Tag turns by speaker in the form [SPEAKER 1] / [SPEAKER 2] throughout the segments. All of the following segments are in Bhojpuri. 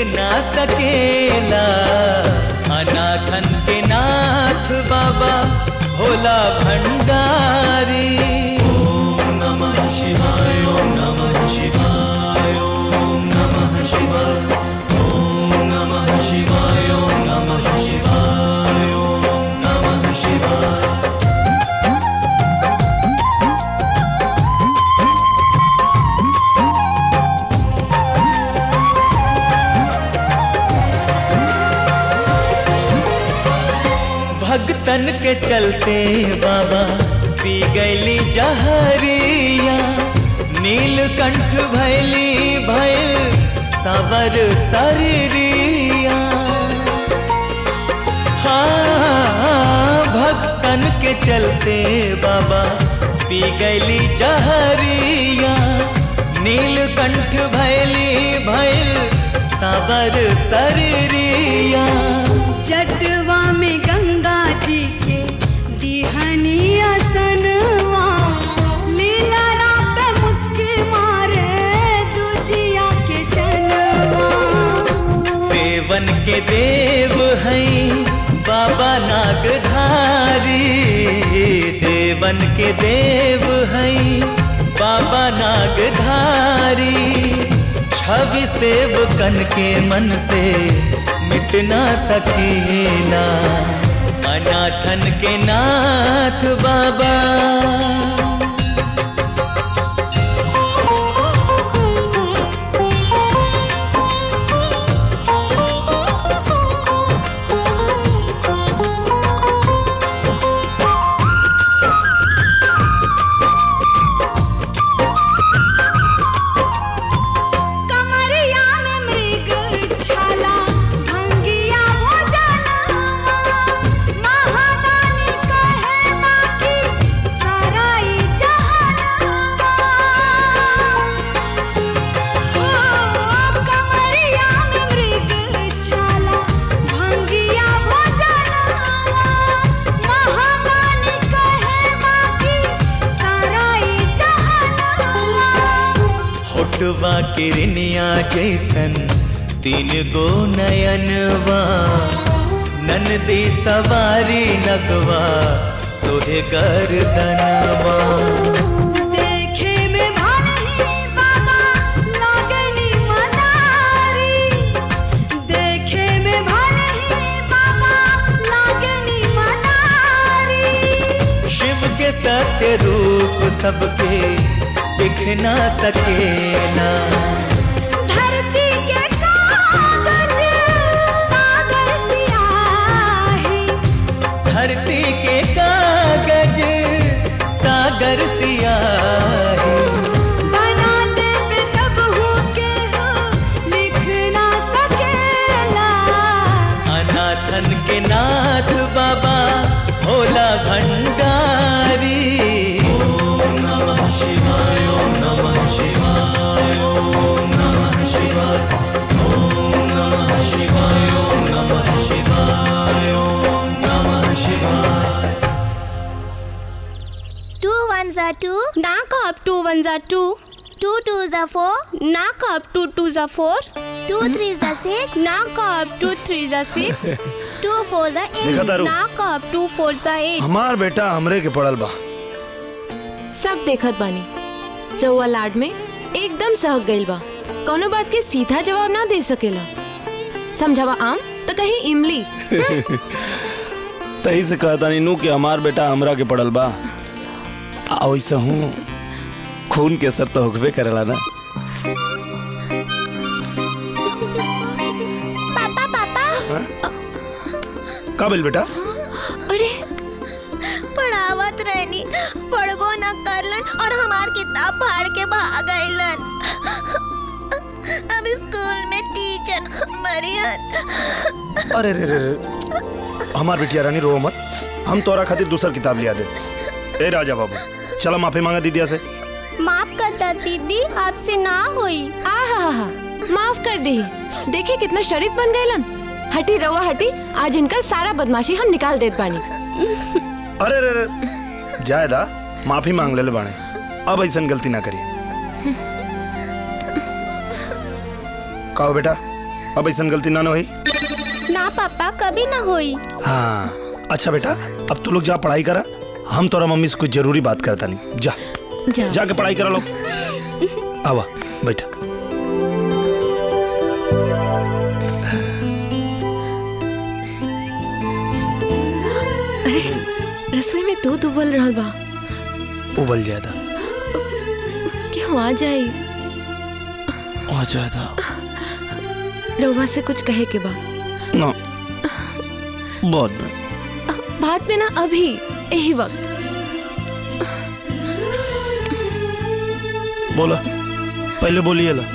[SPEAKER 1] ना सकेला अनाथन के नाथ बाबा भोला भंडारी ओम नमः शिवाय ओम नमः शिवाय ओम नमः शिवाय ओम नमः शिवाय ओम नमः शिवाय ओम नमः शिवाय भगतन के चलते बाबा पी गैली जहरिया नीलकंठ भैली भैल सवर शरीरिया हाँ भक्तन के चलते बाबा पी गैली जहरिया नीलकंठ भैली भैल सवर शरीरिया
[SPEAKER 2] जटवा में गंगा जी के दिहनिया सनवा लीला रात मुस्की मारे दुजिया के चनवा
[SPEAKER 1] देवन के देव हैं बाबा नागधारी देवन के देव हैं बाबा नागधारी छवि सेवकन के मन से मिट ना सकेला अनाथन के नाथ बाबा
[SPEAKER 2] कमरिया में मृग छाला भंगिया भोजनवा महादानी कहे बाकी सराई जहनवा ओ कमरिया में मृग छाला भंगिया भोजनवा महादानी कहे बाकी सराई जहनवा
[SPEAKER 1] होटवा किरनिया जैसन तीन गो नयनवा ननदी सवारी नगवा सोहे गर्दनवा
[SPEAKER 2] देखे में भले ही बाबा लागनी मनारी देखे में भले ही बाबा लागनी मनारी
[SPEAKER 1] शिव के सत्य रूप सबके दिख ना सकेला
[SPEAKER 2] धरती के कागज सागर सियाही
[SPEAKER 1] धरती के कागज सागर सियाही
[SPEAKER 2] बनाते पे तब हो के हो लिख ना सकेला
[SPEAKER 1] अनाथन के नाथ बाबा भोला भंडारी ओम नमः शिवाय ओम नमः शिवाय ओम नमः शिवाय ओम नमः शिवाय ओम नमः शिवाय ओम नमः शिवाय
[SPEAKER 3] Two ones are two,
[SPEAKER 4] Knock up two ones are two.
[SPEAKER 3] two twos are four,
[SPEAKER 4] Knock up two twos are four.
[SPEAKER 3] two threes are six,
[SPEAKER 4] Knock up two threes are six.
[SPEAKER 3] two fours are eight.
[SPEAKER 5] देखा तारू
[SPEAKER 4] Knock up two fours are eight.
[SPEAKER 5] हमार बेटा हमरे के पड़ल बा
[SPEAKER 6] सब देखत बानी रउआ लाड में एकदम सहक गइल बा कौनो बात के सीधा जवाब ना दे सकेला समझावा आम तो कहीं इमली
[SPEAKER 5] तही से कहता नहीं नू कि हमार बेटा हमरा के पड़ल बा आ वैसे हूँ खून के असर तो होकबे करेला ना
[SPEAKER 3] पापा पापा
[SPEAKER 5] का बोल बेटा
[SPEAKER 6] अरे
[SPEAKER 3] पढ़ावत रहनी पढ़बो न करलन और हमार किताब फाड़ के भाग गइलन अब स्कूल में टीचर मरियन
[SPEAKER 5] अरे रे रे रे हमार बिटिया रानी रो मत हम तोरा खातिर दूसर किताब लिया दे ए राजा बाबू चलो माफी मांगा दीदिया से
[SPEAKER 4] माफ करता दीदी आपसे ना होई
[SPEAKER 6] आ हा हा हा माफ कर दे देखिए कितना शरीफ बन गए हटी रवा हटी आज इनकर सारा बदमाशी हम निकाल देत बानी
[SPEAKER 5] अरे रे रे जायदा माफी मांग ले बाणे अब ऐसा गलती ना करिए कहो बेटा अब ऐसा गलती ना न होई
[SPEAKER 4] ना पापा कभी ना होई
[SPEAKER 5] हाँ अच्छा बेटा अब तू लोग जा पढ़ाई करा हम तोरा मम्मी से कुछ जरूरी बात करता नहीं जा
[SPEAKER 6] जा
[SPEAKER 5] जाके पढ़ाई करा लो आवा बैठा
[SPEAKER 6] रसोई में दूध उबल रहल बा
[SPEAKER 5] उबल जाता
[SPEAKER 6] क्यों आ जाई
[SPEAKER 5] आ जाता
[SPEAKER 6] रउआ से कुछ कहे के बा
[SPEAKER 5] ना बहुत में
[SPEAKER 6] बात में ना अभी यही वक्त
[SPEAKER 5] बोला पहले बोलिए ला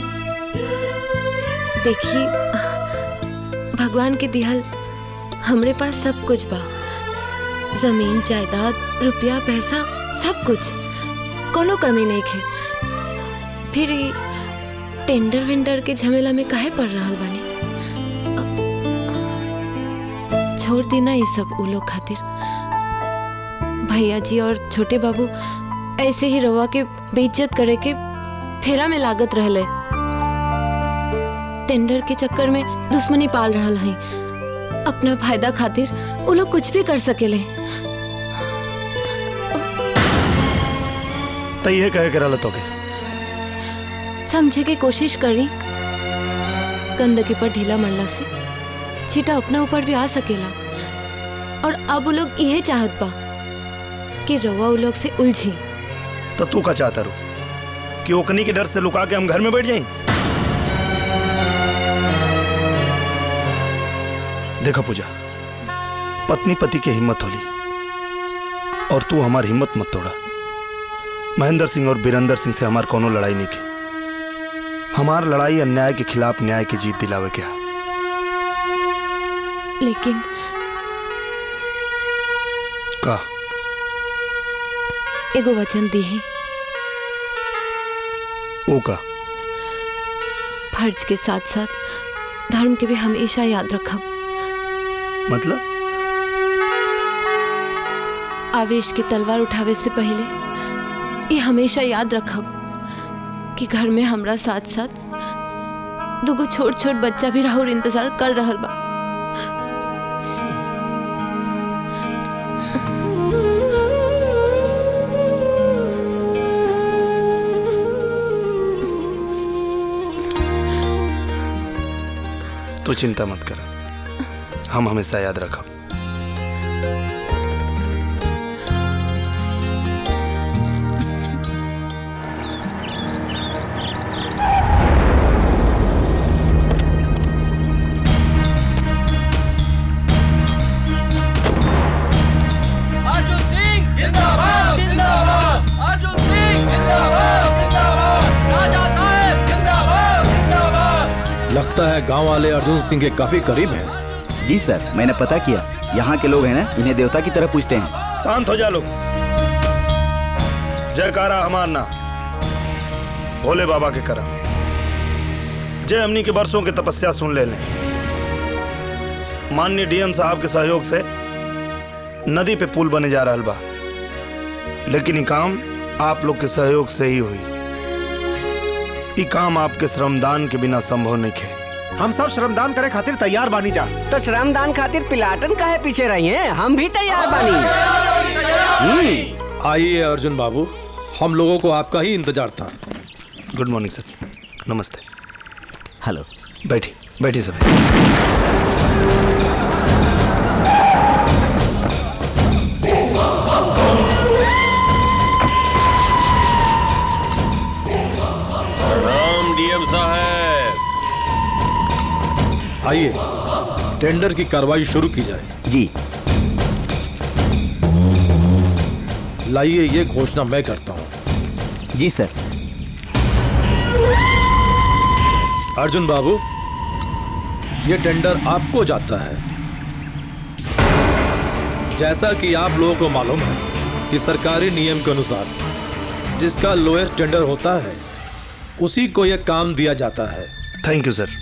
[SPEAKER 6] देखिए भगवान के दिहल हमरे पास सब कुछ बा जमीन जायदाद रुपया पैसा सब कुछ कोनो कमी नहीं खे फिर ई टेंडर वेंडर के झमेला में काहे पड़ रहल बानी छोड़ दी ना ये सब उ लोग खातिर भैया जी और छोटे बाबू ऐसे ही रवा के बेइज्जत करे के फेरा में लागत रहले टेंडर के चक्कर में दुश्मनी पाल रहल हई अपना फायदा खातिर वो लोग कुछ भी कर सकेले
[SPEAKER 5] तो ये कहे के रहल तो के
[SPEAKER 6] समझे के कोशिश करी गंदगी पर ढीला मरला से छीटा अपना ऊपर भी आ सकेला और अब वो लोग यह चाहत बा कि रवा वो लोग से उलझी
[SPEAKER 5] तो तू का चाहता रू कि ओकनी के डर से लुका के हम घर में बैठ जाएं देखा पूजा पत्नी पति की हिम्मत होली और तू हमारी हिम्मत मत तोड़ा महेंद्र सिंह और बीरेंद्र सिंह से हमार कोनो लड़ाई नहीं की हमार लड़ाई अन्याय के खिलाफ न्याय की जीत दिलावे के है
[SPEAKER 6] लेकिन
[SPEAKER 5] का
[SPEAKER 6] एगो वचन दी है
[SPEAKER 5] ओ का
[SPEAKER 6] फर्ज के साथ साथ धर्म के भी हमेशा याद रखब
[SPEAKER 5] मतलब
[SPEAKER 6] आवेश की तलवार उठावे से पहले ये हमेशा याद रखब कि घर में हमरा साथ साथ दुगो छोट छोट बच्चा भी राहुल इंतजार कर रहल बा
[SPEAKER 5] तू चिंता मत कर हम हमेशा याद रखब
[SPEAKER 7] अर्जुन सिंह जिंदाबाद जिंदाबाद अर्जुन सिंह जिंदाबाद जिंदाबाद राजा साहेब जिंदाबाद जिंदाबाद
[SPEAKER 8] लगता है गांव वाले अर्जुन सिंह के काफी करीब हैं
[SPEAKER 9] जी सर मैंने पता किया यहाँ के लोग हैं ना इन्हें देवता की तरह पूछते हैं
[SPEAKER 5] शांत हो जा लोग जयकारा हमार ना भोले बाबा के करा जय हमनी के बरसों के तपस्या सुन ले लें माननीय डीएम साहब के सहयोग से नदी पे पुल बने जा रहा बा लेकिन ये काम आप लोग के सहयोग से ही हुई ये काम आपके श्रमदान के बिना संभव नहीं है
[SPEAKER 10] हम सब श्रमदान करे खातिर तैयार बानी जा
[SPEAKER 7] तो श्रमदान खातिर पिलाटन काहे पीछे रही हैं हम भी तैयार बानी
[SPEAKER 8] आइए अर्जुन बाबू हम लोगों को आपका ही इंतजार था
[SPEAKER 5] गुड मॉर्निंग सर नमस्ते
[SPEAKER 9] हेलो
[SPEAKER 5] बैठी बैठी सब
[SPEAKER 11] राम डीएम साहब
[SPEAKER 8] आइए टेंडर की कार्रवाई शुरू की जाए
[SPEAKER 9] जी
[SPEAKER 8] लाइए ये घोषणा मैं करता हूँ
[SPEAKER 9] जी सर
[SPEAKER 8] अर्जुन बाबू ये टेंडर आपको जाता है जैसा कि आप लोगों को मालूम है कि सरकारी नियम के अनुसार जिसका लोएस्ट टेंडर होता है उसी को यह काम दिया जाता है
[SPEAKER 5] थैंक यू सर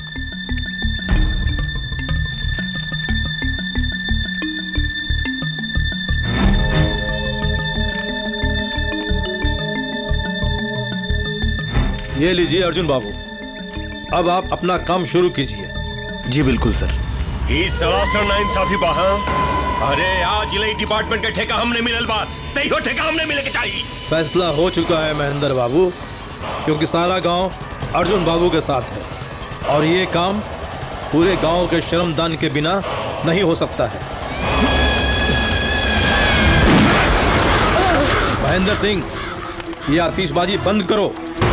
[SPEAKER 8] ये लीजिए अर्जुन बाबू अब आप अपना काम शुरू कीजिए
[SPEAKER 5] जी बिल्कुल सर
[SPEAKER 11] ई सरासर ना इंसाफी बा हाँ? अरे आज इले डिपार्टमेंट के ठेका हमने मिलल बा तैयो ठेका हमने मिले के चाहिए
[SPEAKER 8] फैसला हो चुका है महेंद्र बाबू क्योंकि सारा गांव अर्जुन बाबू के साथ है और ये काम पूरे गांव के श्रमदान के बिना नहीं हो सकता है महेंद्र सिंह ये आतिशबाजी बंद करो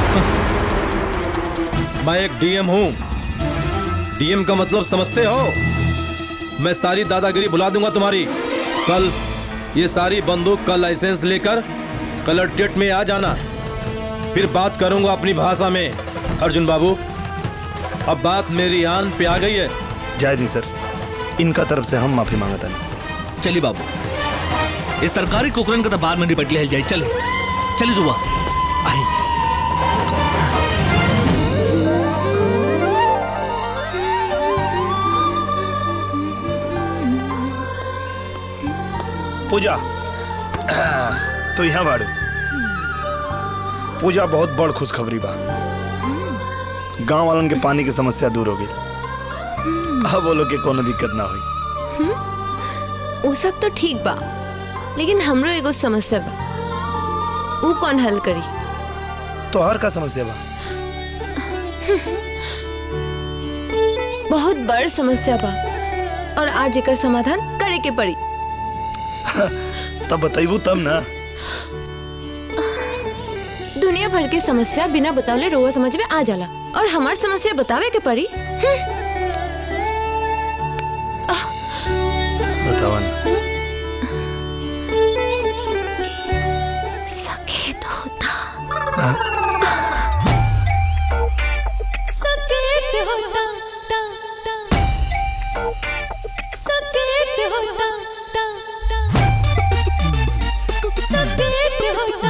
[SPEAKER 8] मैं एक डीएम हूं डीएम का मतलब समझते हो मैं सारी दादागिरी भुला दूंगा तुम्हारी कल ये सारी बंदूक का लाइसेंस लेकर कलर्टेट में आ जाना फिर बात करूंगा अपनी भाषा में अर्जुन बाबू अब बात मेरी आन पे आ गई है
[SPEAKER 5] जाए नहीं सर इनका तरफ से हम माफी मांगता नहीं
[SPEAKER 12] चलिए बाबू इस सरकारी कुकरन का तो बार में निपट लिया जाए चले चले जुआ आई
[SPEAKER 5] पूजा तो यहाँ बाड़ू पूजा बहुत बड़ खुशखबरी बा गांव वालन के पानी की समस्या दूर हो गई अब बोलो के कोनो दिक्कत ना हुई
[SPEAKER 6] वो सब तो ठीक बा लेकिन हमरो एगो समस्या बा वो कौन हल करी
[SPEAKER 5] तो हर का समस्या बा
[SPEAKER 6] बहुत बड़ समस्या बा और आज एकर समाधान करे के पड़ी
[SPEAKER 5] तब बताइबू तब ना
[SPEAKER 6] दुनिया भर के समस्या बिना बतावले रोवा समझ में आ जाला और हमार समस्या बतावे के पड़ी हम्म,
[SPEAKER 5] बतावा ना
[SPEAKER 6] सकेत होता
[SPEAKER 5] हाँ?
[SPEAKER 2] सकेत होता सकेत होता सकेत होता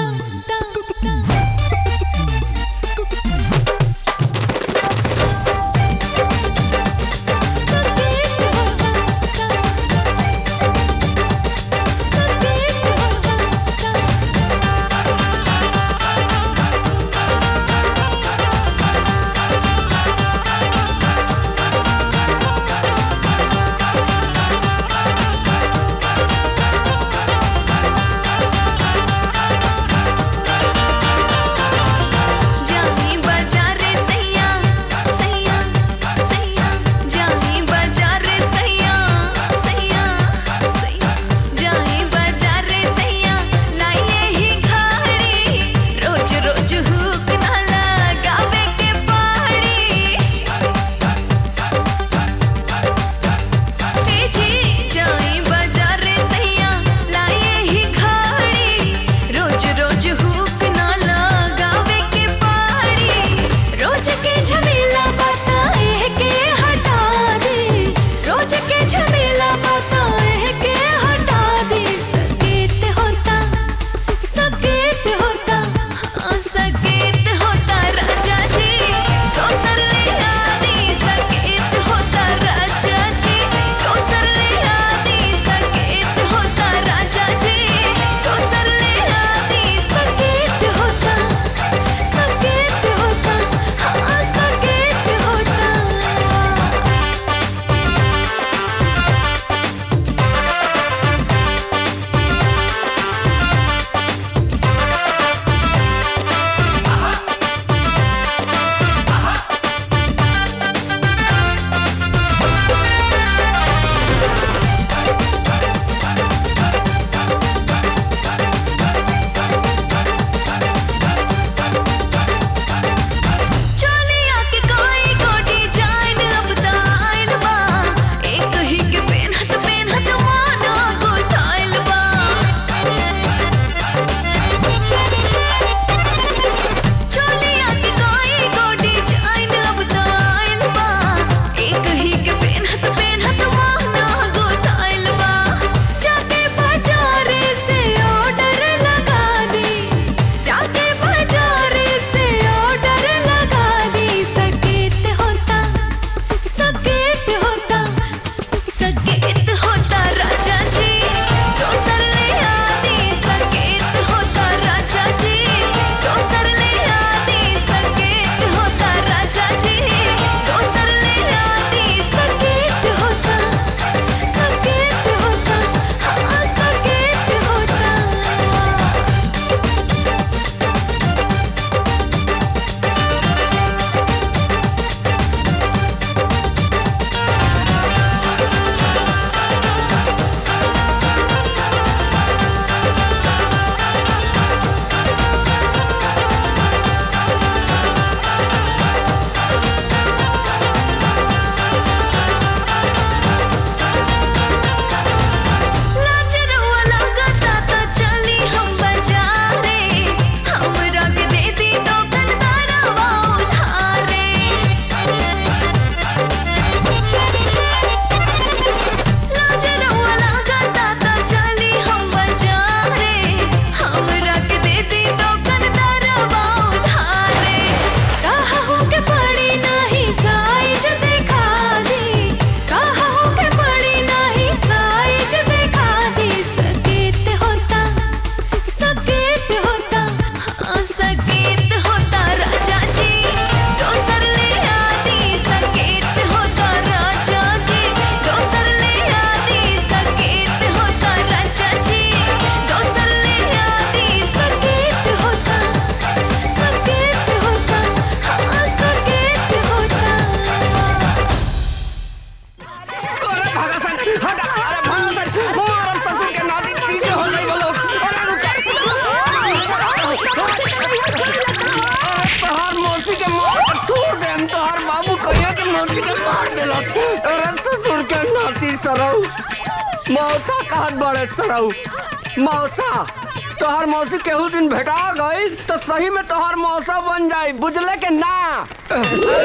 [SPEAKER 7] नाती के मार देला अरे ससुर के नाती सरऊ मौसा कहत बड़े सरऊ मौसा तोहर मौसी केहू दिन भेटा गई तो सही में तोहर मौसा बन जाई बुझले के ना
[SPEAKER 10] ए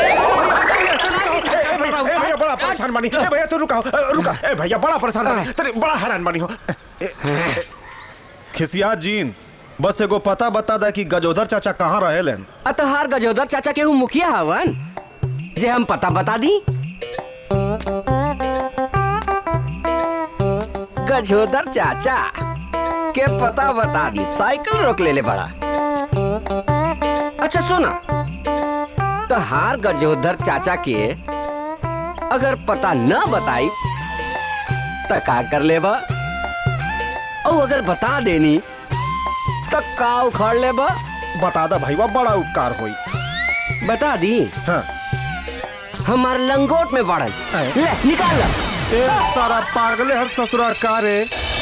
[SPEAKER 10] भैया बड़ा परेशान बनी ए भैया तू रुका रुका ए भैया बड़ा परेशान बनी तेरे बड़ा हैरान बनी हो ए, ए, खिसिया जीन बस एगो पता बता दे कि गजोधर चाचा कहाँ रहे लेन
[SPEAKER 7] अ तोहार गजोदर चाचा केहू मुखिया हवन जे हम पता बता दी गजोदर चाचा के पता बता दी साइकिल रोक ले ले बड़ा अच्छा सुना तो हार गजोधर चाचा के अगर पता न बताई तो का कर लेबा और अगर बता देनी तो का उखाड़ लेबा
[SPEAKER 10] बता दा भाई बड़ा उपकार होई
[SPEAKER 7] बता दी
[SPEAKER 10] हाँ
[SPEAKER 7] हमार लंगोट में बढ़ल ले निकाल ला
[SPEAKER 10] ए सारा पागले हर ससुरा का रे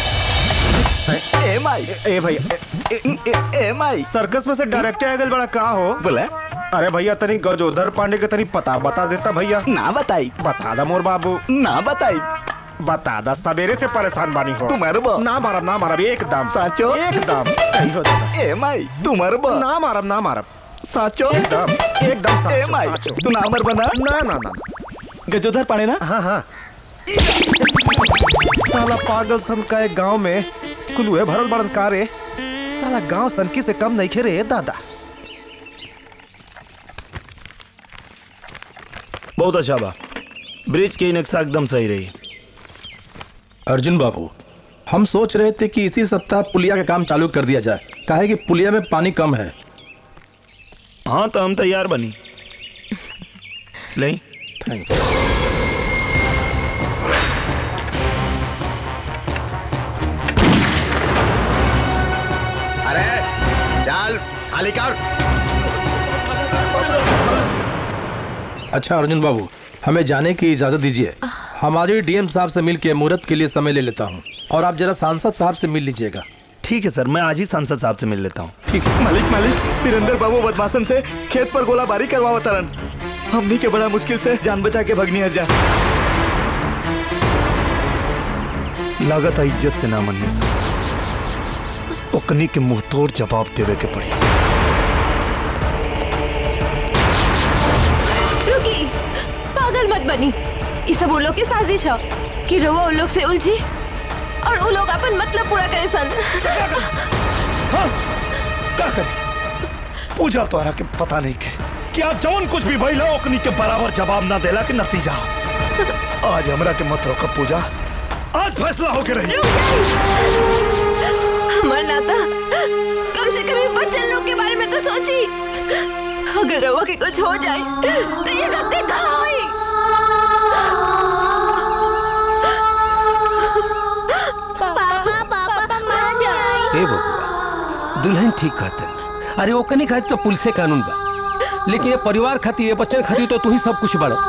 [SPEAKER 9] ए माई
[SPEAKER 10] ए भैया ए, ए, ए, ए माई सर्कस में से डायरेक्ट आ गल बड़ा का हो
[SPEAKER 9] बोले
[SPEAKER 10] अरे भैया तनी गजोधर पांडे के तनी पता बता देता भैया
[SPEAKER 9] ना बताई
[SPEAKER 10] बता दा मोर बाबू
[SPEAKER 9] ना बताई
[SPEAKER 10] बता दा सवेरे से परेशान बानी हो
[SPEAKER 9] तू मरबो
[SPEAKER 10] ना मारब ना मारब एकदम
[SPEAKER 9] साचो
[SPEAKER 10] एकदम कही हो दादा
[SPEAKER 9] ए माई तू मरबो
[SPEAKER 10] ना मारब ना मारब
[SPEAKER 9] साचो
[SPEAKER 10] एकदम एकदम
[SPEAKER 9] ए
[SPEAKER 10] साचो,
[SPEAKER 9] माई
[SPEAKER 10] साचो।
[SPEAKER 9] तू ना मर बना
[SPEAKER 10] ना ना ना
[SPEAKER 9] गजोधर पाने ना
[SPEAKER 10] हाँ हाँ साला पागल सन का एक गांव में कुलुए भरल बड़न कारे साला गांव सनकी से कम नहीं खेरे दादा
[SPEAKER 5] बहुत अच्छा बा ब्रिज की नक्शा एकदम सही रही
[SPEAKER 8] अर्जुन बाबू हम सोच रहे थे कि इसी सप्ताह पुलिया का काम चालू कर दिया जाए काहे कि पुलिया में पानी कम है
[SPEAKER 5] हाँ तो हम तैयार बनी नहीं
[SPEAKER 8] थैंक्स
[SPEAKER 9] अरे डाल खाली कर
[SPEAKER 8] अच्छा अर्जुन बाबू हमें जाने की इजाजत दीजिए हमारे डीएम साहब से मिल के मुहूर्त के लिए समय ले लेता हूँ और आप जरा सांसद साहब से मिल लीजिएगा
[SPEAKER 5] ठीक है सर मैं आज ही सांसद साहब से मिल लेता हूँ
[SPEAKER 8] ठीक है
[SPEAKER 9] मालिक मालिक वीरेंद्र बाबू बदमाशन से खेत पर गोलाबारी करवाओ तरन हमनी के बड़ा मुश्किल से जान बचा के भगनी है जा
[SPEAKER 5] लागत है इज्जत से ना मनिए सर ओकनी के मुंह तोड़ जवाब देवे के पड़ी
[SPEAKER 6] रुकी पागल मत बनी ये सब उन लोग की साजिश है कि रवा उन लोग से उलझी और उन लोग अपन मतलब पूरा करे सन
[SPEAKER 5] हाँ, का करी पूजा तोहरा के पता नहीं के क्या जौन कुछ भी भइला ओकनी के बराबर जवाब ना देला के नतीजा आज हमरा के मत रोक पूजा आज फैसला होके रही
[SPEAKER 6] हमार नाता कम से कम ये बच्चन लोग के बारे में तो सोची अगर रवा के कुछ हो जाए तो ये सब के कहा होई
[SPEAKER 3] पापा पापा मान जाई
[SPEAKER 13] ए बबुआ दुल्हन ठीक कहते अरे ओकनी खातिर तो पुलिसे कानून बा लेकिन ये परिवार खातिर ये बच्चन खातिर तो तू ही सब कुछ बड़ा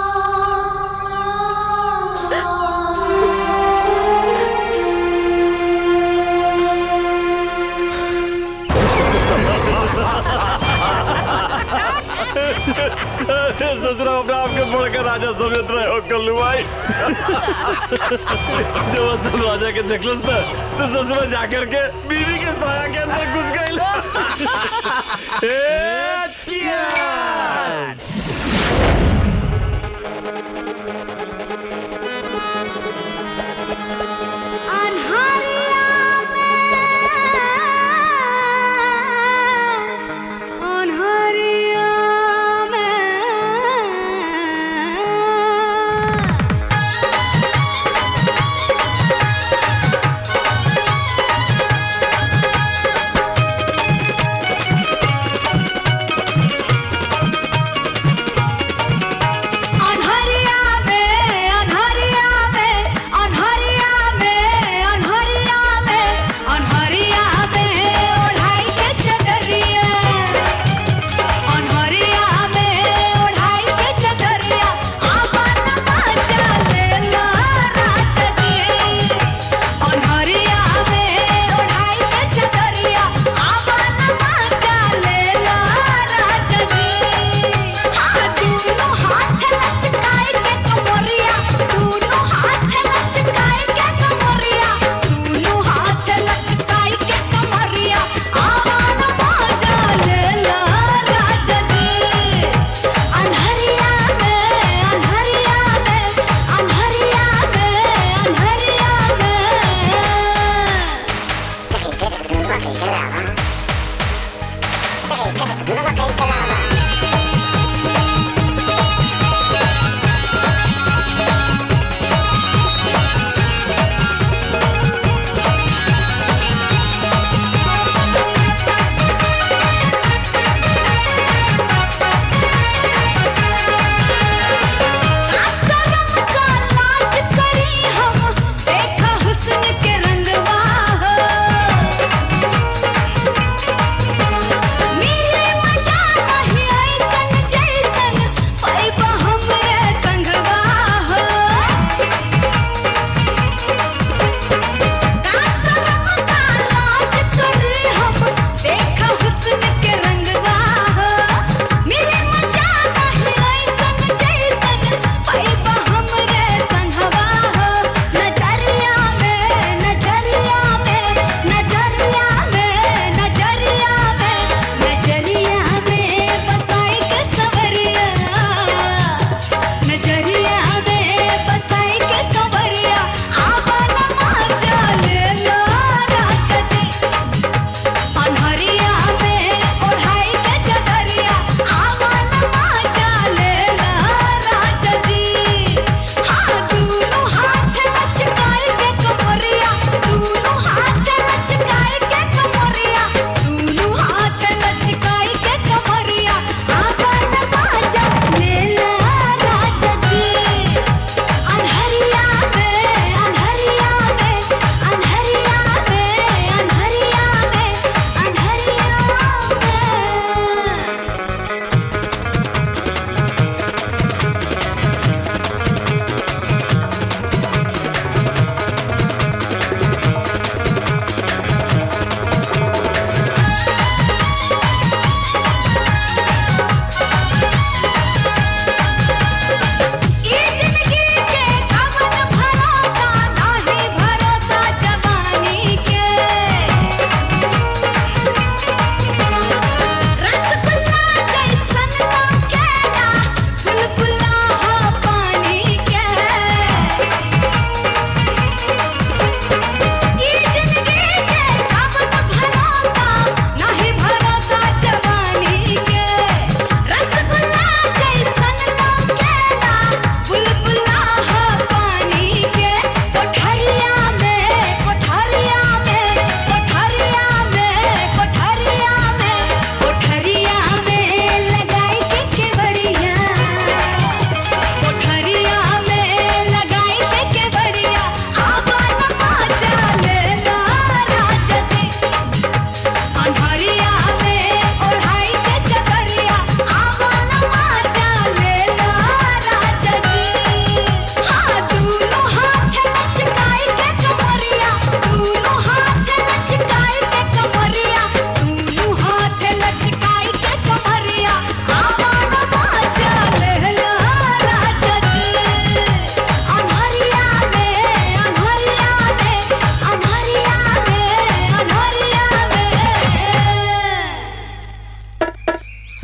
[SPEAKER 11] ससुरा अपने आपके बढ़कर राजा समेत रहे हो कल्लू भाई जब असल राजा के देखलस ना तो ससुरा जाकर के बीवी के साया के अंदर घुस गई ए, cheers!
[SPEAKER 2] रे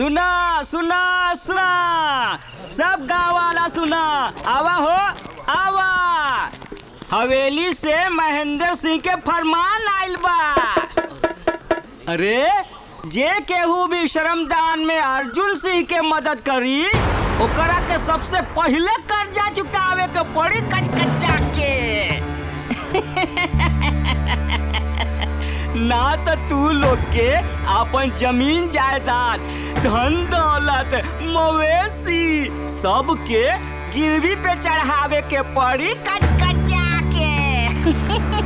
[SPEAKER 14] सुना सुना सुना सब गांव वाला सुना आवा हो आवा हवेली से महेंद्र सिंह के फरमान आइल बा अरे जे केहू भी श्रमदान में अर्जुन सिंह के मदद करी ओकरा के सबसे पहले कर्जा चुकावे के पड़ी कचकचा के ना तो तू लोग के अपन जमीन जायदाद धन दौलत मवेशी सब के गिरवी पे चढ़ावे के पड़ी कचकचा के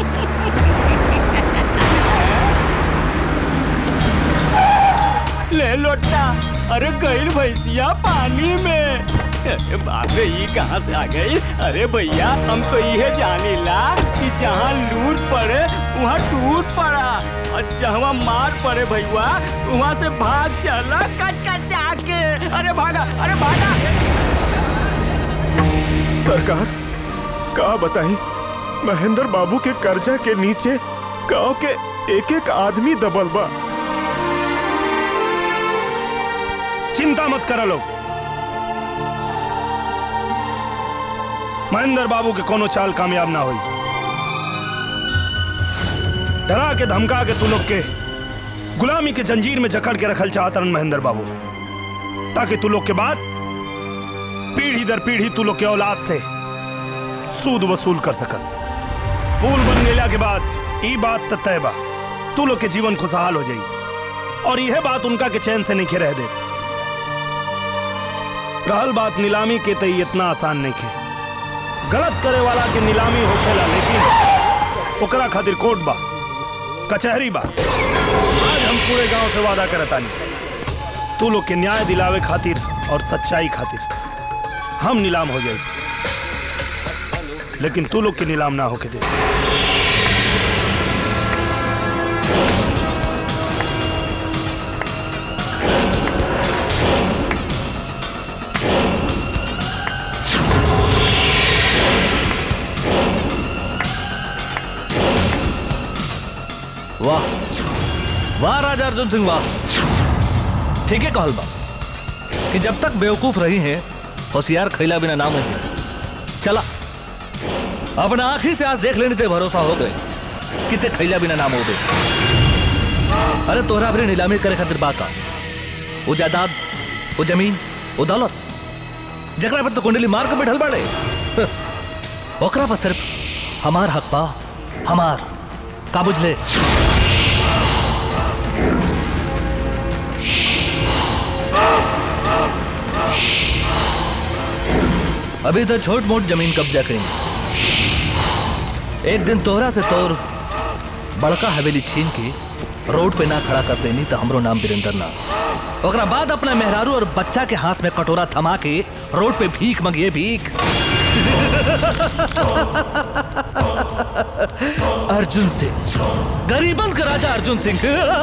[SPEAKER 14] ले लोटा अरे गईल भैंसिया पानी में अरे बाप रे ये कहाँ से आ गई अरे भैया हम तो ये जानीला कि जहाँ लूट पड़े वहाँ टूट पड़ा और जहाँ मार पड़े भैया वहाँ से भाग चला कच कचा के अरे भागा अरे भागा
[SPEAKER 10] सरकार का बताई महेंद्र बाबू के कर्जा के नीचे गांव के एक एक आदमी दबल बा
[SPEAKER 5] चिंता मत करो लोग महेंद्र बाबू के कोनो चाल कामयाब ना हुई डरा के धमका के तू लोग के गुलामी के जंजीर में जकड़ के रखल चाहतरन महेंद्र बाबू ताकि तू लोग के बाद पीढ़ी दर पीढ़ी तू लोग के औलाद से सूद वसूल कर सकस पुल बन गेला के बाद ई बात त तय बा तू लोग के जीवन खुशहाल हो जाई और यह बात उनका के चैन से नहीं रह दे रहल बात नीलामी के तई इतना आसान नहीं खे गलत करे वाला के नीलामी होखेला लेकिन ओकरा खातिर कोर्ट बा कचहरी बा आज हम पूरे गांव से वादा करतानी तू लोग के न्याय दिलावे खातिर और सच्चाई खातिर हम नीलाम हो जाए लेकिन तू लोग के नीलाम ना होके दे
[SPEAKER 12] वाह वाह राजा अर्जुन सिंह वाह ठीक है कहल बा कि जब तक बेवकूफ रही हैं होशियार खैला बिना नाम है चला अपना आंखी से आज देख लेने ते भरोसा हो गए कि ते खैला बिना नाम हो गए अरे तोहरा अपनी नीलामी करे खातिर बात आ वो जायदाद वो जमीन वो दौलत जकरा पर तो कुंडली मार के बैठल बाड़े ओकरा पर सिर्फ हमार हक बा हमार का बुझले अभी तो छोट मोट जमीन कब्जा करेंगे एक दिन तोहरा से तोर बड़का हवेली छीन के रोड पे ना खड़ा कर देनी तो हमरो नाम वीरेंद्र ना ओकरा बाद अपना मेहरारू और बच्चा के हाथ में कटोरा थमा के रोड पे भीख मंगिए भीख अर्जुन सिंह गरीबन का राजा अर्जुन सिंह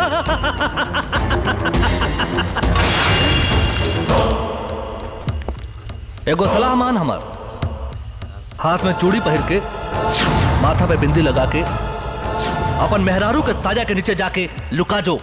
[SPEAKER 12] एगो सलाह मान हमार हाथ में चूड़ी पहिर के माथा पे बिंदी लगा के अपन मेहरारू के साजा के नीचे जाके लुका जो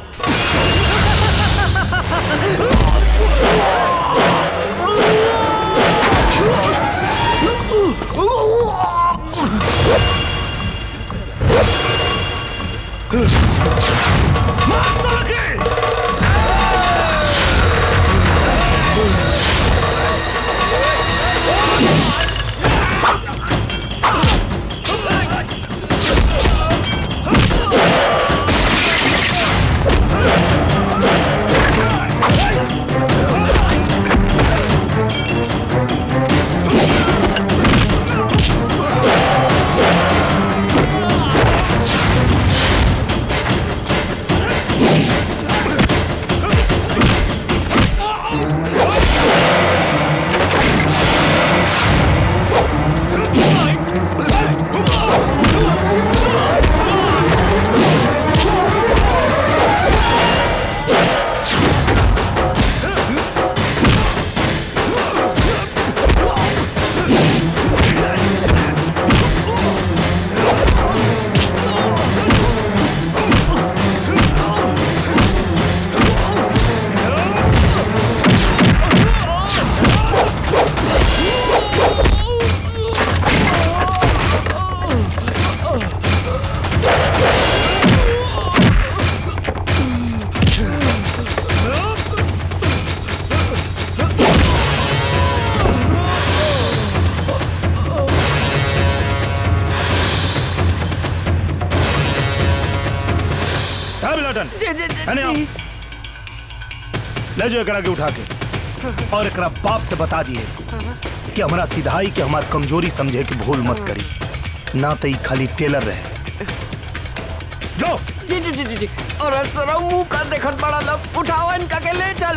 [SPEAKER 5] किशन
[SPEAKER 13] जी, जी, जी,
[SPEAKER 5] है ना?
[SPEAKER 13] जी।
[SPEAKER 5] ले जाओ एकरा के उठा के और एकरा बाप से बता दिए कि हमारा सिधाई के हमार कमजोरी समझे कि भूल मत करी ना तो ई खाली टेलर रहे जो
[SPEAKER 13] जी जी जी जी जी और सर मुंह का देखत बड़ा लोग उठाओ इनका के ले चल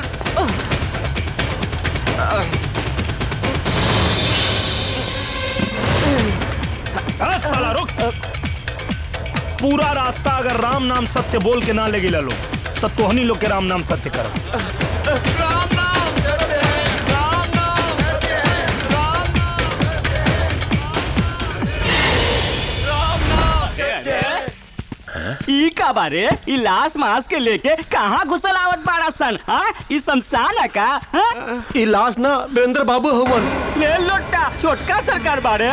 [SPEAKER 5] अरे साला रुक पूरा रास्ता अगर राम नाम सत्य बोल के ना लगे लो तो तोहनी लोग के राम नाम सत्य करो
[SPEAKER 14] ई का बारे ई लाश मास के लेके कहाँ घुसल आवत बाड़ा सन हाँ ई शमशान है का हाँ?
[SPEAKER 13] ई लाश ना वीरेंद्र बाबू हवन
[SPEAKER 14] ले लोटा छोटका सरकार बारे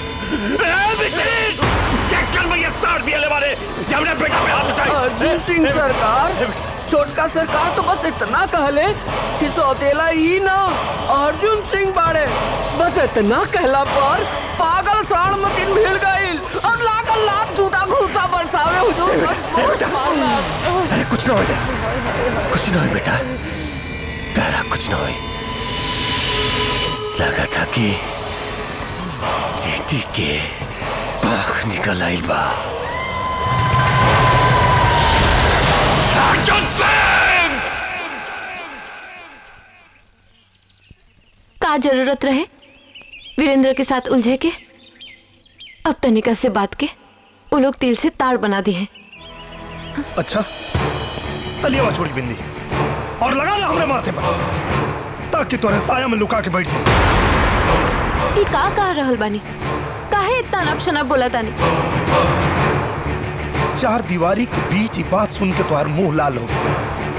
[SPEAKER 13] अर्जुन सिंह सरकार छोटका सरकार तो बस इतना कहले कि सौतेला ही ना अर्जुन सिंह बाड़े बस इतना कहला पर पागल साण मतिन भीड़ गईल और लागल लात जूता घूसा बरसावे हुजूर बहुत मारला
[SPEAKER 15] अरे कुछ ना हो कुछ ना हो बेटा तारा कुछ ना हो लगा था कि चीटी के पाख निकल आइल बा अर्जुन सिंह
[SPEAKER 6] का जरूरत रहे वीरेंद्र के साथ उलझे के अब तनिका से बात के वो लोग तिल से तार बना दिए हैं
[SPEAKER 5] अच्छा तलिया छोड़ी बिंदी और लगा ला हमरे माथे पर ताकि तोरे साया में लुका के बैठ जाए
[SPEAKER 6] ई का कह रहल बानी काहे इतना नपशना बोला तानी
[SPEAKER 5] चार दीवारी के बीच ही बात सुन के तुम्हार मुंह लाल हो गया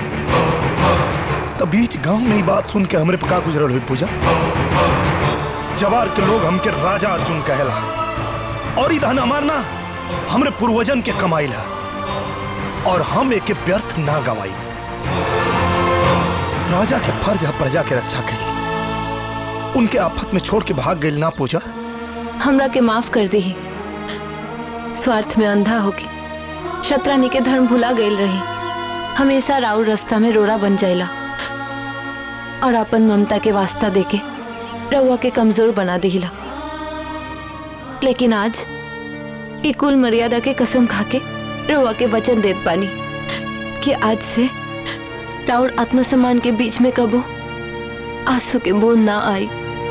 [SPEAKER 5] तो बीच गांव में ही बात सुन के हमरे पका गुजरल हुई पूजा जवार के लोग हमके राजा अर्जुन कहला और ई धन हमारना हमरे पूर्वजन के कमाई ला और हम एक व्यर्थ ना गवाई राजा के फर्ज है प्रजा के रक्षा करी उनके आफत में छोड़ के भाग गई ना पूजा
[SPEAKER 6] हमरा के माफ कर दी स्वार्थ में अंधा होके शत्रानी के धर्म भुला गईल रही हमेशा राउर रास्ता में रोड़ा बन जाइला और अपन ममता के वास्ता देके रउआ के कमजोर बना दिला लेकिन आज ई कुल मर्यादा के कसम खाके रउआ के वचन देत बानी कि आज से राउर आत्मसम्मान के बीच में कबो आंसू के बूंद ना आई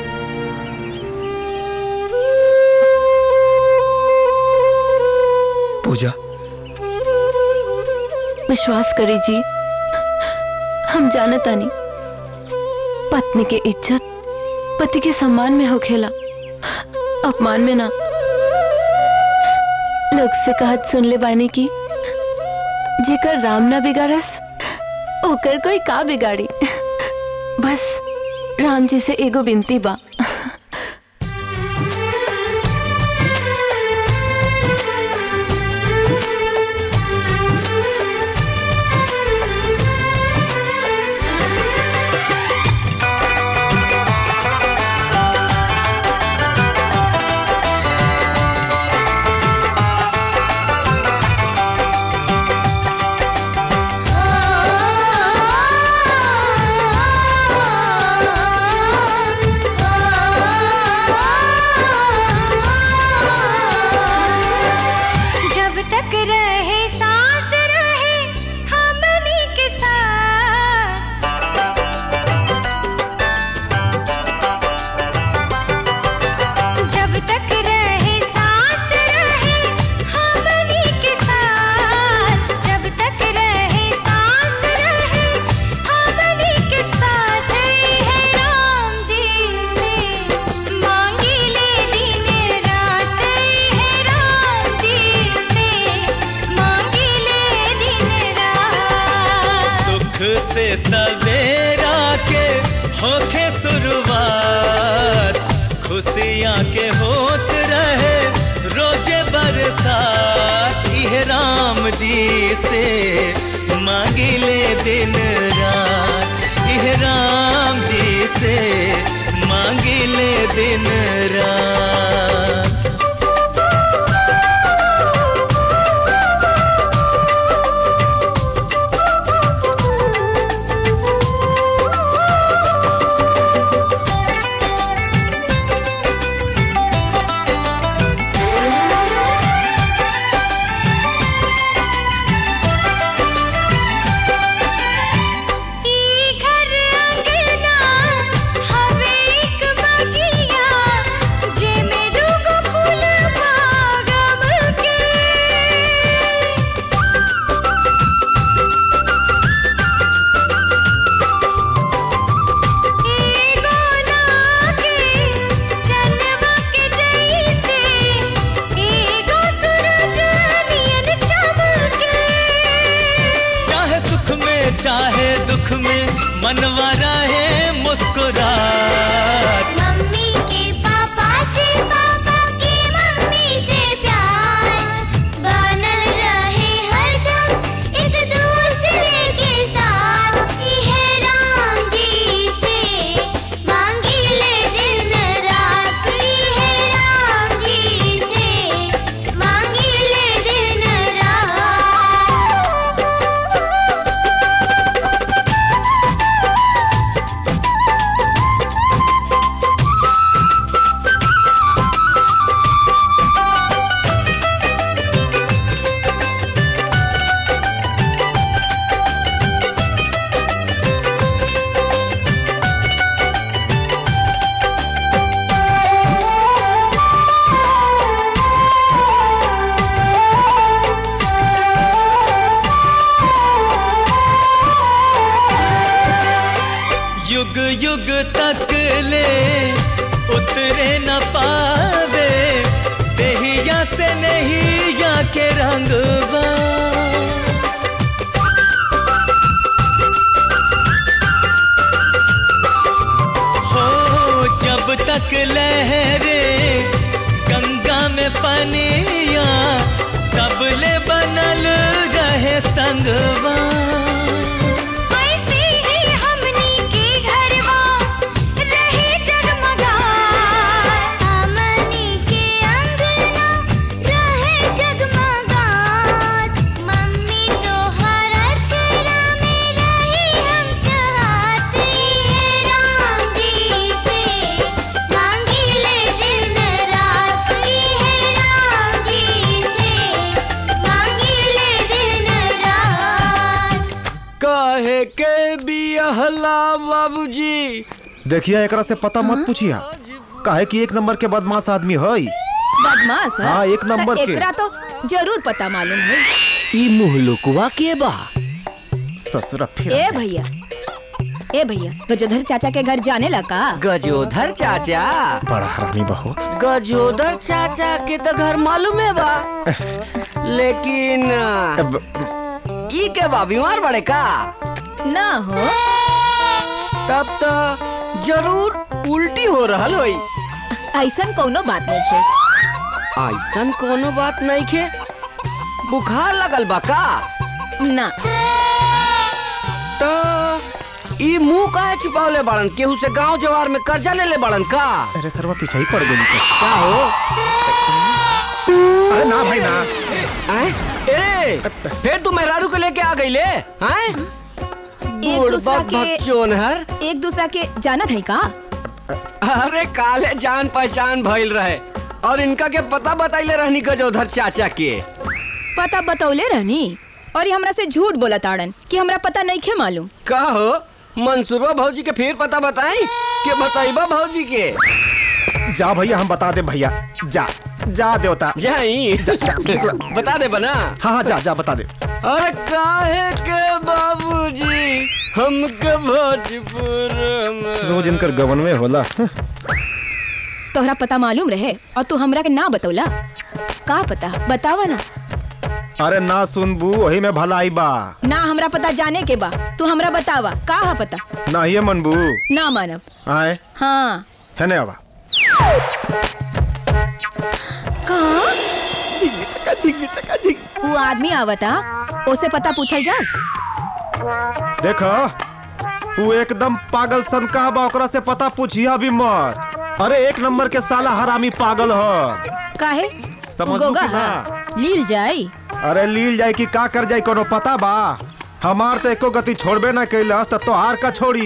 [SPEAKER 5] पूजा
[SPEAKER 6] विश्वास करी जी हम जानता नहीं पत्नी के इज्जत पति के सम्मान में होखेला अपमान में ना लोग से कहत सुन ले बानी की जेकर राम ना बिगाड़स ओकर कोई का बिगाड़ी बस राम जी से एगो बिनती बा
[SPEAKER 2] जब तक रहे सांस रहे हमनी के साथ जब तक रहे सांस रहे हमनी के साथ जब तक रहे सांस रहे हमनी के साथ है राम जी से मांगी ले दिन रात है राम जी से मांगी ले दिन रात
[SPEAKER 1] सुख से सवेरा के होखे शुरुआत खुशियाँ के होत रहे रोजे बरसात इह राम जी से मांगी ले दिन रात इह राम जी से मांगी ले दिन रात युग तक ले उतरे न पावे देहिया से नहीं या के रंगवा हो जब तक लहरे गंगा में पनिया तब ले बनल रहे संगवा
[SPEAKER 2] ऐसे ही हमनी के घरवा रहे जगमगा हमनी के अंगना रहे जगमगा मम्मी तो हर चेहरा में रही हम चाहते राम जी से मांगी ले दिन रात की है राम जी से मांगी ले दिन रात
[SPEAKER 13] काहे के बिहला बाबूजी
[SPEAKER 10] देखिए एकरा से पता मत पूछिया काहे कि एक नंबर के बदमाश आदमी है
[SPEAKER 16] बदमाश है?
[SPEAKER 10] हाँ, एक नंबर
[SPEAKER 16] त
[SPEAKER 10] के।
[SPEAKER 16] एकरा तो जरूर पता मालूम है
[SPEAKER 13] ई मुहलुकवा के बा
[SPEAKER 10] ससुरा
[SPEAKER 16] ए भैया ए भैया गजोधर चाचा के घर जाने लगा
[SPEAKER 13] गजोधर चाचा
[SPEAKER 10] बड़ा हरामी बहू
[SPEAKER 13] गजोदर चाचा के तो घर मालूम है बा लेकिन ई के बा बीमार बड़े का
[SPEAKER 16] ना हो
[SPEAKER 13] तब तो जरूर उल्टी हो रहल होई
[SPEAKER 16] ऐसा कोनो बात नहीं है
[SPEAKER 13] ऐसन कोनो बात नहीं खे बुखार लगल बा का
[SPEAKER 16] ना
[SPEAKER 13] तो ई मुंह काहे छुपावले बाड़न केहू से गांव जवार में कर्जा ले ले बाड़न का
[SPEAKER 10] अरे सरवा पीछे ही पड़ गई
[SPEAKER 13] का हो
[SPEAKER 10] अरे ना भाई ना
[SPEAKER 13] हैं? ए फिर तू मेहरारू को लेके आ गई ले हैं
[SPEAKER 16] एक दूसरा
[SPEAKER 13] बुड़बक भक्चोन हर
[SPEAKER 16] के एक दूसरा के जानत है का
[SPEAKER 13] अरे काले जान पहचान भइल रहे और इनका के पता बताइले रहनी गजोधर चाचा के
[SPEAKER 16] पता बतौले रहनी और ये हमरा से झूठ बोला ताड़न कि हमरा पता नहीं खे मालूम
[SPEAKER 13] का हो मंसूरवा भौजी के फिर पता बताई के बताइबा भौजी के
[SPEAKER 10] जा भैया हम बता दे भैया जा जा देवता
[SPEAKER 13] जाई बता दे बना
[SPEAKER 10] हाँ हाँ जा जा बता दे
[SPEAKER 13] अरे काहे के बाबूजी हमके भोजपुर में
[SPEAKER 10] रोज इनकर गवन में होला
[SPEAKER 16] तोहरा पता मालूम रहे और तू हमरा के ना बतौला का पता बतावा ना
[SPEAKER 10] अरे ना सुनबू वही में भलाई बा
[SPEAKER 16] ना हमरा पता जाने के बा तू हमरा बतावा का है पता
[SPEAKER 10] ना ये मनबू
[SPEAKER 16] ना मानब
[SPEAKER 10] आए
[SPEAKER 16] हाँ
[SPEAKER 10] है ने आवा
[SPEAKER 16] कहा वो आदमी आवता उसे पता पूछल जा
[SPEAKER 10] देखो वो एकदम पागल सन का बा ओकरा से पता पूछिया भी मत अरे एक नंबर के साला हरामी पागल ह
[SPEAKER 16] काहे
[SPEAKER 10] समझ
[SPEAKER 16] गोगा
[SPEAKER 10] लू कि ना?
[SPEAKER 16] हा? लील जाई
[SPEAKER 10] अरे लील जाए कि का कर जाए कोनो पता बा हमार तो एको गति छोड़बे ना कैलस तो तोहार का छोड़ी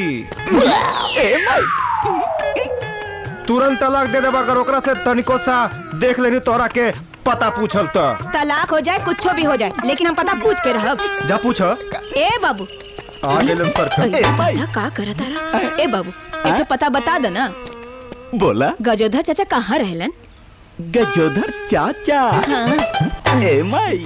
[SPEAKER 10] तुरंत तलाक दे देबा अगर ओकरा से तनिको सा देख लेनी तोहरा के पता पूछल तो
[SPEAKER 16] तलाक हो जाए कुछ भी हो जाए लेकिन हम पता पूछ के रहब
[SPEAKER 10] जा पूछ
[SPEAKER 16] ए बाबू
[SPEAKER 10] आ गेलन सर
[SPEAKER 16] अरे, पता का करत तारा ए बाबू एक ठो पता बता दो ना
[SPEAKER 9] बोला
[SPEAKER 16] गजोधर चाचा कहाँ रहलन
[SPEAKER 9] गजोधर चाचा
[SPEAKER 16] हाँ।
[SPEAKER 9] ए माई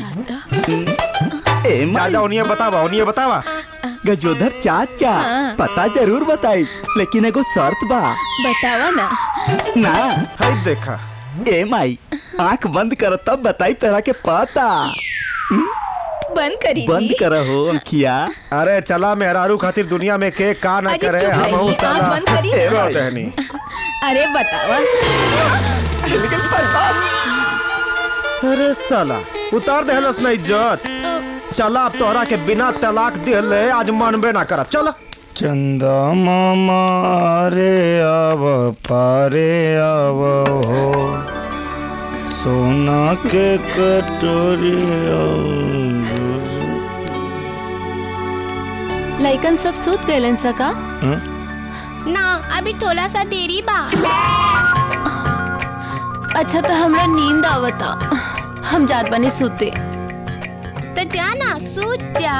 [SPEAKER 9] ए
[SPEAKER 10] जा जा उन्हें बतावा उन्हें बतावा
[SPEAKER 9] गजोधर चाचा
[SPEAKER 16] हाँ।
[SPEAKER 9] पता जरूर बताई लेकिन एगो शर्त बा
[SPEAKER 16] बतावा ना
[SPEAKER 9] ना
[SPEAKER 10] है देखा
[SPEAKER 9] ए माई आंख बंद कर तब बताई तरह के पता
[SPEAKER 16] बंद करी
[SPEAKER 9] बंद
[SPEAKER 16] जी
[SPEAKER 9] कर हो अंकिया
[SPEAKER 10] अरे चला मेहरारू खातिर दुनिया में के का ना
[SPEAKER 16] अजी,
[SPEAKER 10] करे
[SPEAKER 16] चुप
[SPEAKER 10] हम
[SPEAKER 16] रहिए,
[SPEAKER 10] साला
[SPEAKER 16] आंख बंद करिए।
[SPEAKER 10] ए, बात है नहीं
[SPEAKER 16] अरे बतावा
[SPEAKER 10] अरे साला उतार दे हलस ना इज्जत चला अब तोहरा के बिना तलाक दिले आज मनबे ना करब चला
[SPEAKER 5] चंदा मामा रे आव पारे आव हो सोना के कटोरी
[SPEAKER 6] लइकन सब सूत गए सका
[SPEAKER 3] ना अभी थोड़ा सा देरी बा
[SPEAKER 6] अच्छा तो हमरा नींद आवता हम जात बनी सूते
[SPEAKER 3] तो जाना सूत जा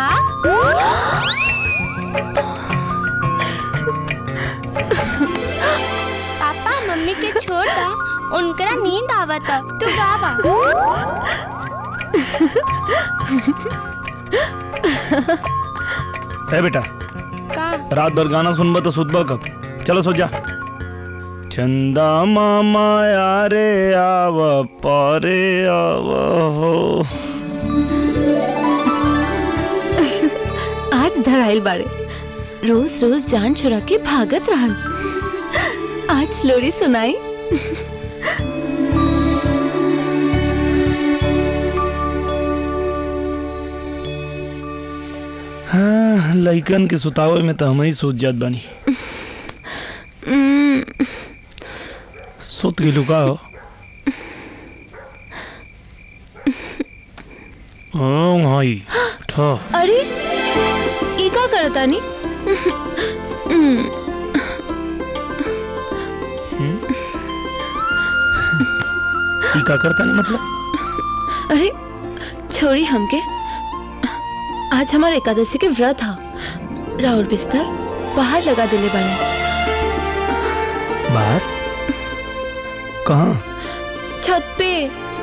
[SPEAKER 3] पापा मम्मी के छोड़ दा उनकरा नींद आवता तू गावा
[SPEAKER 5] ए बेटा
[SPEAKER 3] का
[SPEAKER 5] रात भर गाना सुनबा तो सुतबा कब चलो सो जा चंदा मामा यारे आव पारे आव हो
[SPEAKER 6] आज धराइल बाड़े रोज रोज जान छुड़ा के भागत रहन आज लोरी सुनाई
[SPEAKER 5] हाँ लइकन के सुतावे में तो हम ही सोच जात बानी
[SPEAKER 6] उम्म,
[SPEAKER 5] सुत गेलू का हो हाँ भाई ठो
[SPEAKER 6] अरे ई का करतानी उम्म,
[SPEAKER 5] ई का करता नहीं मतलब
[SPEAKER 6] अरे छोड़ी हमके आज हमारे एकादशी के व्रत हा राउर बिस्तर बाहर लगा देले बानी
[SPEAKER 5] बाहर कहाँ
[SPEAKER 6] छत पे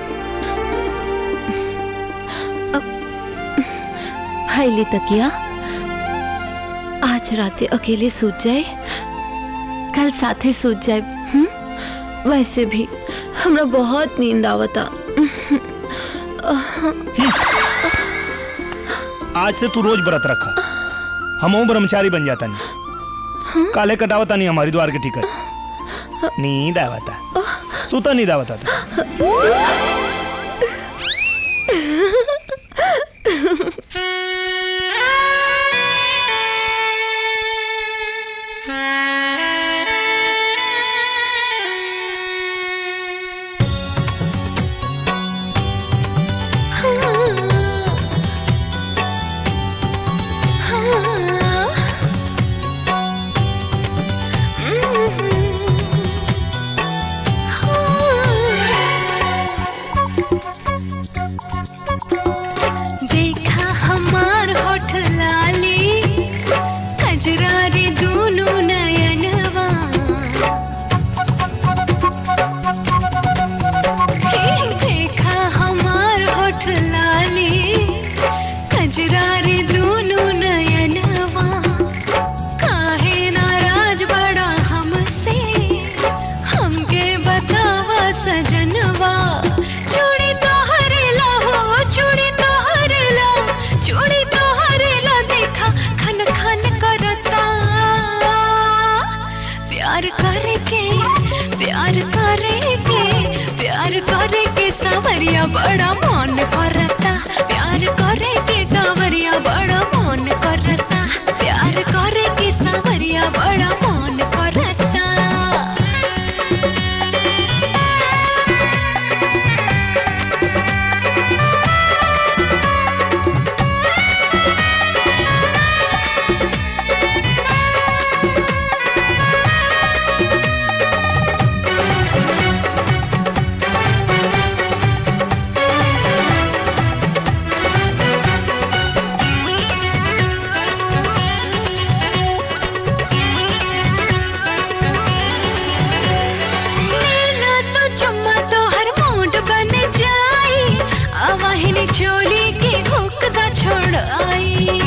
[SPEAKER 6] अब फैली तकिया आज राते अकेले सूत जाए कल साथे सूत जाए हम्म? वैसे भी हमरा बहुत नींद आवता
[SPEAKER 5] आज से तू रोज व्रत रखा हम ब्रह्मचारी बन जाता नहीं काले कटावता नहीं हमारी द्वार के टिकट नींद आवता सुता नींद आवता था
[SPEAKER 2] देखा हमार होठ लाली कजरारे दोनों नयनवा हे देखा हमार होठ लाली कजरारे दोनों नयनवा काहे नाराज बड़ा हमसे हमके बतावा सजनवा चूड़ी तोहरे ला हो चूड़ी तोहरे ला चूड़ी तोहरे ला देखा खन खन करता प्यार करे के प्यार करे के प्यार करे के सावरिया बड़ा मन करता प्यार करे के सावरिया बड़ा मन करता प्यार करे के सावरिया बड़ा मन करता नीला तो चुम्मा तो हर मूड बन जाई आवाहिनी चोली की हुक दा छोड़ आई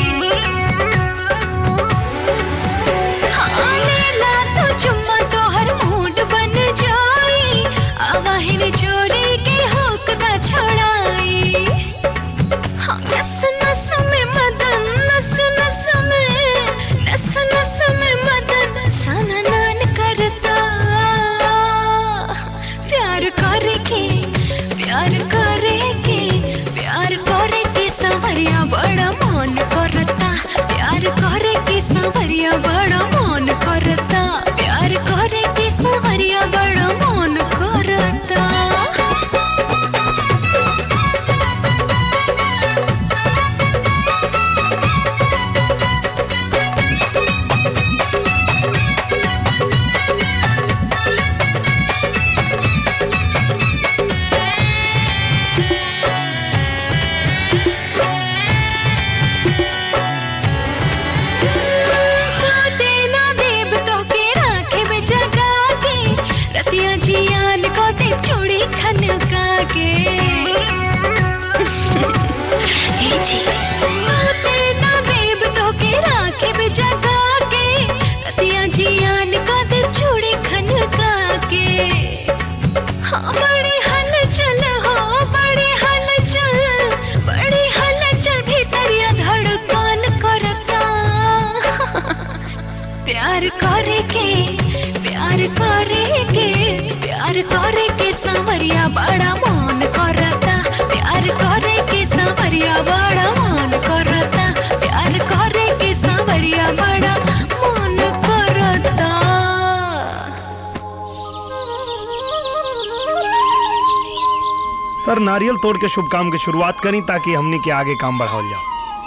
[SPEAKER 2] हाँ, नीला तो चुम्मा तो हर मूड बन जाई आवाहिनी चोली की हुक दा छोड़ाई हाँ, नस नस में मदन नस नस में नस नस में मदन सननान करता प्यार करे के प्यार करे के प्यार करे बड़ा मन करता प्यार करे के सांवरिया बड़ा मन करता प्यार करे के सांवरिया बड़ा मन करता
[SPEAKER 5] सर नारियल तोड़ के शुभ काम की शुरुआत करी ताकि हमने के आगे काम बढ़ाओ जाओ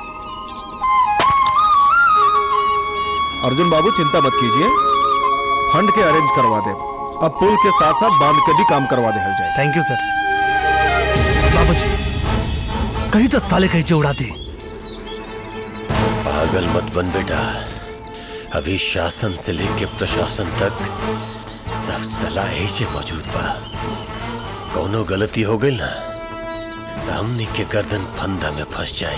[SPEAKER 10] अर्जुन बाबू चिंता मत कीजिए फंड के अरेंज करवा दे अब पुल के साथ साथ बांध के भी काम करवा दे जाए
[SPEAKER 5] थैंक यू सर
[SPEAKER 12] बाबूजी कहीं तो साले कहीं जो उड़ा दी
[SPEAKER 15] पागल मत बन बेटा अभी शासन से लेके प्रशासन तक सब सलाह से मौजूद बा कौनो गलती हो गई ना तो हमनी के गर्दन फंदा में फंस जाए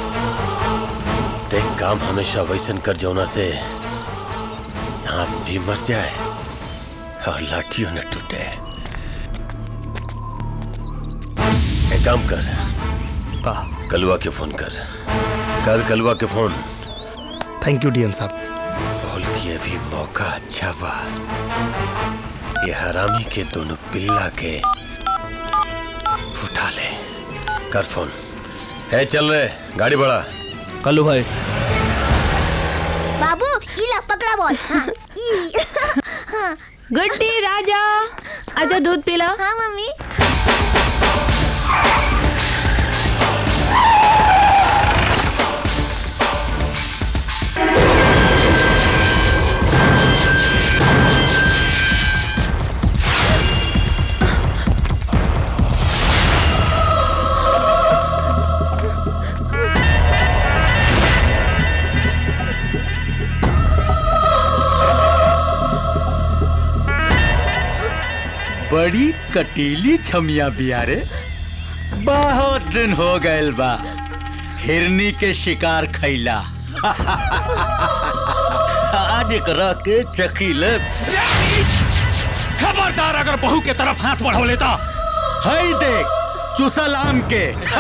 [SPEAKER 15] देख काम हमेशा वैसन कर जौना से सांप भी मर जाए और लाठियों न टूटे एक काम कर कलुआ के फोन कर कर कलुआ के फोन
[SPEAKER 5] थैंक यू डीएम साहब
[SPEAKER 15] बोल कि अभी मौका अच्छा बा ये हरामी के दोनों पिल्ला के उठा ले कर फोन है चल रहे गाड़ी बढ़ा
[SPEAKER 12] कल्लू भाई
[SPEAKER 3] बाबू ये ला पकड़ा बॉल हाँ, ई। हाँ।
[SPEAKER 6] गुड्डी राजा आजा दूध पिला
[SPEAKER 3] हाँ मम्मी
[SPEAKER 17] बड़ी कटीली छमिया बिया रे बहुत दिन हो गए बा हिरनी के शिकार खैला आज एकरा के चखी ले
[SPEAKER 18] खबरदार अगर बहू के तरफ हाथ बढ़ो लेता
[SPEAKER 17] हई देख चुसल आम के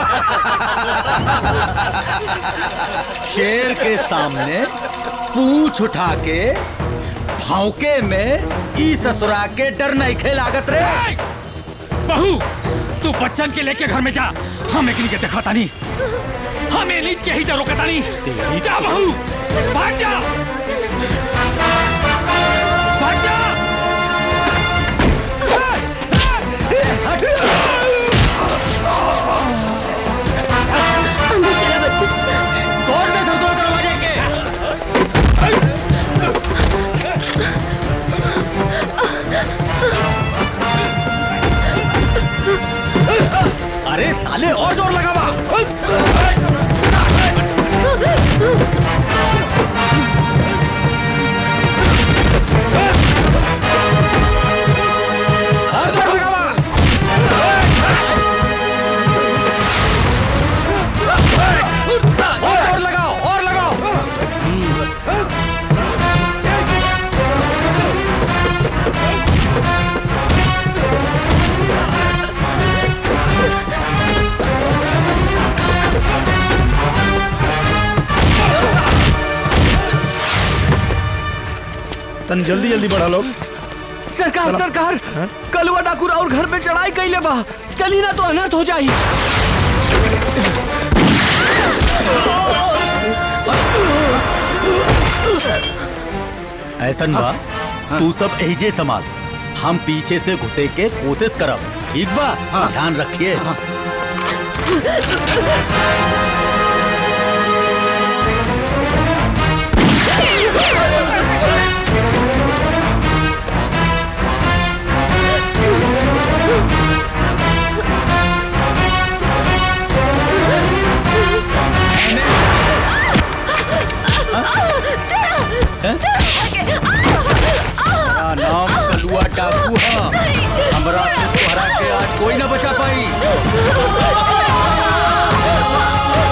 [SPEAKER 17] शेर के सामने पूछ उठा के भौके में ई ससुरा के डर नहीं खे लागत रे
[SPEAKER 18] बहू तू बच्चन के लेके घर में जा हम एक के देखा तानी हम एलिज के ही जा रोकता नहीं जा बहू भाग जा भाग जा
[SPEAKER 17] तोड़ दे ससुरा दरवाजे के अरे साले और जोर लगावा और जोर लगावा और जोर लगाओ और लगाओ
[SPEAKER 5] तन जल्दी जल्दी बढ़ा लोग
[SPEAKER 13] सरकार
[SPEAKER 5] चलो।
[SPEAKER 13] सरकार
[SPEAKER 5] हाँ?
[SPEAKER 13] कलुआ डाकू और घर पे चढ़ाई कैले बा चली ना तो अनर्थ हो जाई
[SPEAKER 17] ऐसन बा तू सब एजे संभाल हम पीछे से घुसे के कोशिश करब ठीक बा ध्यान रखिए हमारा नाम कलुआ डाकू है हमरा से तोहरा के आज कोई ना बचा पाई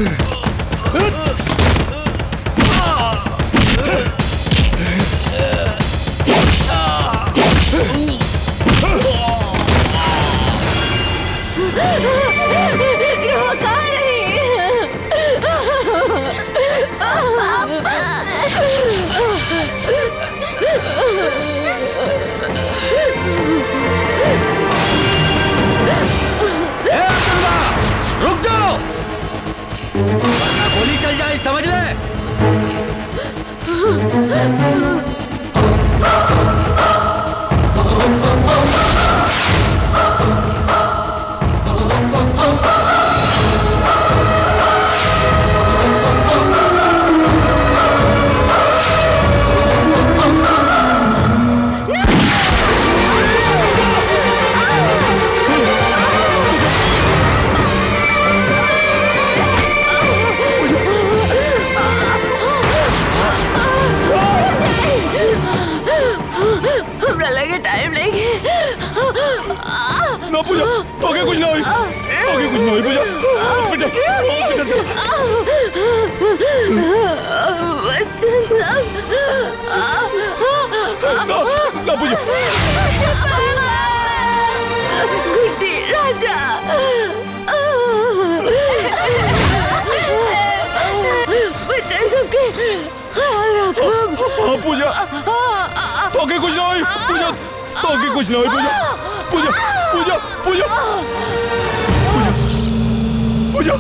[SPEAKER 2] ध्रुव कहाँ
[SPEAKER 11] रुक जाओ वरना गोली चल जाए समझ ले
[SPEAKER 2] हमरा लगे टाइम नहीं
[SPEAKER 11] ना पूजा ओके कुछ ना हुई ओके कुछ ना हुई पूजा हॉस्पिटल हॉस्पिटल ना ना पूजा
[SPEAKER 2] गुड्डी राजा बच्चे सबके ख्याल रखो
[SPEAKER 11] हाँ पूजा ओके कुछ ना हुई पूजा ओके कुछ ना हुई पूजा पूजा पूजा पूजा पूजा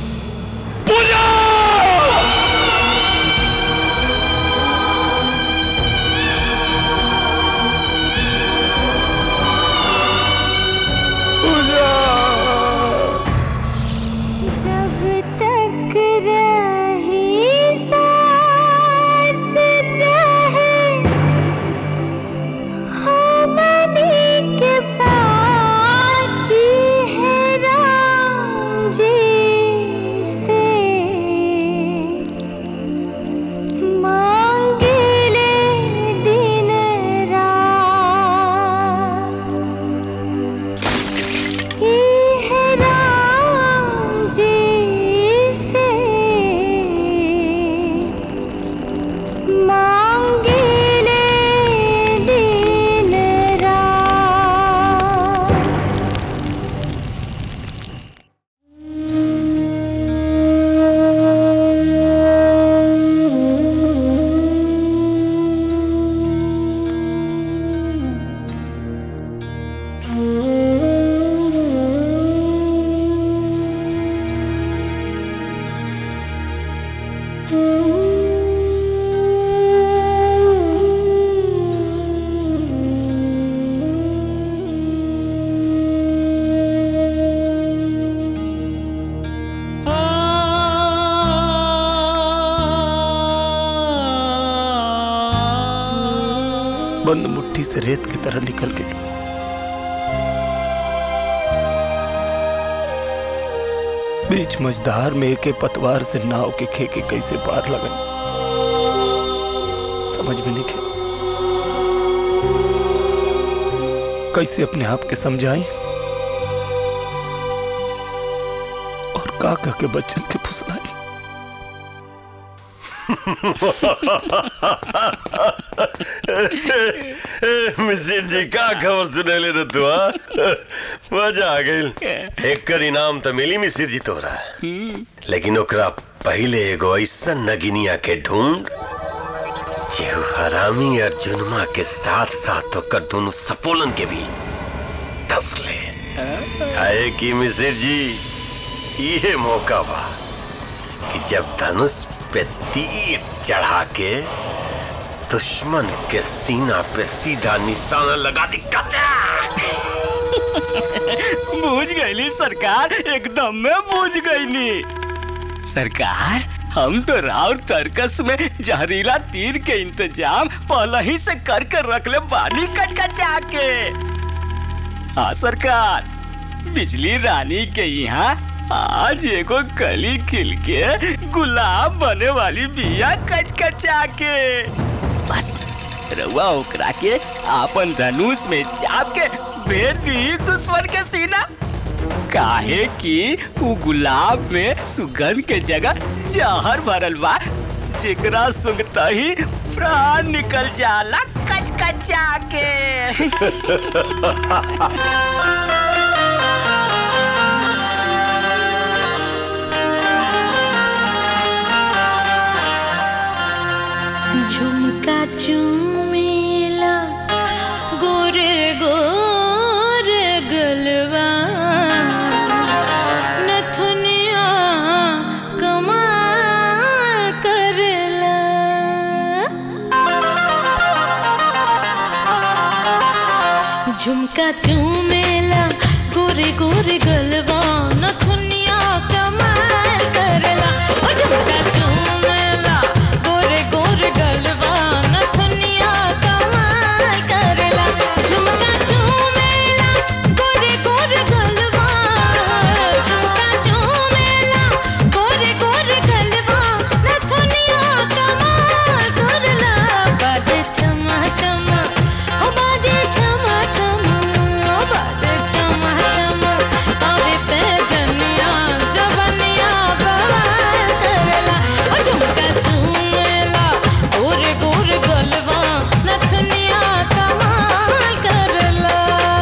[SPEAKER 11] पूजा
[SPEAKER 2] जब तक रही सांस रहे हमनी के साथ ही है राम जी से मांगे ले दिन रात ही है राम जी से मांगे ले दिन रात
[SPEAKER 5] बंद मुट्ठी से रेत की तरह निकल के बीच मझधार में एके पतवार से नाव के खेके कैसे पार लगन समझ में नहीं खे कैसे अपने आप के समझाई और का कह के बच्चन के फुसलाई
[SPEAKER 15] मिसिर जी का खबर सुने ले रे तू हाँ? मजा आ गई एक कर इनाम तो मिली मिसिर जी तोरा लेकिन ओकरा पहले एगो ऐसा नगिनिया के ढूंढ जेहू हरामी अर्जुनमा के साथ साथ ओकर दोनों सपोलन के भी दस ले आए कि मिसिर जी ये मौका बा कि जब धनुष पे तीर चढ़ा के दुश्मन के सीना पे सीधा निशाना लगा दी
[SPEAKER 14] बूझ गईली सरकार एकदम में बूझ गईली सरकार हम तो राव तर्कस में जहरीला तीर के इंतजाम पहले ही से कर कर रख ले बानी कचकचा के हाँ सरकार बिजली रानी के यहाँ आज एगो कली खिल के गुलाब बने वाली बिया कचकचा के बस रउआ ओकरा के आपन धनुष में चाप के भेद दी दुश्मन के सीना काहे कि उ गुलाब में सुगंध के जगह जहर भरल बा जेकरा सुंघता ही प्राण निकल जाला कचकचा के
[SPEAKER 2] झुमका चूमेला गोरे गोरे गलवा नथुनिया कमाल करला झुमका चूमेला गोरे गोरे गलवा नथुनिया कमाल करला ओ झुमका चूमेला गोरे गोरे गलवा नथुनिया कमाल करला झुमका चूमेला गोरे गोरे गलवा झुमका चूमेला गोरे गोरे गलवा नथुनिया कमाल करला बाजे चमा चमा ओ बाजे चमा चमा ओ बाजे चमा चमा आवे पे जनिया जवनिया बवाल करला ओ झुमका चूमेला गोरे गोरे गलवा नथुनिया कमाल करला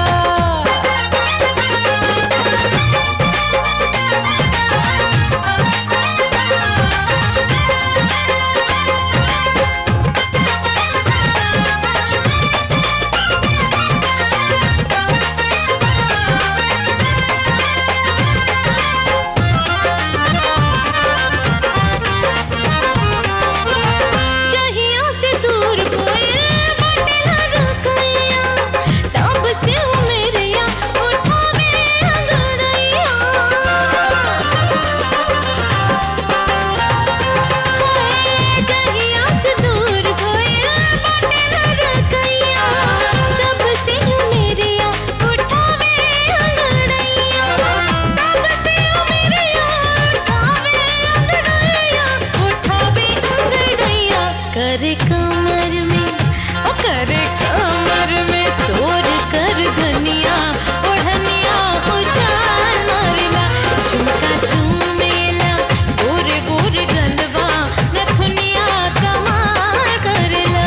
[SPEAKER 2] जहिया से दूर होए बटेला रखैया तब से ओ मेरिया उठावे अंगड़ैया हाय, जहिया से दूर होए बटेला रखैया तब से ओ मेरिया उठावे अंगड़ैया तब से ओ मेरिया उठावे अंगड़ैया उठावे अंगड़ैया करे कमर में ओ करे कमर में सोर कर धनिया ओढ़निया उजाल मारला झुमका झूमेला गोरे गोरे गलवा नथुनिया कमाल करला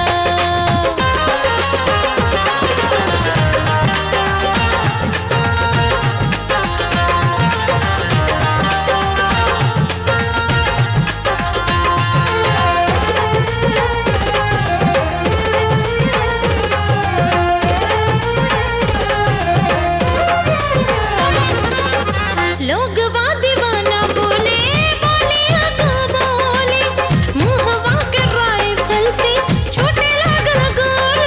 [SPEAKER 2] लोग दीवाना बोले बोलिया तो बोले मुहवा के राइफल से छोटे लागल गोर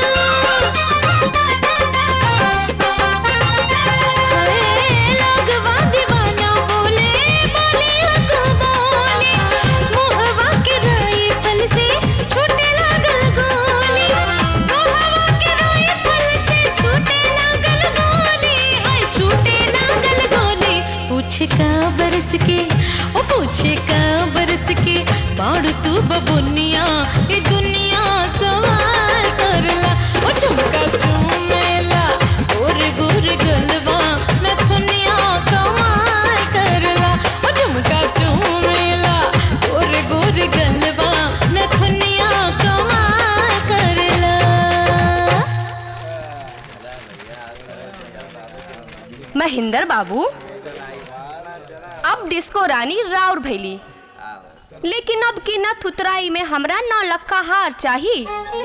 [SPEAKER 2] लोग दीवाना बोले बोलिया तो बोले मुहवा के राइफल से छोटे लागल गोली मुहवा के राइफल से छोटे लागल गोली हाय छोटे लागल गोली पूछे का बरस के ओ पूछे का बरस के बाड़ू तू बबुनिया ये दुनिया सवाल करला ओ झुमका चूमेला गोरे गोरे गलवा नथुनिया कमाल करला ओ झुमका चूमेला गोरे गोरे गलवा नथुनिया कमाल करला
[SPEAKER 16] महेंद्र बाबू अब डिस्को रानी राउर भैली लेकिन अब की न थुतराई में हमरा नौ लक्का हार चाही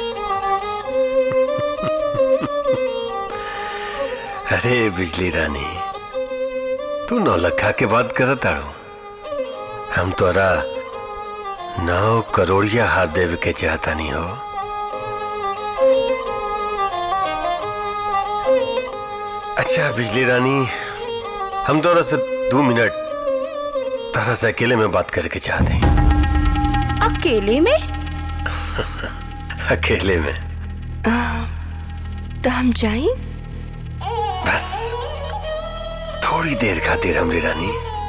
[SPEAKER 15] अरे बिजली रानी तू नौलखा के बात करत आड़ो हम तोरा नौ करोड़िया हार देवे के चाहता नहीं हो अच्छा बिजली रानी हम तोरा से दो मिनट तारा से अकेले में बात करके चाहते हैं
[SPEAKER 16] अकेले में
[SPEAKER 15] अकेले में
[SPEAKER 6] तो हम जाई
[SPEAKER 15] बस थोड़ी देर खातिर हमरी रानी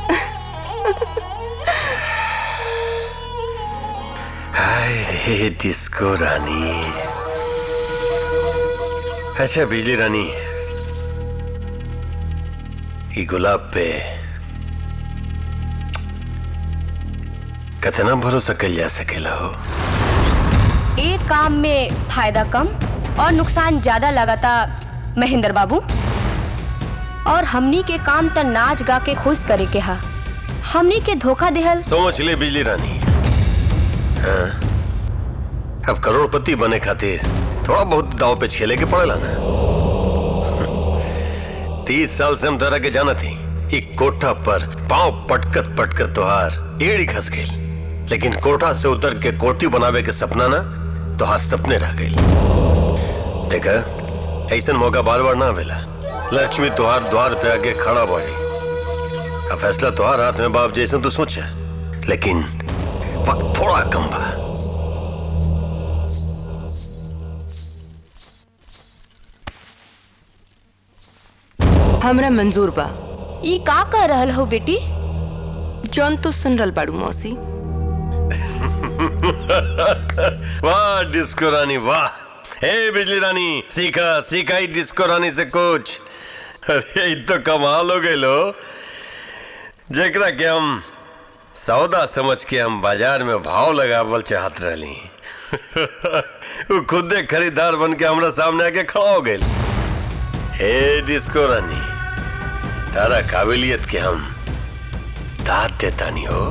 [SPEAKER 15] हाय रे डिस्को रानी अच्छा बिजली रानी ये गुलाब पे कितना भरोसा कल जा सकेला हो
[SPEAKER 16] एक काम में फायदा कम और नुकसान ज्यादा लगाता महेंद्र बाबू और हमनी के काम त नाच गा के खुश करे के हा हमनी के धोखा देहल
[SPEAKER 15] सोच ले बिजली रानी हाँ अब करोड़पति बने खातिर थोड़ा बहुत दाव पे खेले के पड़ेला ना तीस साल से हम तरह के जाना थी एक कोठा पर पांव पटकत पटकत तोहार एड़ी खस गई लेकिन कोठा से उतर के कोठी बनावे के सपना ना तोहार सपने रह गई देखा ऐसा मौका बार बार ना आवेला लक्ष्मी तोहार द्वार पे आगे खड़ा बाड़ी अब फैसला तोहार हाथ में बाप जैसे तू सोचा लेकिन वक्त थोड़ा कम बा
[SPEAKER 19] हमरा मंजूर बा
[SPEAKER 16] ई का कर रहल हो बेटी
[SPEAKER 19] जौन तो सुन रहल बाड़ू मौसी
[SPEAKER 15] वाह डिस्को रानी वाह हे बिजली रानी सीखा सीखा ही डिस्को रानी से कुछ अरे ये तो कमाल हो गए लो जेकरा के हम सौदा समझ के हम बाजार में भाव लगावल चाहत रहली वो खुदे खरीदार बन के हमरा सामने आके खड़ा हो गए हे डिस्को रानी तारा काबिलियत के हम दाद देता नहीं हो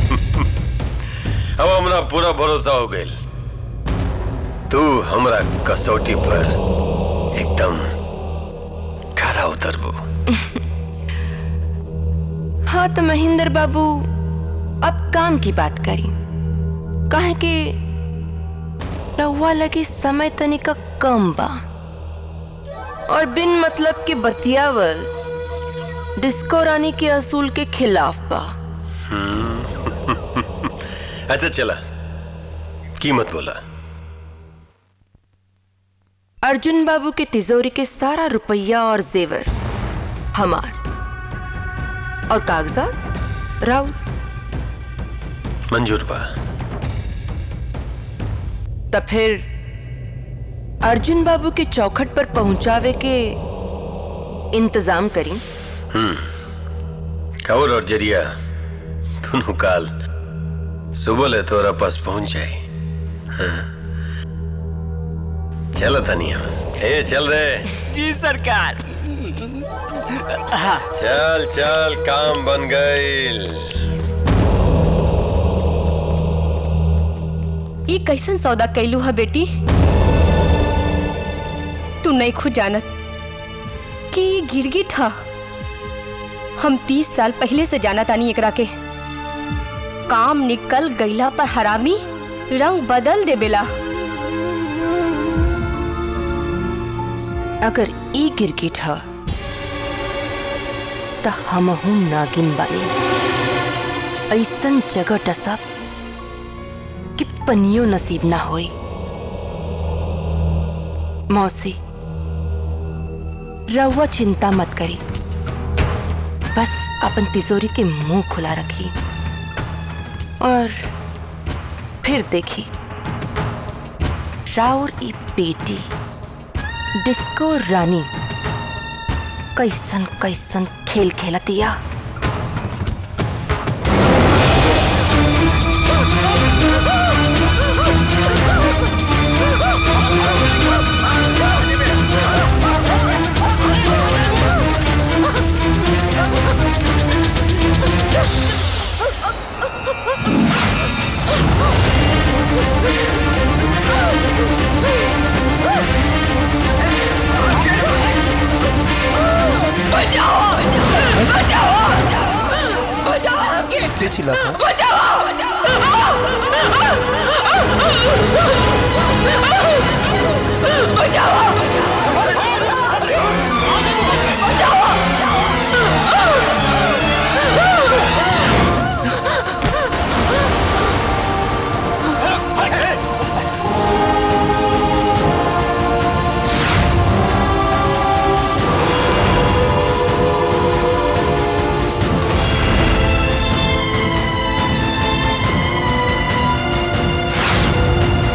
[SPEAKER 15] अब हमरा पूरा भरोसा हो गई तू हमरा कसौटी पर एकदम खरा उतरबो
[SPEAKER 19] हाँ तो महेंद्र बाबू अब काम की बात करी कहे कि रहुआ लगे समय तनिका कम बा और बिन मतलब के बतियावल डिस्को रानी के असूल के खिलाफ बा
[SPEAKER 15] अच्छा चला कीमत बोला
[SPEAKER 19] अर्जुन बाबू के तिजोरी के सारा रुपया और जेवर हमार और कागजात राउत
[SPEAKER 15] मंजूर बा
[SPEAKER 19] तब फिर अर्जुन बाबू के चौखट पर पहुंचावे के इंतजाम करी
[SPEAKER 15] हम्म खबर और जरिया दोनों काल सुबह ले तोरा पास पहुंच जाए हाँ। चल तनिया ए चल रे
[SPEAKER 14] जी सरकार
[SPEAKER 15] चल चल काम बन गईल
[SPEAKER 16] ई कैसन सौदा कैलू है बेटी तू नहीं खुद जानत कि ई गिरगिट हा हम तीस साल पहले से जाना तानी एकरा के काम निकल गईला पर हरामी रंग बदल देबेला
[SPEAKER 19] अगर ई गिरगिट ह त हमहू नागिन बानी ऐसन जगह टसब कि पनियो नसीब ना होई मौसी रहुआ चिंता मत करी बस अपन तिजोरी के मुंह खुला रखी और फिर देखी राउर ई बेटी डिस्को रानी कैसन कैसन खेल खेलतिया
[SPEAKER 2] बचाओ बचाओ बचाओ आगे
[SPEAKER 5] के चिल्लाता है?
[SPEAKER 2] बचाओ बचाओ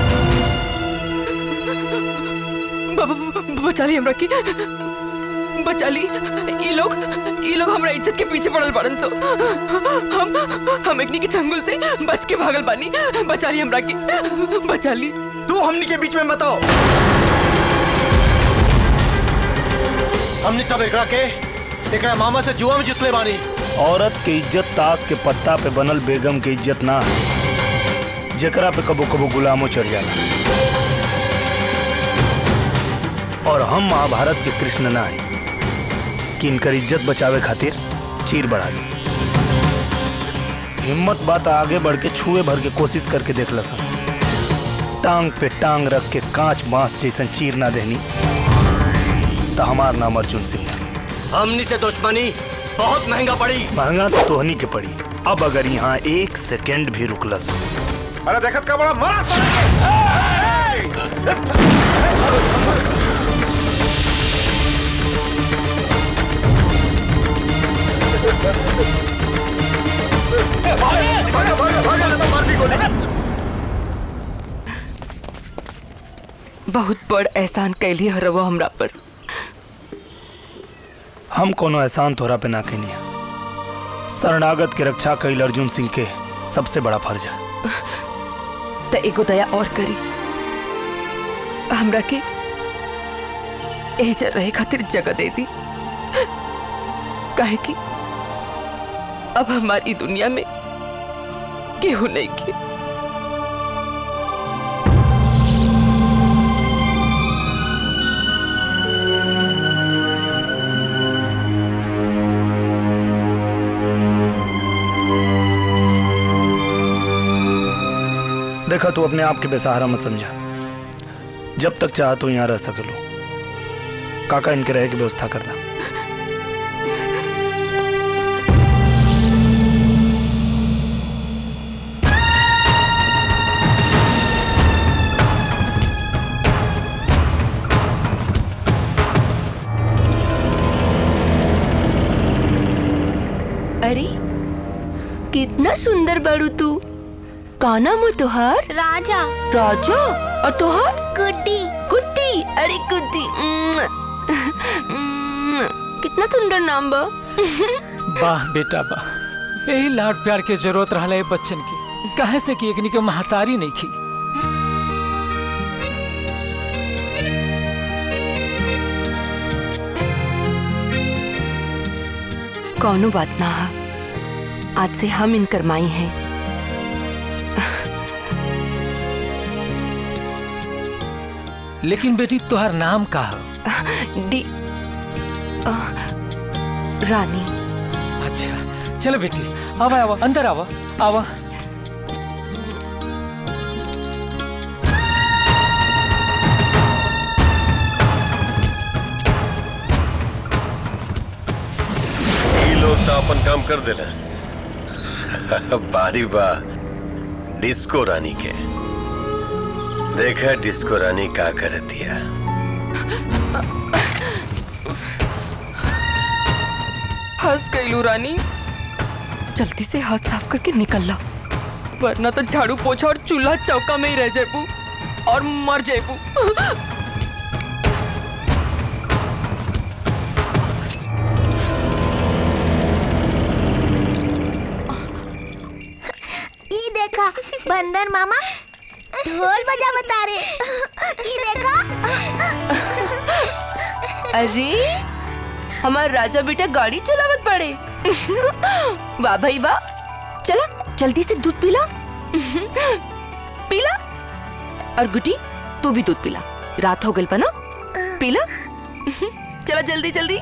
[SPEAKER 19] बचा ली हमरा की बचा ली ये लोग ये लोग हमारा इज्जत के पीछे पड़ल बड़न सो हम हम एकनी के चंगुल से बच के भागल बानी बचा ली हमरा के बचा ली
[SPEAKER 9] तू हमनी के बीच में मत आओ
[SPEAKER 11] हमने सब एकरा के एकरा मामा से जुआ में जितले बानी
[SPEAKER 5] औरत के इज्जत ताश के पत्ता पे बनल बेगम के इज्जत ना है जेकरा पे कबो कबो गुलामो चढ़ जाला और हम महाभारत के कृष्ण ना है कि इनकर इज्जत बचावे खातिर चीर बढ़ा दी हिम्मत बात आगे बढ़ के छुए भर के कोशिश करके देख लसन टांग पे टांग रख के कांच बांस जैसन चीर ना देनी तो हमार नाम अर्जुन सिंह है।
[SPEAKER 11] हमनी से दुश्मनी बहुत महंगा पड़ी
[SPEAKER 5] महंगा तो तोहनी के पड़ी अब अगर यहाँ एक सेकेंड भी रुकलस
[SPEAKER 10] अरे देखत का बड़ा मारा
[SPEAKER 19] बहुत बड़ एहसान कैली हरवा हमरा पर
[SPEAKER 5] हम कोनो एहसान तोहरा पे ना कैनी शरणागत के रक्षा कैल अर्जुन सिंह के सबसे बड़ा फर्ज है
[SPEAKER 19] त एगो दया और करी हमरा के एजा रहे खातिर जगह दे दी काहे कि अब हमारी दुनिया में केहू नहीं की
[SPEAKER 5] देखा तू अपने आप के बेसहारा मत समझा जब तक चाह तो यहाँ रह सकलो काका इनके रहे की व्यवस्था करता
[SPEAKER 19] अरे कितना सुंदर बड़ू तू का नाम हो तुहार
[SPEAKER 3] राजा
[SPEAKER 19] राजा और तुहार
[SPEAKER 3] गुड्डी
[SPEAKER 19] गुड्डी अरे गुड्डी उम्म, उम्म, कितना सुंदर नाम बा
[SPEAKER 18] वाह बेटा वाह यही लाड प्यार के जरूरत रहा है बच्चन की काहे से कि एकनी के महतारी नहीं की
[SPEAKER 19] कौनो बात ना हा आज से हम इनकर माई हैं
[SPEAKER 18] लेकिन बेटी तुहार नाम का है
[SPEAKER 19] डी अ, रानी
[SPEAKER 18] अच्छा चलो बेटी आवा आवा अंदर आवा आवा
[SPEAKER 15] ये लोग तो अपन काम कर दिलस बारी बा डिस्को रानी के देखा डिस्को रानी का कर दिया
[SPEAKER 19] हंस गईलू रानी जल्दी से हाथ साफ करके निकल ला वरना तो झाड़ू पोछा और चूल्हा चौका में ही रह जेबू और मर जेबू
[SPEAKER 3] ई देखा बंदर मामा ढोल बजा बता रहे ई देखा
[SPEAKER 19] अरे हमार राजा बेटा गाड़ी चलावत पड़े वाह भाई वाह चला जल्दी से दूध पिला पीला और गुटी तू भी दूध पिला रात हो गई पना पीला चला जल्दी जल्दी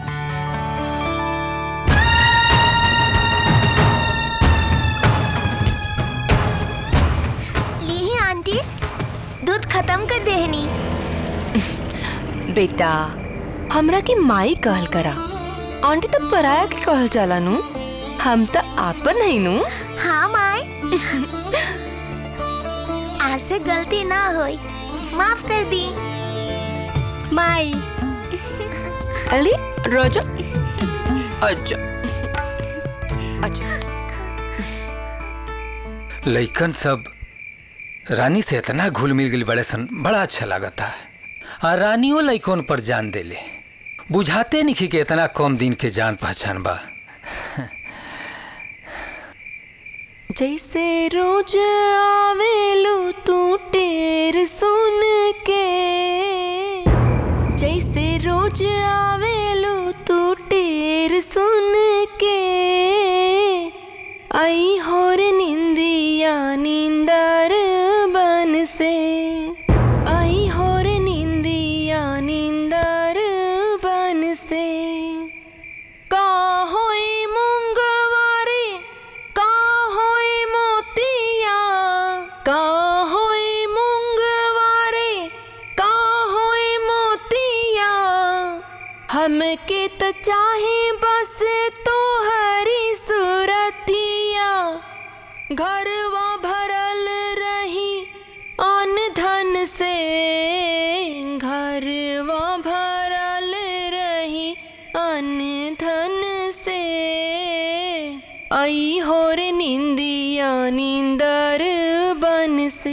[SPEAKER 3] ली आंटी दूध खत्म कर देहनी
[SPEAKER 19] बेटा हमरा के माई कहल करा आंटी तो पराया के कहल जाला नु हम तो आपन है नु
[SPEAKER 3] हाँ माई आज से गलती ना होई माफ कर दी
[SPEAKER 19] माई अली रोजा अच्छा अच्छा
[SPEAKER 18] लइकन सब रानी से इतना घुल मिल गई बड़े सन बड़ा अच्छा लागता है आ रानियों लइकन पर जान देले
[SPEAKER 17] बुझाते नहीं कि इतना कम दिन के जान पहचान बा
[SPEAKER 19] जैसे रोज आवेलू तू टेर सुन के जैसे रोज आवेलू तू टेर सुन के आई होर निंदिया नींदर बन से आई होर निंदिया नींदर बन से का होई मूंगवारी का होई मोतिया का होई मूंगवारे का होई मोतिया हमके त चाहे बस तोहरी सूरतिया घरवा भरल रही अन धन से घरवा भरल रही अन धन से आई होर निंदिया नींदर बन से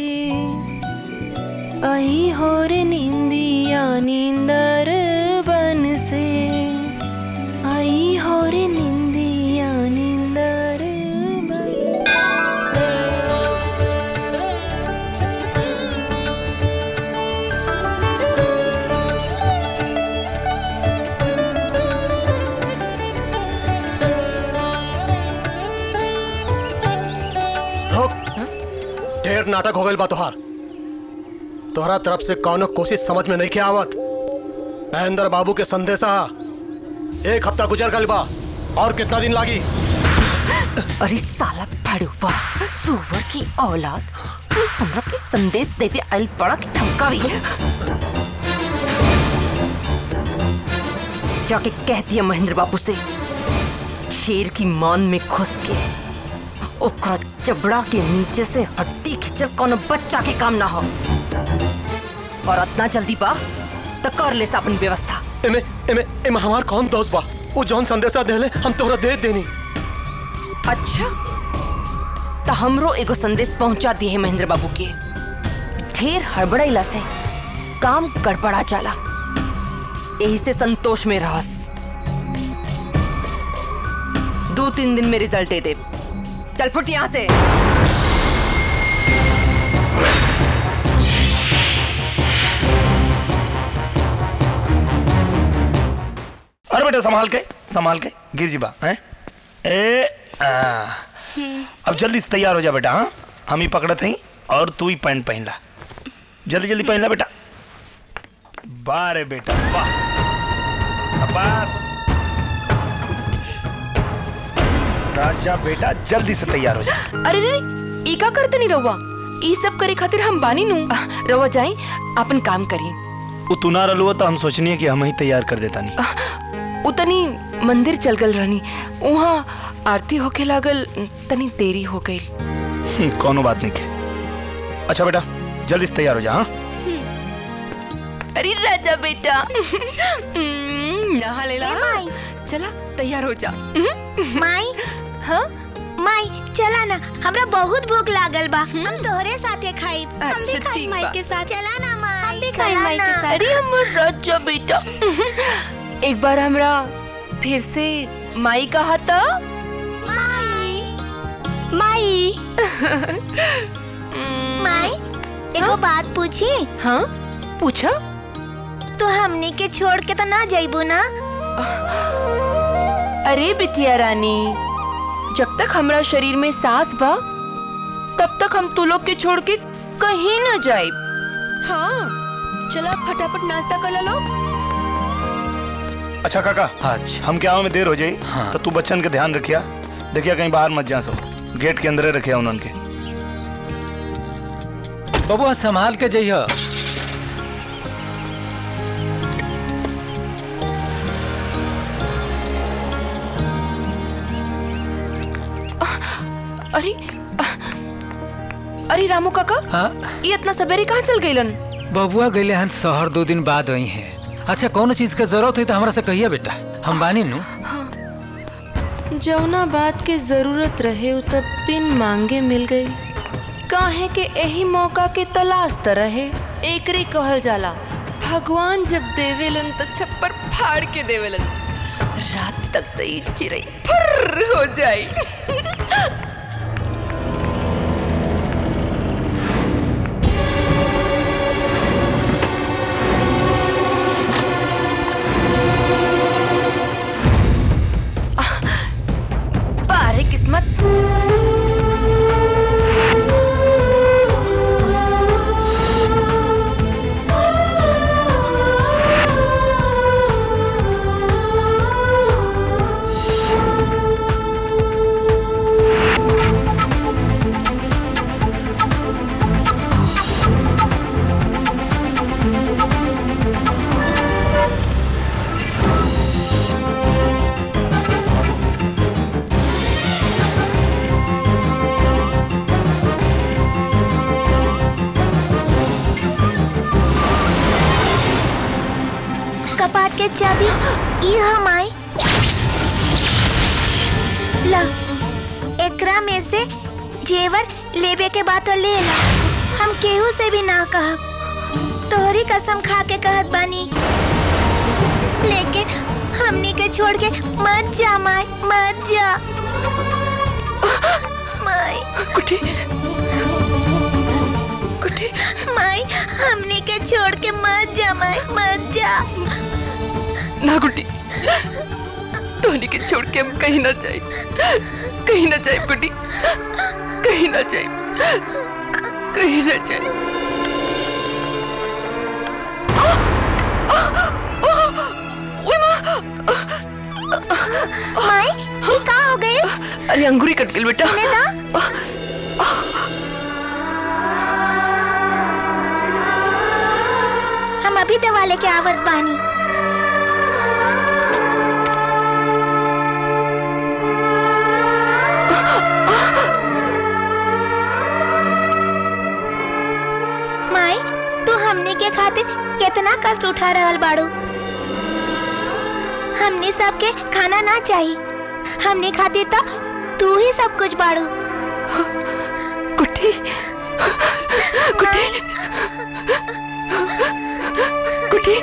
[SPEAKER 19] आई होर निंदिया नींदर बन से आई होर निंदिया नींदर
[SPEAKER 20] रोक ढेर नाटक हो गइल बा तोहार तोहरा तरफ से कौनो कोशिश समझ में नहीं के आवत महेंद्र बाबू के संदेशा एक हफ्ता गुजर गइल बा और कितना दिन लागी
[SPEAKER 19] अरे साला फड़ूपा सुअर की औलाद तू हमरा के संदेश देवे आइल बड़ा की धमकावी जाके कह दिया महेंद्र बाबू से शेर की मान में घुस के ओकरा चबड़ा के नीचे से हड्डी खिंचल कोनो बच्चा के काम ना हो और इतना जल्दी बा तो कर ले सा अपन व्यवस्था
[SPEAKER 20] एमे एमे एमे हमार कौन दोस्त बा वो जौन संदेशा देले हम तोहरा दे देनी
[SPEAKER 19] अच्छा तो हमरो एगो संदेश पहुंचा दिए है महेंद्र बाबू के ढेर हड़बड़ाइला से काम गड़बड़ा जाला यही से संतोष में रहस दो तीन दिन में रिजल्ट दे दे चल फुट यहाँ से
[SPEAKER 5] अरे बेटा संभाल के संभाल के गिर जी बा हैं ए आ, अब जल्दी से तैयार हो जा बेटा हाँ हम ही पकड़त हई और तू ही पैंट पहन ला जल्दी जल्दी पहन ला बेटा वाह रे बेटा वाह शाबाश राजा बेटा जल्दी से तैयार हो जा
[SPEAKER 19] अरे रे ई का करते नहीं रहुआ ई सब करे खातिर हम बानी नु रहुआ जाई अपन काम करी
[SPEAKER 5] वो तू ना रलुआ तो हम सोचनी है कि हम ही तैयार कर देता नहीं
[SPEAKER 19] उतनी मंदिर चल गल रहनी वहाँ आरती होके लागल तनी देरी हो गई
[SPEAKER 5] हम्म, कोनो बात नहीं के अच्छा बेटा जल्दी से तैयार हो जा हाँ
[SPEAKER 19] अरे राजा बेटा हम्म, नहा ले ला चला तैयार हो जा
[SPEAKER 3] माई हाँ माई चला ना हमरा बहुत भूख लागल बा हम तोहरे साथे खाई हम भी
[SPEAKER 19] अच्छा,
[SPEAKER 3] खाई
[SPEAKER 19] ठीक
[SPEAKER 3] माई
[SPEAKER 19] बा।
[SPEAKER 3] के साथ चला ना माई हम भी
[SPEAKER 19] खाई माई के साथ। अरे हमर राजा बेटा एक बार हमरा फिर से माई कहा था
[SPEAKER 3] माई माई एगो बात पूछी
[SPEAKER 19] हाँ पूछा
[SPEAKER 3] तो हमनी के छोड़ के तो ना जाइबू ना
[SPEAKER 19] अरे बिटिया रानी जब तक हमरा शरीर में सांस बा तब तक हम तू लोग के छोड़ के कहीं ना जाए हाँ चला फटाफट नाश्ता कर लो
[SPEAKER 5] अच्छा काका आज हम क्या में देर हो जाई
[SPEAKER 17] हाँ।
[SPEAKER 5] तो तू बच्चन के ध्यान रखिया देखिया कहीं बाहर मत जा सो गेट के अंदर रखिया उन्होंने के
[SPEAKER 17] बबुआ संभाल के जइह
[SPEAKER 19] अरे अरे रामू काका
[SPEAKER 17] हाँ
[SPEAKER 19] ये इतना सवेरे कहाँ चल गईलन
[SPEAKER 17] बबुआ गईले हन शहर दो दिन बाद आई हैं अच्छा कौन चीज के जरूरत हुई तो हमरा से कहिए बेटा हम बानी नु
[SPEAKER 19] जौना बात के जरूरत रहे उ तब बिन मांगे मिल गई काहे के यही मौका के तलाश त रहे एकरे कहल जाला भगवान जब देवेलन तो छप्पर फाड़ के देवेलन रात तक तो ये चिड़ई फुर्र हो जाई बारे किस्मत
[SPEAKER 3] कपाट के चाबी ई हम आई ला एकरा में से जेवर लेबे के बात ले ला हम केहू से भी ना कहब तोहरी कसम खा के कहत बानी लेकिन हमनी के छोड़ के मत जा माई मत जा माई
[SPEAKER 19] कुटी कुटी
[SPEAKER 3] माई हमनी के छोड़ के मत जा माई मत जा
[SPEAKER 19] ना गुड्डी टोनी के छोड़ के हम कहीं ना जाए कहीं ना जाए गुड्डी कहीं ना जाए कहीं ना जाए
[SPEAKER 3] माई ये का हो गई
[SPEAKER 19] अरे अंगूरी कट गई बेटा
[SPEAKER 3] हम अभी दवा लेके आवत बानी माई तू हमनी के खातिर कितना कष्ट उठा रहल बाड़ू हमनी सबके खाना ना चाहिए हमनी खातिर तो तू ही सब कुछ बाड़ू
[SPEAKER 19] कुटी कुटी कुटी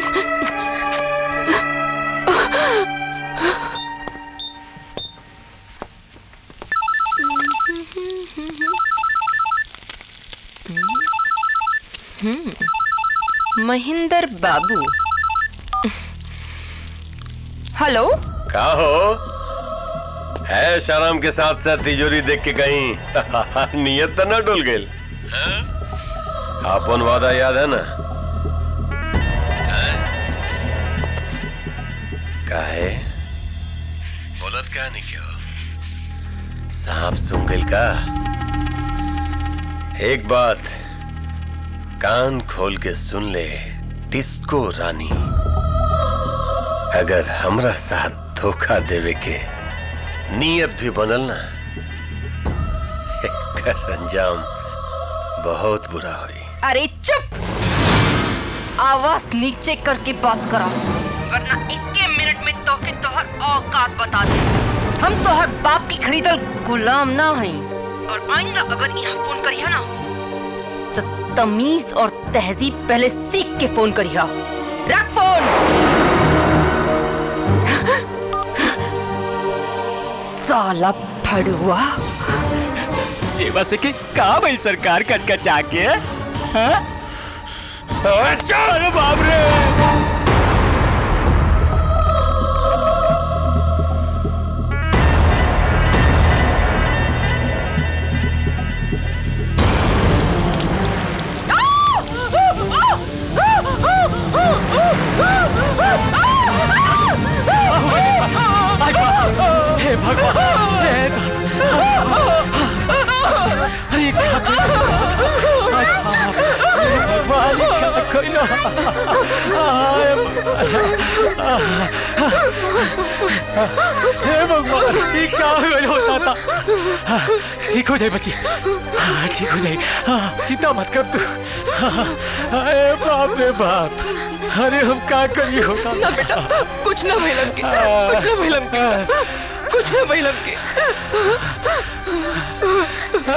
[SPEAKER 19] हम्म, महेंद्र बाबू हेलो
[SPEAKER 15] का हो है शराम के साथ साथ तिजोरी देख के कहीं नियत तो ना डुल गई अपन वादा याद है ना हैं? काहे बोलत क्या नहीं क्यों सांप सुन गइल का एक बात कान खोल के सुन ले डिस्को रानी अगर हमरा साथ धोखा देवे के नियत भी बनल ना एकर अंजाम बहुत बुरा होई
[SPEAKER 19] अरे चुप आवाज नीचे करके बात करा वरना इक्के मिनट में तो के तोहर औकात बता दे हम तोहर बाप की खरीदल गुलाम ना हई और आइंदा अगर यहाँ फोन करिया ना तो तमीज और तहजीब पहले सीख के फोन करिया रख फोन साला फड़ुआ
[SPEAKER 14] जेवा से के का भाई सरकार कचकचा के हाँ? अरे बाप रे
[SPEAKER 18] हे भगवान हे अरे क्या भगवान ये क्या कोई ना हे भगवान ये क्या होता था ठीक हो जाए बच्ची हाँ, ठीक हो जाए हाँ, चिंता मत कर तू हाँ, अरे बाप रे बाप अरे हम क्या करिए होता
[SPEAKER 19] ना बेटा कुछ ना भइलम के कुछ ना भइलम के कुछ ना भइलम के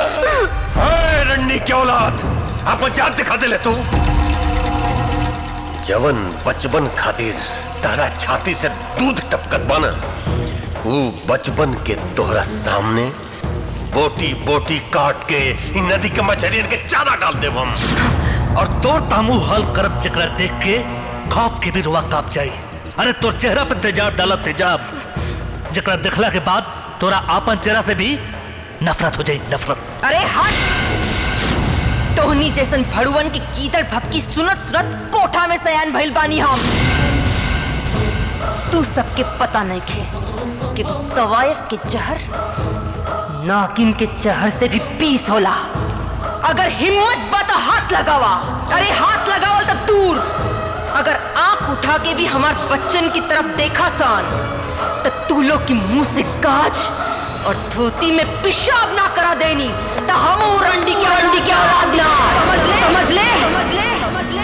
[SPEAKER 15] अरे रन्नी की औलाद अपन जात दिखा दे ले तू जवन बचपन खातिर तारा छाती से दूध टपकत बाना वो बचपन के तोहरा सामने बोटी बोटी काट के इ नदी के मछलियन के चारा डाल देव हम
[SPEAKER 12] और तोर तामू हल करब जकरा देख के खौफ के भी रुआ काप जाई अरे तोर चेहरा पे तेजाब डालत तेजाब जकरा देखला के बाद तोरा आपन चेहरा से भी नफरत हो जाई नफरत
[SPEAKER 16] अरे हट तोहनी जैसन भड़ुवन की कीदड़ भपकी सुनत सुनत कोठा में सयान भइल बानी हम तू सबके पता नहीं खे कि वो तवायफ के जहर नागिन के जहर से भी पीस होला अगर हिम्मत बा तो हाथ लगावा अरे हाथ लगावल तो दूर अगर आंख उठा के भी हमार बच्चन की तरफ देखा सान तो तू लोग की मुंह से काज और धोती में पेशाब ना करा देनी तो हम वो रंडी की रंडी की औलाद ना समझ ले समझ ले समझ ले समझ ले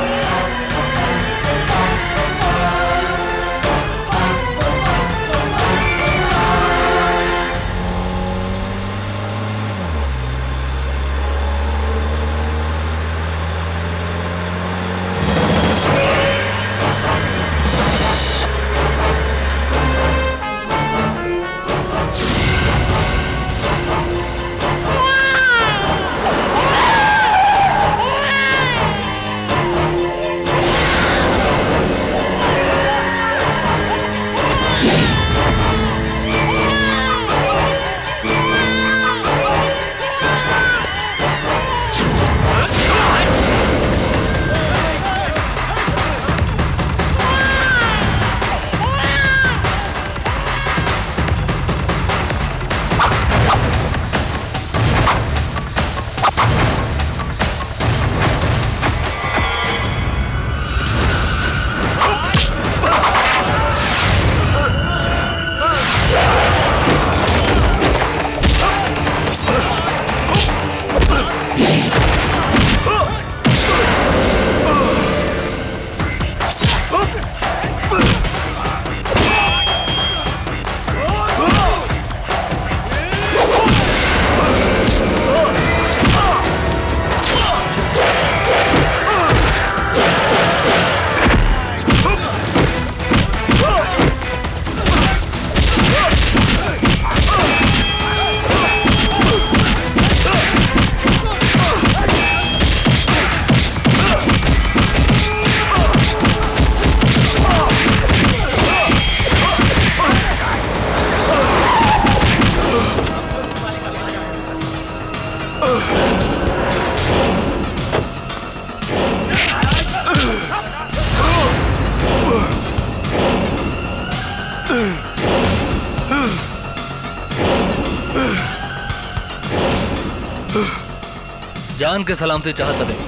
[SPEAKER 12] जान के सलामती चाहत हवे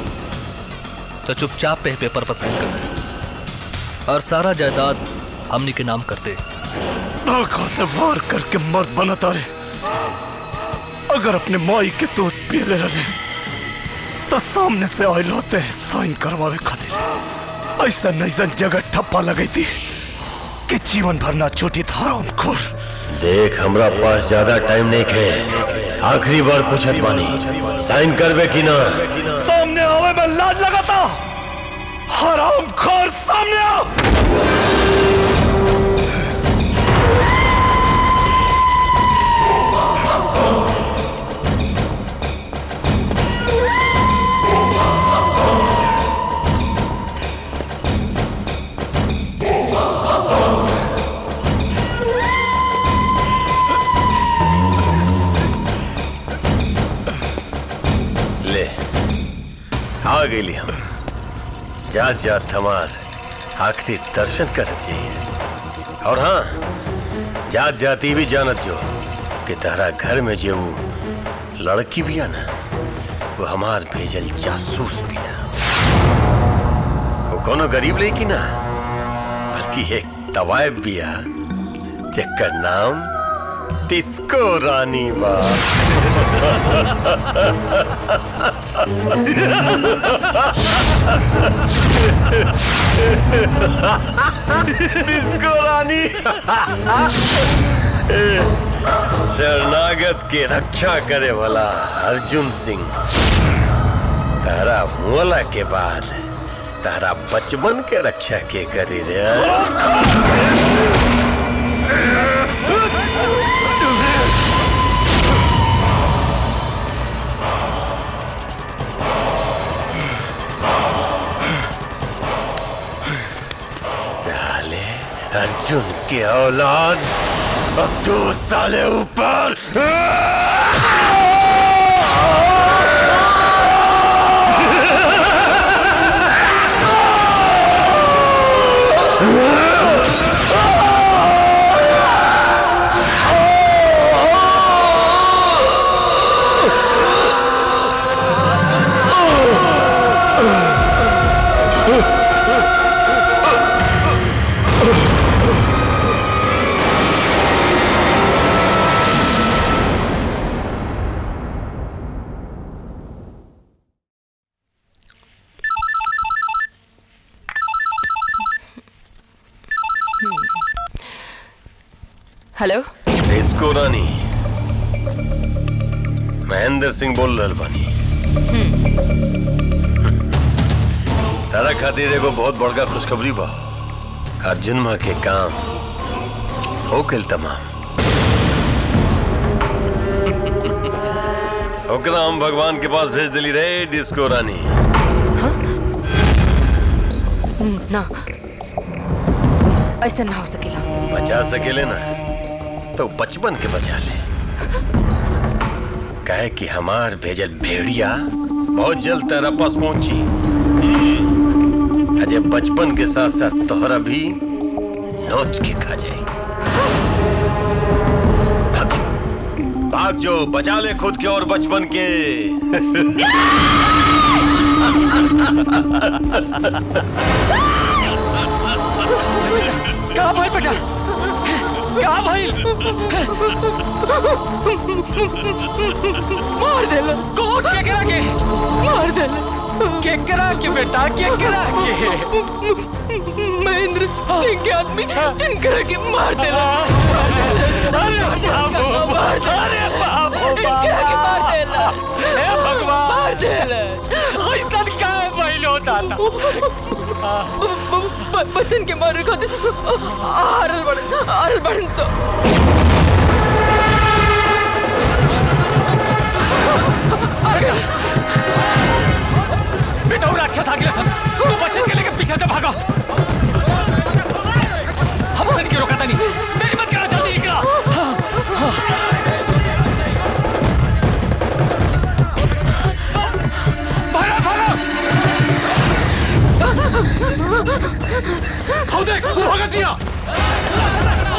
[SPEAKER 12] तो चुपचाप पे पेपर पर साइन कर दे और सारा जायदाद हमनी के नाम कर दे
[SPEAKER 5] आंखों से वार करके मर्द बनाता रे अगर अपने माई के दूध पी ले रहे तो सामने से आयल होते साइन करवावे खातिर ऐसा नैसन जगह ठप्पा लगी थी कि जीवन भर ना छूटी था खोर
[SPEAKER 15] देख हमरा पास ज्यादा टाइम नहीं है आखिरी बार पूछत बानी साइन करबे कि ना
[SPEAKER 5] सामने आवे में लाज लगाता हराम खोर सामने आओ
[SPEAKER 15] ले आ गई हम जात जात हमार आखिरी दर्शन कर चाहिए और हाँ जात जाती भी जानत जो कि तारा घर में जो वो लड़की भी है ना वो हमार भेजल जासूस भी है वो कोनो गरीब लेकी ना बल्कि एक तवायब भी है जेकर नाम डिस्को रानी बा डिस्को रानी ए, शरणागत के रक्षा करे वाला अर्जुन सिंह तारा मोला के बाद तारा बचपन के रक्षा के करी रे साले अर्जुन के औलाद अब तू साले ऊपर
[SPEAKER 19] हेलो
[SPEAKER 15] डिस्को रानी महेंद्र सिंह बोल रहल बानी तारा खातिर एगो बहुत बड़का खुशखबरी बा अर्जुन माँ के काम हो गइल तमाम ओकरा हम भगवान के पास भेज दिली रे डिस्को रानी
[SPEAKER 19] ना ऐसा ना हो सकेला
[SPEAKER 15] बचा सकेले ना तो बचपन के बचा ले कहे कि हमार भेजल भेड़िया बहुत जल्द तेरा पास पहुंची अजय बचपन के साथ साथ तोहरा भी नोच के खा जाए भाग जो, भाग जो बचा ले खुद के और बचपन के
[SPEAKER 18] का भाई बेटा का भाई मार दे कौन केकरा के मार दे केकरा के बेटा केकरा के
[SPEAKER 19] महेंद्र सिंह के आदमी इनकरा के मार दे
[SPEAKER 18] अरे बाबू अरे बाबू
[SPEAKER 19] इनकरा के मार दे
[SPEAKER 18] हे भगवान
[SPEAKER 19] मार दे
[SPEAKER 18] ऐसा का बैल होता था
[SPEAKER 19] बच्चन के मारे खातिर हारल बड़न हारल बड़न सो
[SPEAKER 18] बेटा वो राक्षस आ गया सब तू बच्चन के लेके पीछे से भागो हम उसे नहीं रोका था नहीं मेरी मत करा जल्दी निकला भागो भागो खाओ देख वो भगत दिया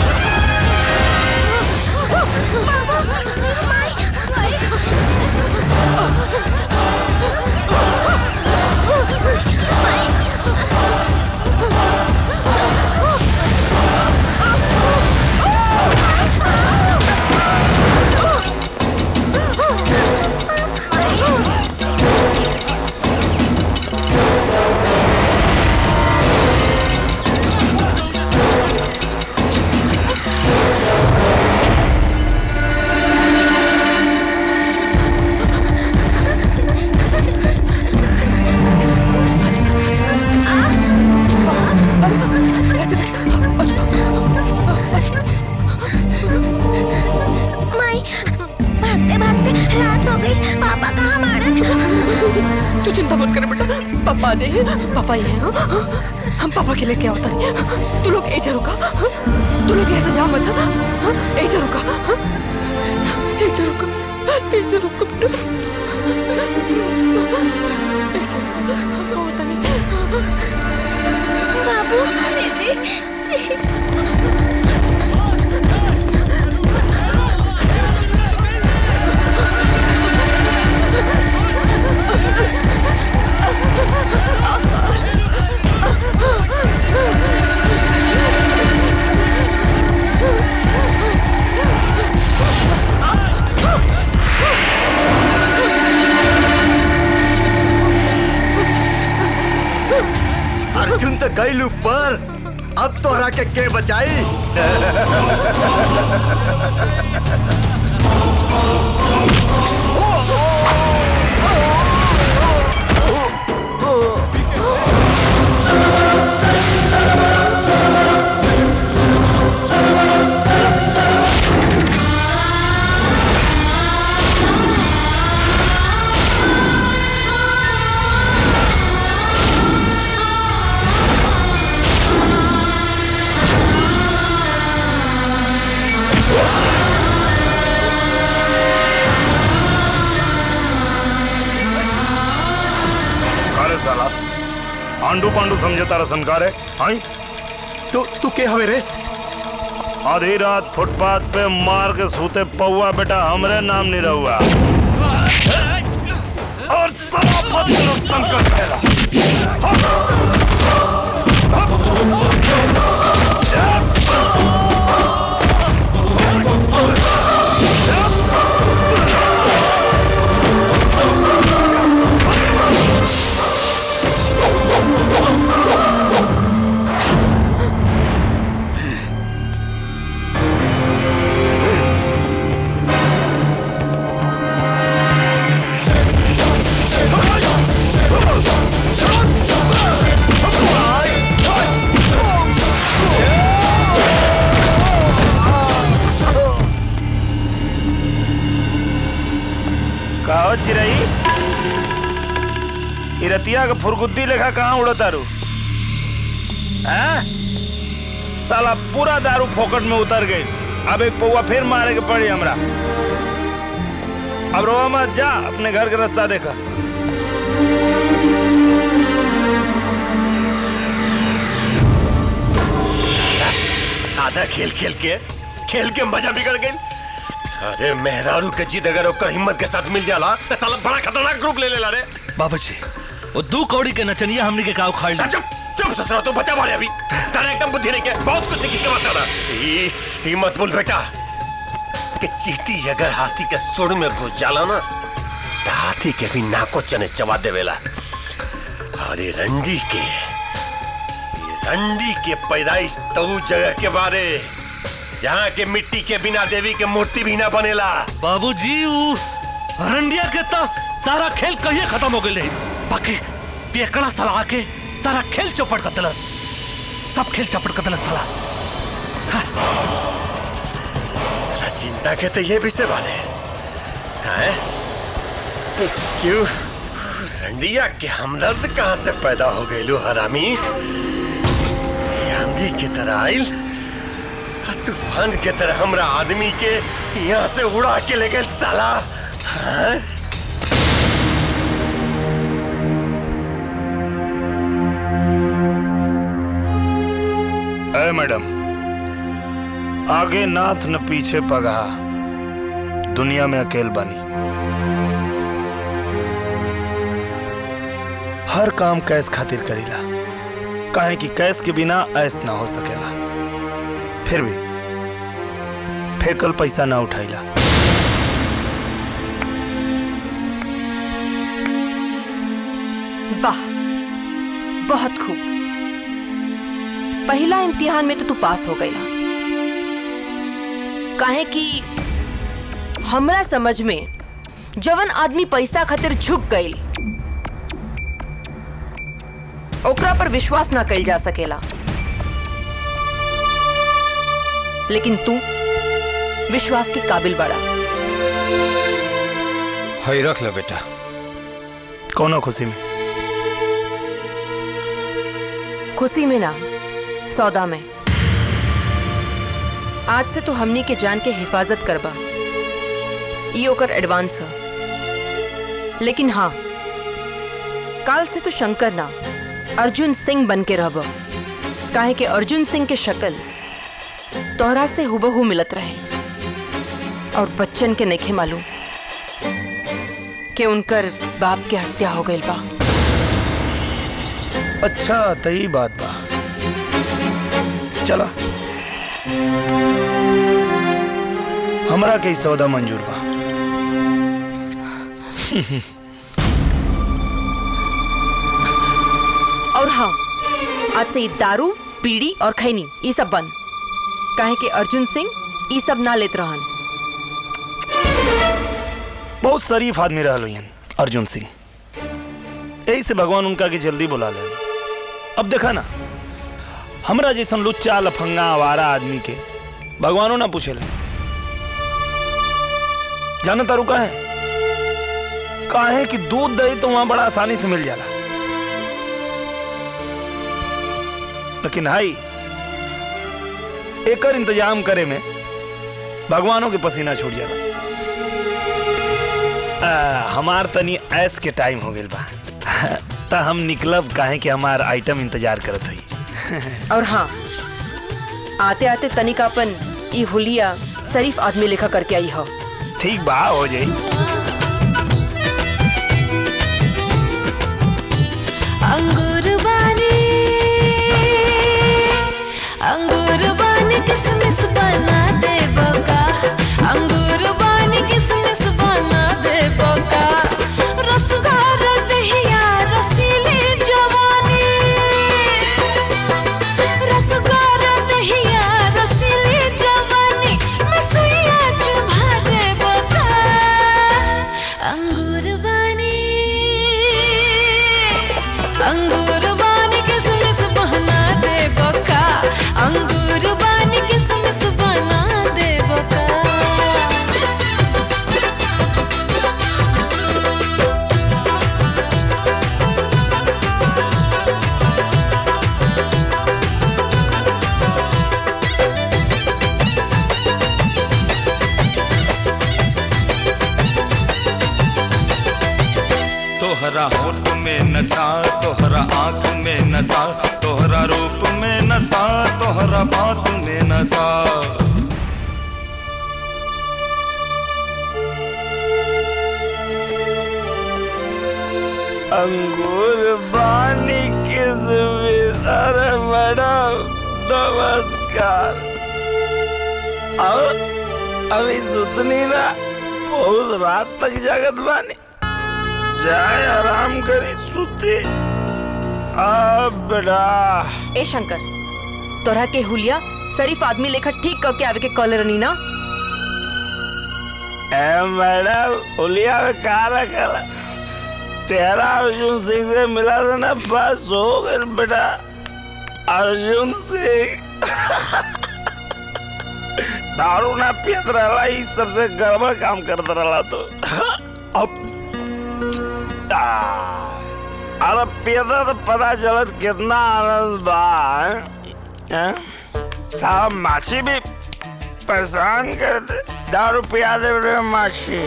[SPEAKER 3] माई भागते भागते रात हो गई पापा कहाँ मारन
[SPEAKER 19] तू चिंता मत कर बेटा पापा आ जाइए पापा ये हैं हाँ? हम पापा के लेके आवता नहीं तू लोग ऐसे रुका हाँ? तू लोग ऐसे जा मत हाँ? ऐसे रुका हाँ? ऐसे रुका ऐसे रुका बेटा ऐसे रुका, हमको होता नहीं
[SPEAKER 3] बाबू दीदी
[SPEAKER 9] अर्जुन तो गई ऊपर अब तोहरा के के बचाई
[SPEAKER 5] साला आंडू पांडू समझे तारा संकार है आई
[SPEAKER 20] तू तू के हवे रे
[SPEAKER 5] आधी रात फुटपाथ पे मार के सूते पौआ बेटा हमरे नाम नहीं रहुआ और साला भद्र संकट फैला कहो चिरई इरतिया का फुरगुद्दी लेखा कहाँ उड़ो तारू हैं? साला पूरा दारू फोकट में उतर गई अब एक पौवा फिर मारे के पड़ी हमरा अब रोवा मत जा अपने घर का रास्ता देखा
[SPEAKER 15] आधा खेल खेल के खेल के मजा बिगड़ गई अरे मेहरारू के जीत अगर ओकर हिम्मत के साथ मिल जाला तो साला बड़ा खतरनाक ग्रुप ले लेला रे
[SPEAKER 12] बाबू जी वो दू कौड़ी के नचनिया हमने के काव खाड़ ली
[SPEAKER 15] चुप चुप ससुरा तू बचा मारे अभी तारा एकदम बुद्धि नहीं के बहुत कुछ सीखी के बता रहा ई ई मत बोल बेटा कि चीटी अगर हाथी के सुर में घुस जाला ना तो हाथी के भी नाको चने चबा देवेला अरे रंडी के ये रंडी के पैदाइश तो जगह के बारे जहाँ के मिट्टी के बिना देवी के मूर्ति भी ना बनेला
[SPEAKER 12] बाबूजी ऊ रंडिया के तो सारा खेल कहिए खत्म हो गए बाकी पेकड़ा सला के सारा खेल चौपट कर दिलस सब खेल चौपट कर दिलस साला
[SPEAKER 15] साला चिंता के तो ये विषय बारे हैं क्यों रंडिया के हमदर्द कहाँ से पैदा हो गए लो हरामी ये आंधी की तरह आइल और तूफान के तरह हमरा आदमी के यहाँ से उड़ा के ले गए साला हाँ?
[SPEAKER 5] ए मैडम आगे नाथ न पीछे पगहा दुनिया में अकेल बनी हर काम कैस खातिर करीला काहे कि कैस के बिना ऐस ना हो सकेला फिर भी फेकल पैसा ना उठाइला
[SPEAKER 19] वाह बहुत खूब पहला इम्तिहान में तो तू पास हो गईला काहे कि हमरा समझ में जवन आदमी पैसा खातिर झुक गईल ओकरा पर विश्वास ना कइल जा सकेला लेकिन तू विश्वास के काबिल बड़ा
[SPEAKER 5] हई रख लो बेटा कोनो खुशी में
[SPEAKER 19] खुशी में ना सौदा में आज से तो हमनी के जान के हिफाजत करबा ये ओकर एडवांस है लेकिन हाँ काल से तो शंकर ना अर्जुन सिंह बन के रहब काहे के अर्जुन सिंह के शक्ल तोहरा से हुबहू मिलत रहे और बच्चन के नखे मालूम कि उनकर बाप के हत्या हो गई बा
[SPEAKER 5] अच्छा तई बात बा चला हमरा के ई सौदा मंजूर बा
[SPEAKER 19] और हाँ आज से ये दारू बीड़ी और खैनी ये सब बंद काहे कि अर्जुन सिंह ये सब ना लेत रहन
[SPEAKER 5] बहुत शरीफ आदमी रहा लोयन अर्जुन सिंह यही से भगवान उनका के जल्दी बुला ले अब देखा ना हमरा जैसन लुच्चा लफंगा आवारा आदमी के भगवानों ना पूछे जाना तारू का है काहे कि दूध दही तो वहां बड़ा आसानी से मिल जाला लेकिन हाई एकर इंतजाम करे में भगवानों के पसीना छूट जाला आ, हमार तनी ऐस के टाइम हो गइल बा ता हम निकलब काहे कि हमार आइटम इंतजार करत हई
[SPEAKER 19] और हाँ आते आते तनिकापन ई हुलिया शरीफ आदमी लेखा करके आई हो
[SPEAKER 5] ठीक बा हो जाई
[SPEAKER 2] अंगूर बानी अंगूर बानी किसमिस बना दे बका अंगूर बानी किसमिस बना दे बका रसदार दहिया रसीली जवानी रसदार दहिया रसीली जवानी मसुइया चुभा दे बका अंगूर बानी अंगूर बानी किसमिस बना दे बका अंगूर बानी किसमिस बना दे बका
[SPEAKER 1] तोहरा होठ में नशा तोहरा आंख में नशा तोहरा रूप में नशा तोहरा बात में नशा
[SPEAKER 5] अंगूर बानी किसमिस अरे मैडम नमस्कार और अभी सुतनी ना बहुत रात तक जागत बानी जाए आराम करी सुती अब बेटा
[SPEAKER 19] ए शंकर तोरा के हुलिया शरीफ आदमी लेखा ठीक करके आवे के कॉल रनी ना
[SPEAKER 5] ए मैडम उलिया में कहा रखा तेरा अर्जुन सिंह से मिला था ना बस हो गए बेटा अर्जुन सिंह दारू ना पियत रहा ही सबसे गड़बड़ काम करता रहा तो अब आ, अरे पियता तो पता चलत कितना आनंद बा हैं? हैं? साहब माछी भी परेशान कर दे दारू पिया दे रे माछी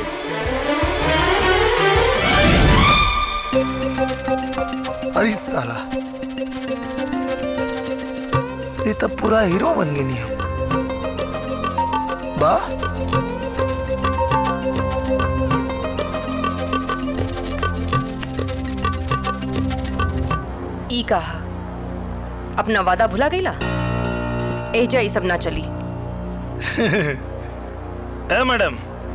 [SPEAKER 5] अरे साला ये तो पूरा हीरो बन गई नहीं बा
[SPEAKER 19] ई कहा अपना वादा भुला गईला एजा ई सब ना चली
[SPEAKER 5] ए मैडम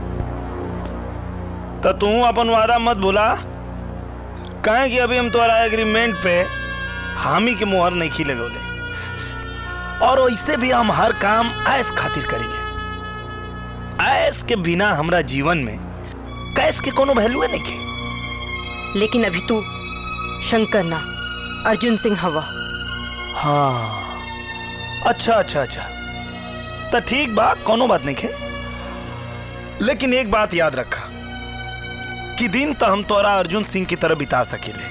[SPEAKER 5] तो तू अपन वादा मत भूला कहे कि अभी हम तुम्हारा एग्रीमेंट पे हामी के मुहर नहीं खी लगोले और वैसे भी हम हर काम ऐस खातिर करेंगे ऐस के बिना हमरा जीवन में कैस के कोनो वैल्यू नहीं के
[SPEAKER 19] लेकिन अभी तू शंकर ना अर्जुन सिंह हवा
[SPEAKER 5] हाँ अच्छा अच्छा अच्छा तो ठीक बा कोनो बात नहीं है लेकिन एक बात याद रखा कि दिन तो हम तोरा अर्जुन सिंह की तरह बिता सकेले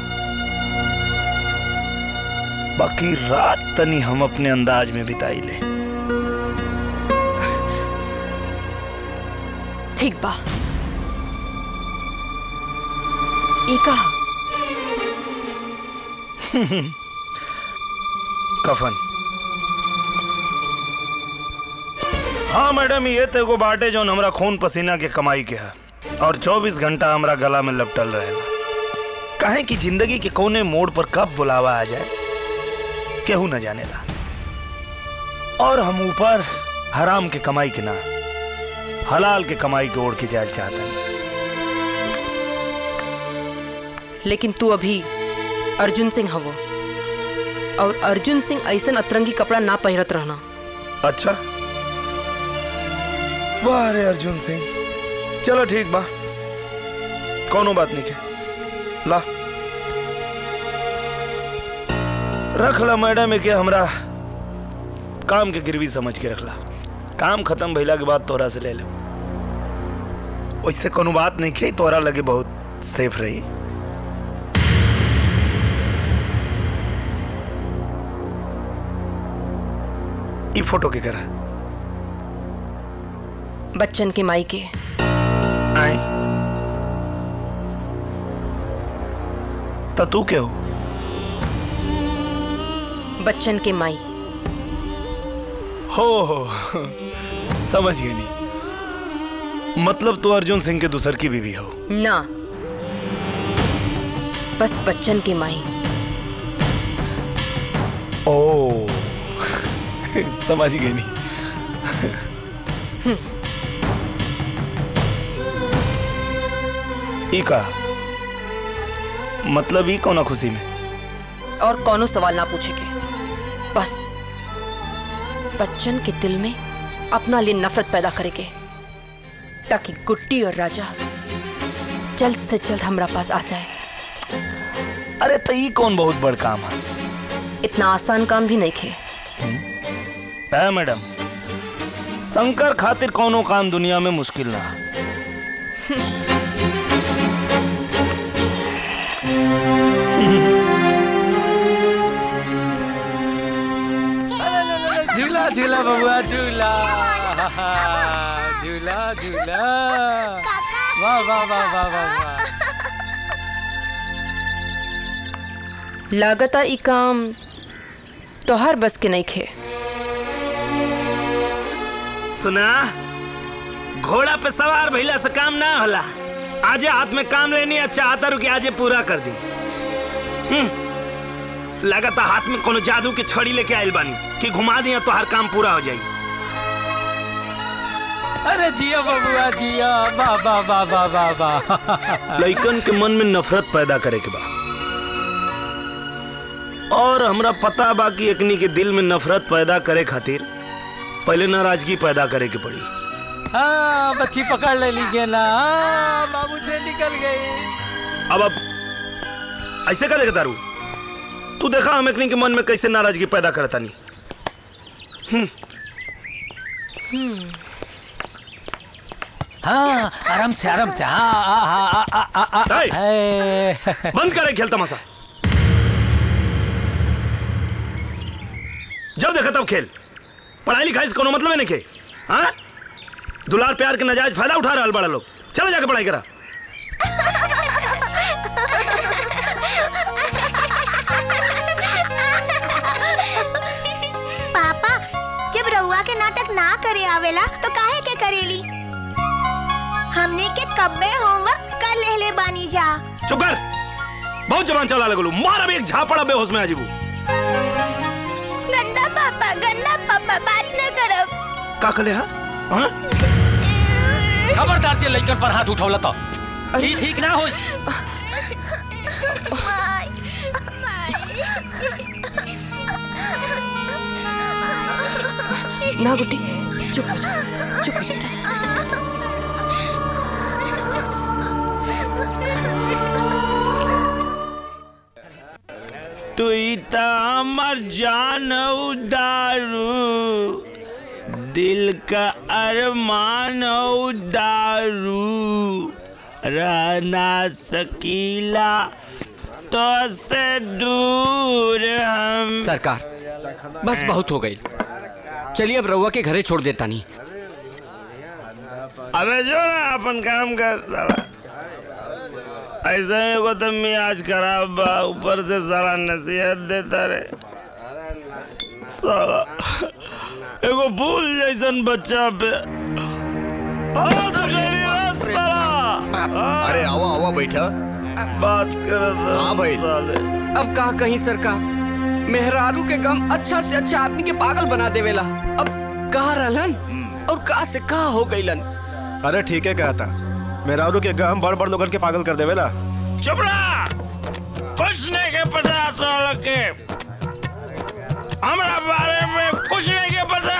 [SPEAKER 5] बाकी रात तनी हम अपने अंदाज में बिताई ले
[SPEAKER 19] ठीक बा ई कहा
[SPEAKER 5] कफन हाँ मैडम ये तो एगो बाटे जो हमरा खून पसीना के कमाई के है और 24 घंटा हमरा गला में लपटल रहेला काहे कि जिंदगी के कोने मोड़ पर कब बुलावा आ जाए केहू न जानेला और हम ऊपर हराम के कमाई के ना हलाल के कमाई के ओढ़ के जाए चाहता नहीं
[SPEAKER 19] लेकिन तू अभी अर्जुन सिंह हवो और अर्जुन सिंह ऐसन अतरंगी कपड़ा ना पहिरत रहना
[SPEAKER 5] अच्छा वाह रे अर्जुन सिंह चलो ठीक बा कोनो बात नहीं के ला रख ला मैडम के हमरा काम के गिरवी समझ के रखला काम खत्म भइला के बाद तोरा से ले ले वैसे कोनो बात नहीं के तोरा लगे बहुत सेफ रही ई फोटो के करा
[SPEAKER 19] बच्चन के माई के
[SPEAKER 5] आई तो तू क्या हो
[SPEAKER 19] बच्चन के माई
[SPEAKER 5] हो हो समझ गई नहीं मतलब तू अर्जुन सिंह के दूसर की बीवी हो
[SPEAKER 19] ना बस बच्चन की माई
[SPEAKER 5] ओ समझ गई नहीं ई का मतलब ई कौना खुशी में
[SPEAKER 19] और कौनो सवाल ना पूछेगे बस बच्चन के दिल में अपना लिए नफरत पैदा करेंगे ताकि गुड्डी और राजा जल्द से जल्द हमारा पास आ जाए
[SPEAKER 5] अरे तो ई कौन बहुत बड़ काम है
[SPEAKER 19] इतना आसान काम भी नहीं खे
[SPEAKER 5] है मैडम शंकर खातिर कौनो काम दुनिया में मुश्किल ना
[SPEAKER 18] झूला झूला बबुआ झूला झूला झूला वाह वाह वाह वाह वाह वाह
[SPEAKER 19] लागता ई काम तोहर बस के नहीं खे
[SPEAKER 5] सुना घोड़ा पे सवार भइला से काम ना होला आजे हाथ में काम लेनी है चाहता रू कि आजे पूरा कर दी हम्म, लगाता हाथ में कोनो जादू के छड़ी लेके आइल बानी कि घुमा दिया तो हर काम पूरा हो जाई
[SPEAKER 18] अरे जिया बबुआ जिया वाह वाह वाह वाह वाह वाह
[SPEAKER 5] लइकन के मन में नफरत पैदा करे के बा और हमरा पता बा कि एकनी के दिल में नफरत पैदा करे खातिर पहले नाराजगी पैदा करे के पड़ी
[SPEAKER 18] हाँ बच्ची पकड़ ले लीजिए ना हाँ, बाबू से निकल गई
[SPEAKER 5] अब अब ऐसे का देखता रू तू देखा हम एकनी के मन में कैसे नाराजगी पैदा करता नहीं
[SPEAKER 18] हाँ आराम से आराम से हाँ हाँ हाँ हाँ हाँ हाँ हाँ हाँ
[SPEAKER 5] बंद करे खेल तमाशा जब देखा तब खेल पढ़ाई लिखाई से कोनो मतलब है नहीं के हाँ दुलार प्यार के नजायज फायदा उठा रहा बड़ा लोग चलो जाके पढ़ाई करा
[SPEAKER 3] पापा जब रउआ के नाटक ना करे आवेला तो काहे के करेली हमने के कब में होमवर्क कर लेले बानी जा
[SPEAKER 5] चुप कर बहुत जबान चला लगलू मार अभी एक झापड़ा बेहोश में आजीबू
[SPEAKER 3] गंदा पापा गंदा पापा बात न करब
[SPEAKER 5] का कले हा हाँ?
[SPEAKER 18] खबरदार जे लइकन पर हाथ उठौला तो ठीक ठीक ना हो
[SPEAKER 19] ना गुड्डी चुप हो जा चुप हो जा
[SPEAKER 5] तू इता अमर जान उदारू दिल का अरमान उदारू रहना सकीला तो से दूर हम
[SPEAKER 7] सरकार बस बहुत हो गई चलिए अब रउआ के घरे छोड़ देता नहीं
[SPEAKER 5] अबे जो ना अपन काम कर साला ऐसा एगो तो मियाज खराब बा ऊपर से साला नसीहत देता रे साला एगो फूल जैसन बच्चा पे हाथ करी रे साला
[SPEAKER 9] अरे आओ आओ बैठा
[SPEAKER 5] बात कर
[SPEAKER 9] हाँ भाई
[SPEAKER 7] अब का कहीं सरकार मेहरारू के गम अच्छा से अच्छा आदमी के पागल बना देवेला अब कहा रहलन और का से का हो गईलन
[SPEAKER 10] अरे ठीक है कहता मेरा के गम बड़ बड़ लोगन के पागल कर देवेला
[SPEAKER 5] चुप रहा कुछ नहीं के पता तो के हमरा बारे में कुछ नहीं के पता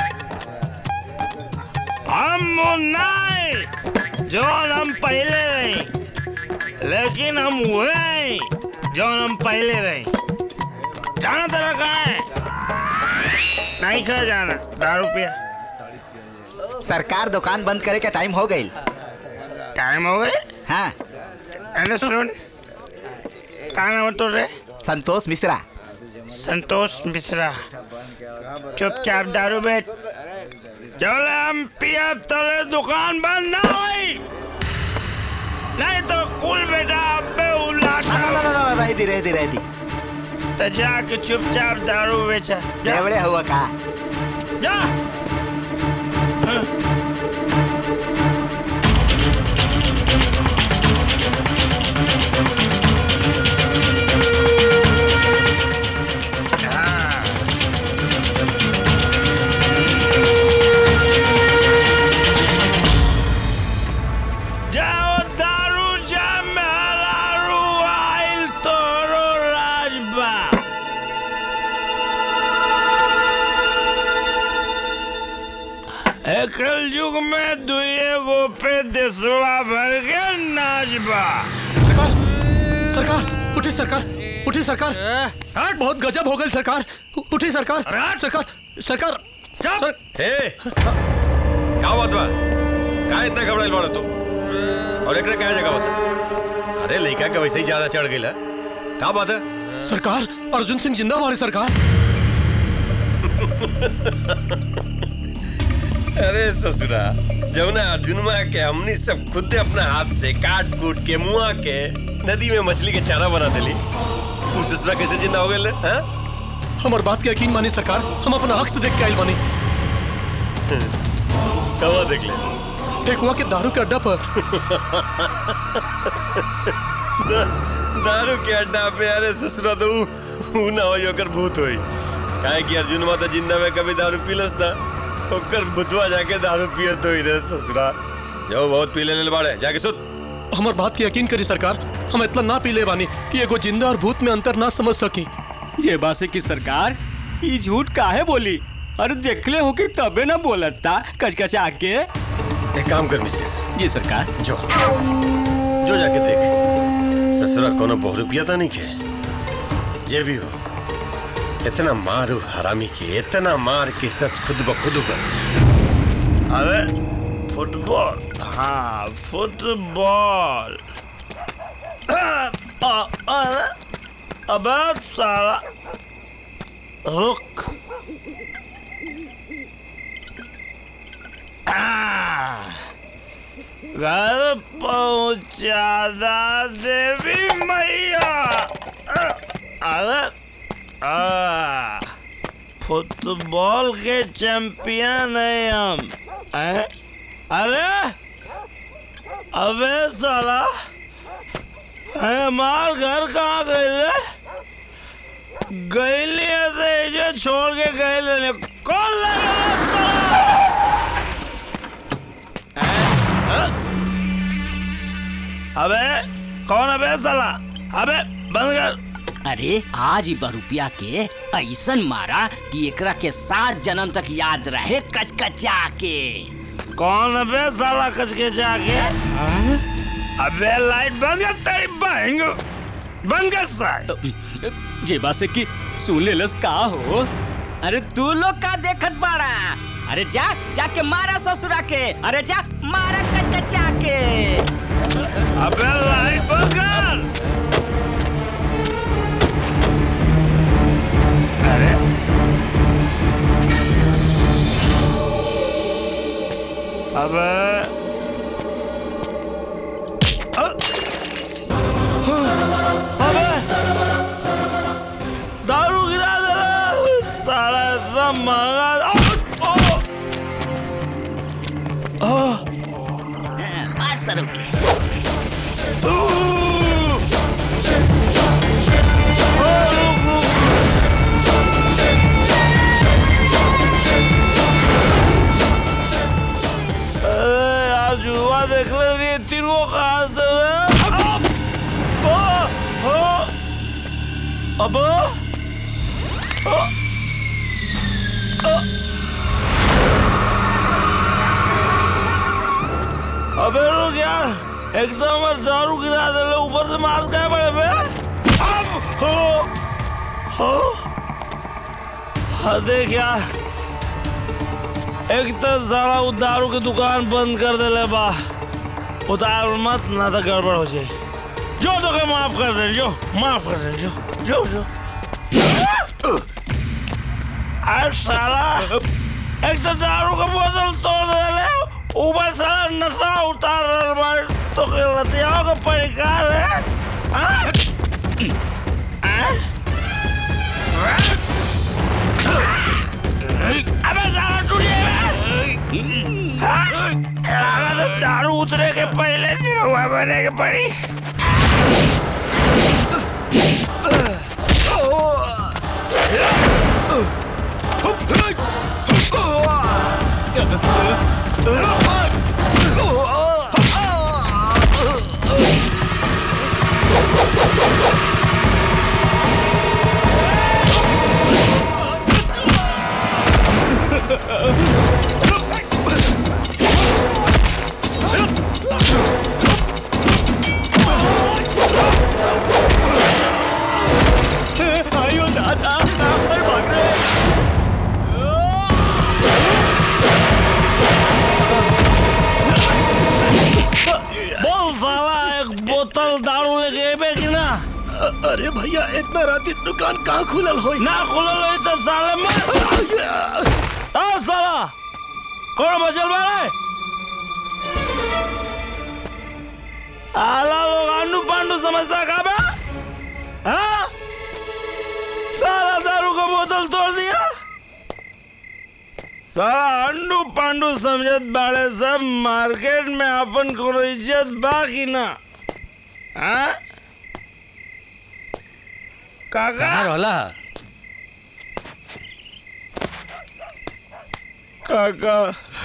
[SPEAKER 5] हम वो नहीं जो हम पहले रहे लेकिन हम हुए नहीं जो हम पहले रहे जाना तेरा कहाँ है नहीं खा जाना दारू पिया
[SPEAKER 9] सरकार दुकान बंद करे के टाइम हो गई
[SPEAKER 5] टाइम हो गए
[SPEAKER 9] हाँ
[SPEAKER 5] अरे सुन कहाँ नाम है तोरे
[SPEAKER 9] संतोष मिश्रा
[SPEAKER 5] संतोष मिश्रा चुपचाप दारू बेच जब हम पियब तले दुकान बंद ना होई नहीं तो कुल बेटा अबे उलाट
[SPEAKER 21] रह दी रह दी रह दी
[SPEAKER 14] तो जाके चुपचाप दारू बेचा जा।
[SPEAKER 21] देवड़े हुआ का
[SPEAKER 14] जा जाओ दारू जा मेहरारू आइल तोरो राजबा एकल युग में दुए गो पे देशवा भर के नाचबा
[SPEAKER 20] सरकार उठी सरकार उठी सरकार हट बहुत गजब हो गई सरकार उ- उठी सरकार सरकार सरकार सर
[SPEAKER 15] ए का बात बा का इतना घबराइल बाड़ा तू और एकरा क्या जगह बता अरे लड़का के वैसे ही ज्यादा चढ़ गइल है का बात है
[SPEAKER 20] सरकार अर्जुन सिंह जिंदा वाले सरकार
[SPEAKER 15] अरे ससुरा जमुना अर्जुनमा के हमनी सब खुद अपना हाथ से काट कूट के मुआ के नदी में मछली के चारा बना देली तू ससुरा कैसे जिंदा हो गए हैं
[SPEAKER 20] हमार बात के यकीन मानी सरकार हम अपना हक से देख के आइल बानी
[SPEAKER 15] कवा देख ले
[SPEAKER 20] टेकुआ के दारू के अड्डा पर
[SPEAKER 15] दा, दारू के अड्डा पे अरे ससुरा तो ऊ ऊ ना होई ओकर भूत होई काहे कि अर्जुन माता जिंदा में कभी दारू पीलस ना ओकर भूतवा जाके दारू पियत होई रे ससुरा जो बहुत पी लेले बाड़े जाके सुत
[SPEAKER 20] हमार बात के यकीन करी सरकार हम इतना ना पी ले बानी कि एगो जिंदा और भूत में अंतर ना समझ सकी
[SPEAKER 14] ये बासे की सरकार ये झूठ काहे बोली अरे देखले हो कि तबे ना बोलता कचकचा के
[SPEAKER 15] एक काम कर मिसेस
[SPEAKER 14] जी सरकार
[SPEAKER 15] जो जो जाके देख ससुरा कोनो बहु रुपया तो नहीं के जे भी हो इतना मारू हरामी के इतना मार के सच खुद ब खुद कर
[SPEAKER 14] अरे फुटबॉल हाँ फुटबॉल अ- अरे अबे साला रुक आ, घर पहुंचा दा देवी मैया अ, अरे आ, फुटबॉल के चैंपियन है हम हैं? अरे अबे साला अरे हमार घर कहाँ गए रे गईली ऐसे जो छोड़ के गए ले कौन लगा अबे कौन अबे साला अबे बंद कर
[SPEAKER 22] अरे आज ही रुपया के ऐसन मारा कि एकरा के सात जन्म तक याद रहे कचकचा के
[SPEAKER 14] कौन अबे साला कचके जाके अबे लाइट बंद कर तेरी बहन बंद कर साइड
[SPEAKER 22] जेबा से कि सुन ले लस का हो
[SPEAKER 14] अरे तू लोग का देखत बाड़ा
[SPEAKER 22] अरे जा जाके मारा ससुरा के अरे जा मारा कचकचा के
[SPEAKER 14] अबे लाइट बंद कर अरे अबे अ- अबे दारू गिरा दे रहा साला इतना महंगा ओ, ओ, ओ,
[SPEAKER 22] मार सरू के
[SPEAKER 14] अरे यार जुआ देख ले रही तीन को कहाँ से अब ओ, ओ, अब ओ, ओ, अबे रुक यार एकदम और दारू गिरा दे ले ऊपर से मार क्या बड़े बे अब हो हो हाँ देख यार एक तो सारा वो दारू की दुकान बंद कर दे ले बा उतार मत ना तो गड़बड़ हो जाए जो तो के माफ कर दे जो माफ कर दे जो जो जो अरे साला एक तो दारू का बोतल तोड़ दे ले ऊपर साला नशा उतार रहा है तो के लतियाओं का परिकार है हाँ?
[SPEAKER 11] अगर दारू उतरे के पहले निरहुआ बने के पड़ी
[SPEAKER 14] आयो दादा पर भाग रहे बोल साला एक बोतल दारू लेके एबे कि ना
[SPEAKER 15] अरे भैया इतना रात दुकान कहाँ खुलल हो
[SPEAKER 14] ना खुलल होई तो साले मर आ साला कौन बचल बारे आला लोग आंडू पांडू समझता का बे हाँ साला दारू का बोतल तोड़ दिया साला अंडू पांडू समझत बाड़े सब मार्केट में अपन कोनो इज्जत बा कि ना हाँ काका
[SPEAKER 12] रोला
[SPEAKER 14] काका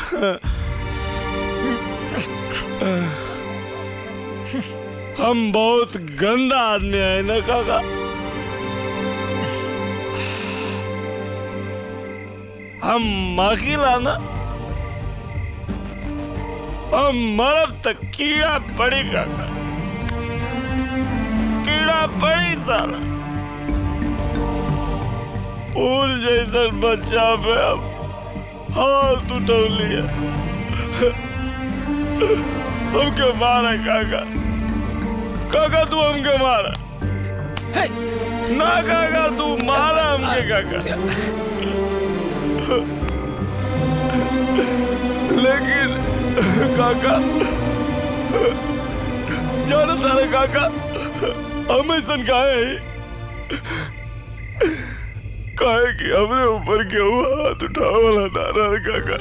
[SPEAKER 14] हम बहुत गंदा आदमी है ना काका हम मकीला ना हम मरब तक कीड़ा पड़ी काका कीड़ा पड़ी साला फूल जैसन बच्चा पे अब हाथ उठा लिया हमके मारा काका काका तू हमके मारा ना काका तू मारा हमके काका लेकिन काका जाना तारे काका हम ऐसा काहे ही काहे कि हमरे ऊपर केहू हाथ उठावे वाला ना रहा काका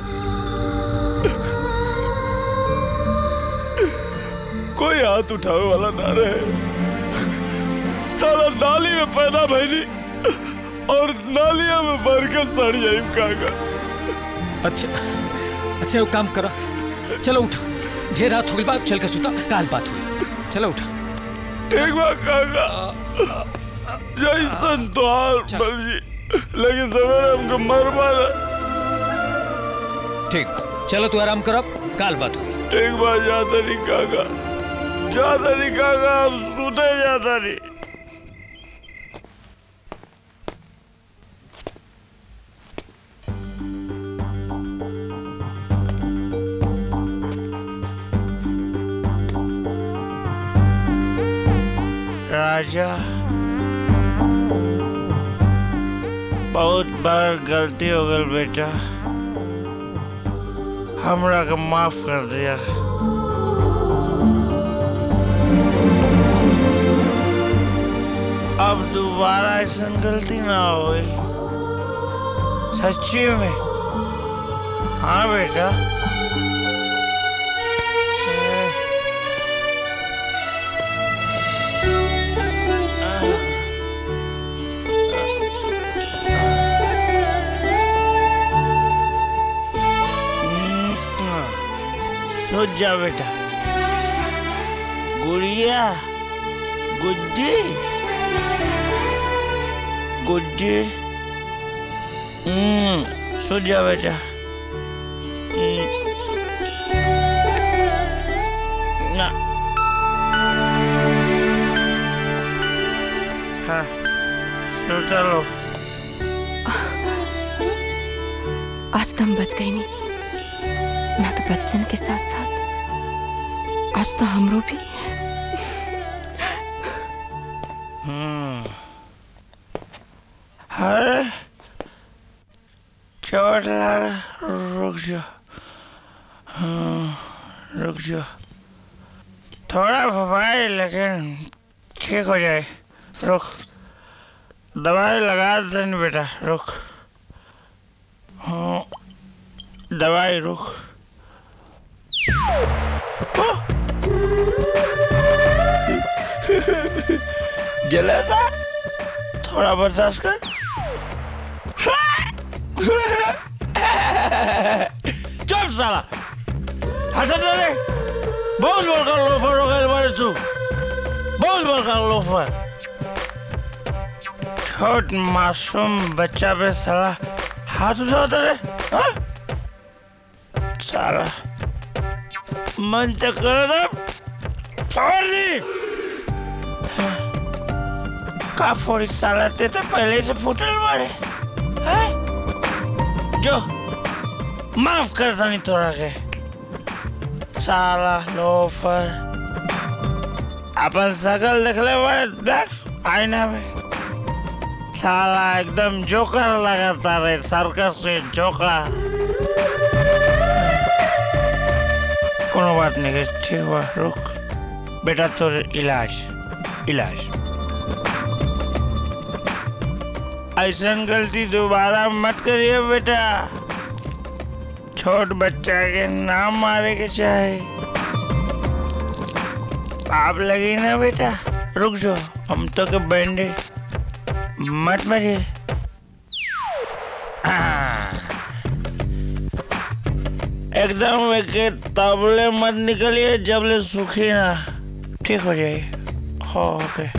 [SPEAKER 14] कोई हाथ उठावे वाला ना रहे साला नाली में पैदा भैली और नालिया में भर के सड़ जाई काका
[SPEAKER 12] अच्छा अच्छा वो काम करो चलो उठा ढेर रात हो गई बात चल के सुता काल बात हुई चलो उठा
[SPEAKER 14] ठीक बा काका जैसन तोहार मर्जी लेकिन सवेरे हमको मर मारा
[SPEAKER 12] ठीक चलो तू आराम करो काल बात हुई
[SPEAKER 14] ठीक बा जाता नहीं काका जाता नहीं काका हम सुते जाता नहीं राजा बहुत बार गलती हो गल बेटा हमरा के माफ कर दिया अब दोबारा ऐसा गलती ना होई सच्ची में हाँ बेटा सोच जा बेटा गुड़िया गुड्डी गुड्डी हम्म सो जा बेटा हम्म, ना हाँ सो चलो
[SPEAKER 19] आज तो हम बच गए नहीं ना तो बच्चन के साथ साथ आज तो हमरो भी
[SPEAKER 14] हम्म अरे चोट लगा रुक जाओ हाँ, रुक जाओ थोड़ा भवाई लेकिन ठीक हो जाए रुक दवाई लगा देनी बेटा रुक हाँ
[SPEAKER 4] दवाई रुक जला था थोड़ा बर्दाश्त कर चुप साला हंसत रे बहुत बड़का लोफर हो गए बारे तू बहुत बड़का लोफर छोट मासूम बच्चा पे साला हाथ उठाता रे हाँ? साला मन तो करो तो फोड़ दी का फोड़ी साला ते तो पहले से फूटल बारे हैं? जो माफ कर नहीं तोरा के साला लोफर अपन शकल देखले बारे देख आईना में साला एकदम जोकर लगाता रे सर्कस से जोकर कोनो बात नहीं है ठीक बा रुक बेटा तोर इलाज इलाज ऐसा गलती दोबारा मत करिए बेटा छोट बच्चा के नाम मारे के चाहे आप लगी ना बेटा रुक जाओ हम तो के बैंडेज मत मरिए हाँ। एकदम के तबले मत निकलिए जबले सूखी ना ठीक हो जाइए हो ओके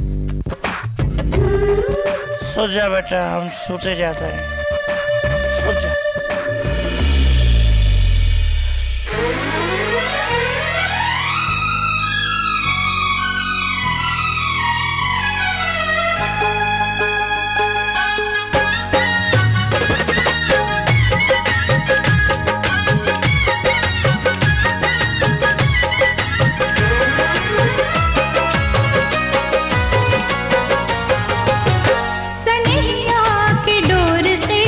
[SPEAKER 4] सो जा बेटा हम सोते जाते हैं सो जा
[SPEAKER 2] सनहिया के डोर से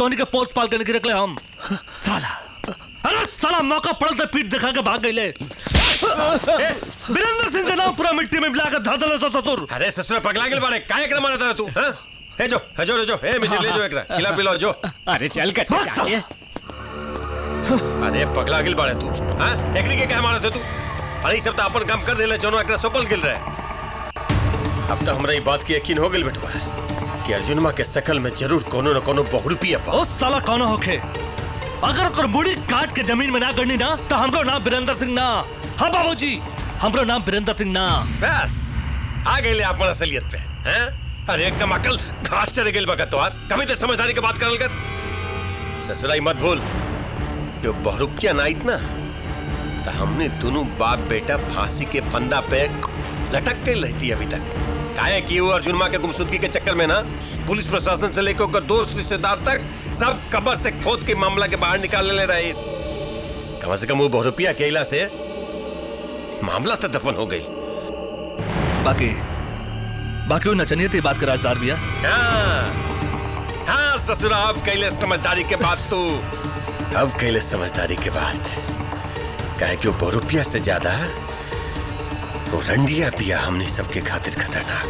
[SPEAKER 12] तोहनी के पोस्ट पाल के निकले हम साला अरे साला मौका पड़ल तो पीठ दिखा के भाग गईले वीरेंद्र सिंह का नाम पूरा मिट्टी में मिला कर धाधल सो ससुर
[SPEAKER 15] अरे ससुर पगला गेल बाड़े काहे एकरा मारत रह तू हां हे जो हे जो हे जो हे मिसिर ले जो एकरा खिला पिलाओ जो
[SPEAKER 14] अरे चल कर चाहिए
[SPEAKER 15] अरे पगला गेल बाड़े तू हां एकरी के काहे मारत है तू अरे ई सब तो अपन काम कर देले जोनो एकरा सफल गेल रहे अब तो हमरा ई बात की यकीन हो गेल बेटवा कि अर्जुनमा के शकल में जरूर कोनो न कोनो बहुरूपिया
[SPEAKER 12] ओ साला कौन होखे अगर ओकर मुड़ी काट के जमीन में ना गड़नी ना तो हमरो नाम वीरेंद्र सिंह ना हाँ बाबूजी हमरो नाम वीरेंद्र सिंह ना
[SPEAKER 15] बस आ गए अपन असलियत पे हैं अरे एकदम अकल घास चढ़ गई बगत तोहार कभी तो समझदारी के बात करल कर ससुराई मत भूल जो बहुरुपिया ना इतना तो हमने दोनों बाप बेटा फांसी के फंदा पे लटक के रहती अभी तक काहे कि वो अर्जुन माँ के गुमशुदगी के चक्कर में ना पुलिस प्रशासन से लेकर ओकर दोस्त रिश्तेदार तक सब कबर से खोद के मामला के बाहर निकाल ले रहे कम से कम वो बहुरुपिया के इला से मामला तो दफन हो गई
[SPEAKER 12] बाकी बाकी वो नचनियत ही बात कर राजदार भैया
[SPEAKER 15] हाँ हाँ ससुरा अब कैले समझदारी के बाद तू अब कैले समझदारी के बाद कहे कि वो बहुरुपिया से ज्यादा वो रंडिया पिया हमने सबके खातिर खतरनाक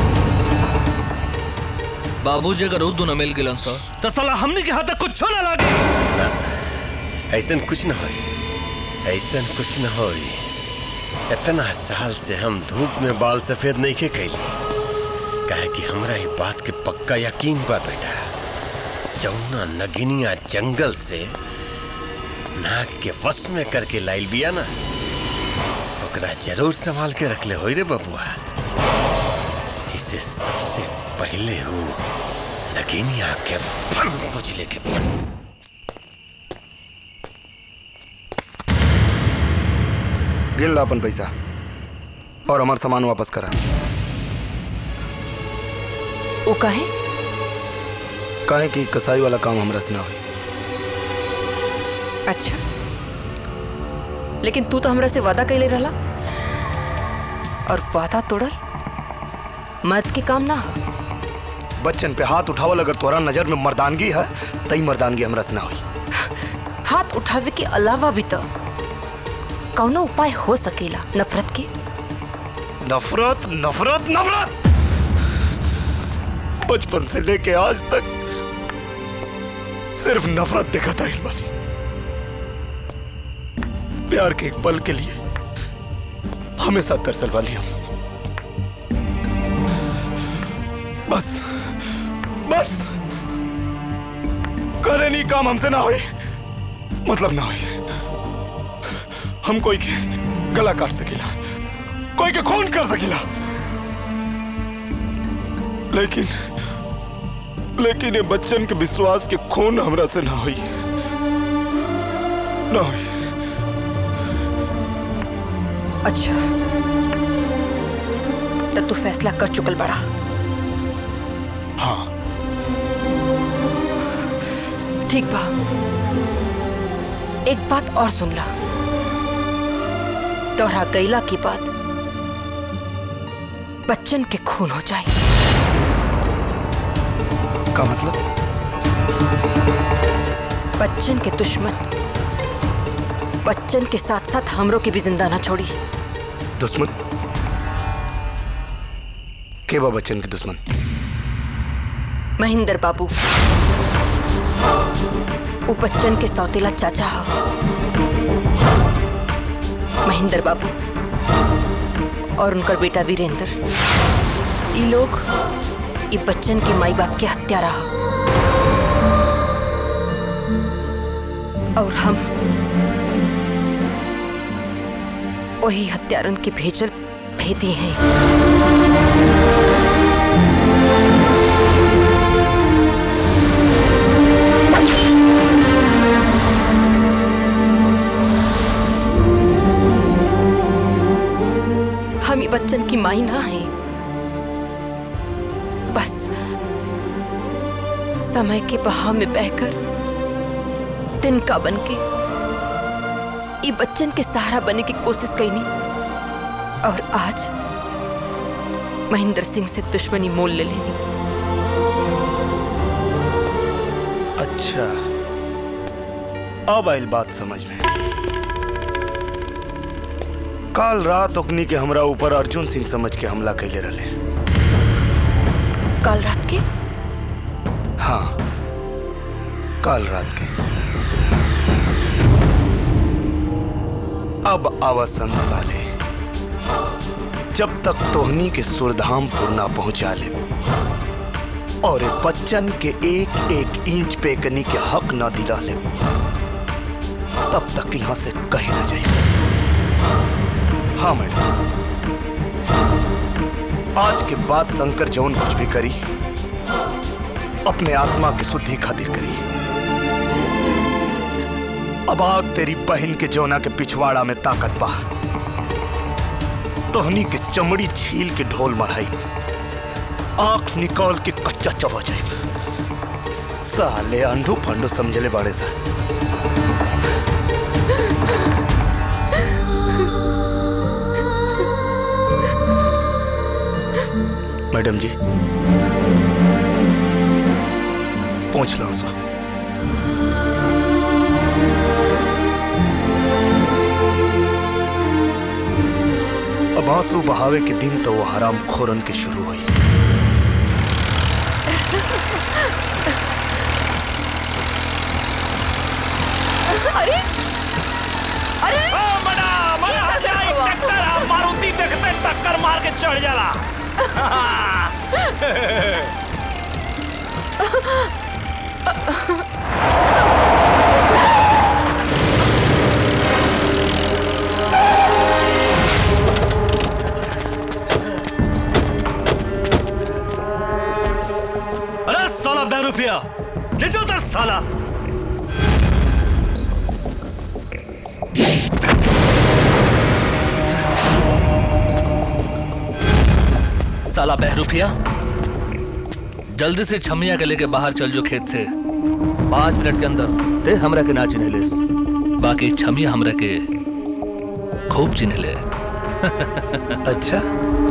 [SPEAKER 12] बाबूजी अगर उर्दू न मिल गिलन सो तो साला हमनी के हाथ कुछ ना लागे
[SPEAKER 15] ऐसन कुछ न होई ऐसन कुछ न होई इतना साल से हम धूप में बाल सफेद नहीं के कैली कहे कि हमरा ये बात के पक्का यकीन बा बेटा जौना नगिनिया जंगल से नाग के वश में करके लाइल बिया ना ओकरा जरूर संभाल के रखले होई रे बबुआ इसे सबसे पहले हो नगिनिया के फन बुझले के पड़ी
[SPEAKER 5] गिन ला अपन पैसा और हमार सामान वापस करा
[SPEAKER 19] वो कहे
[SPEAKER 5] काहे कि कसाई वाला काम हमरा से ना हुई
[SPEAKER 19] अच्छा लेकिन तू तो हमरा से वादा कैले रहला और वादा तोड़ल मर्द के काम ना हो
[SPEAKER 5] बच्चन पे हाथ उठावल अगर तोरा नजर में मर्दानगी है तई मर्दानगी हमरा से ना हुई
[SPEAKER 19] हाथ उठावे के अलावा भी तो कौनो उपाय हो सकेला नफरत के
[SPEAKER 5] नफरत नफरत नफरत बचपन से लेके आज तक सिर्फ नफरत देखा था इल्मानी प्यार के एक पल के लिए हमेशा तरसल वाली हम बस बस करे नहीं काम हमसे ना होई मतलब ना होई हम कोई के गला काट सकेला कोई के खून कर सकेला लेकिन लेकिन ये बच्चन के विश्वास के खून हमरा से ना हुई ना हुई
[SPEAKER 19] अच्छा तो तू फैसला कर चुकल बड़ा
[SPEAKER 5] हाँ
[SPEAKER 19] ठीक बा एक बात और सुन ला तोहरा गैला की बात बच्चन के खून हो जाए
[SPEAKER 5] का मतलब
[SPEAKER 19] बच्चन के दुश्मन बच्चन के साथ साथ हमरों की भी जिंदा ना छोड़ी
[SPEAKER 5] दुश्मन के बा बच्चन के दुश्मन
[SPEAKER 19] महेंद्र बाबू वो बच्चन के सौतेला चाचा हा महेंद्र बाबू और उनका बेटा वीरेंद्र ये लोग ये बच्चन के माई बाप के हत्यारा हा और हम वही हत्यारन के भेजल भेदी हैं हम ये बच्चन की माई ना है बस समय के बहाव में बहकर तिनका बन के ये बच्चन के सहारा बनने की कोशिश कईनी और आज महेंद्र सिंह से दुश्मनी मोल ले लेनी
[SPEAKER 5] अच्छा अब आइल बात समझ में काल रात ओकनी के हमरा ऊपर अर्जुन सिंह समझ के हमला कैले रहे
[SPEAKER 19] कल रात के
[SPEAKER 5] हाँ काल रात के अब आवासन साले जब तक तोहनी के सुरधामपुर ना पहुंचा ले और ए बच्चन के एक एक इंच पे कनी के हक ना दिला ले तब तक यहां से कहीं ना जाए हाँ मैडम आज के बाद शंकर जौन कुछ भी करी अपने आत्मा की शुद्धि खातिर करी अब आग तेरी बहन के जौना के पिछवाड़ा में ताकत बा तोहनी के चमड़ी छील के ढोल मढ़ाई आंख निकाल के कच्चा चबा जाए साले अंडू फंडू समझले बाड़े सा मैडम जी पहुंच लो सो अब आंसू बहावे के दिन तो वो हराम खोरन के शुरू हुई
[SPEAKER 19] अरे अरे
[SPEAKER 4] मना मना आ जाए टक्कर आ, मारुति देखते टक्कर मार के चढ़ जाला
[SPEAKER 12] अरे साला बेरुपिया नीचे उतर साला साला बहरूपिया जल्दी से छमिया के लेके बाहर चल जो खेत से पाँच मिनट के अंदर ते हमरा के ना चिन्ह लेस बाकी छमिया हमरा के खूब चिन्ह ले
[SPEAKER 5] अच्छा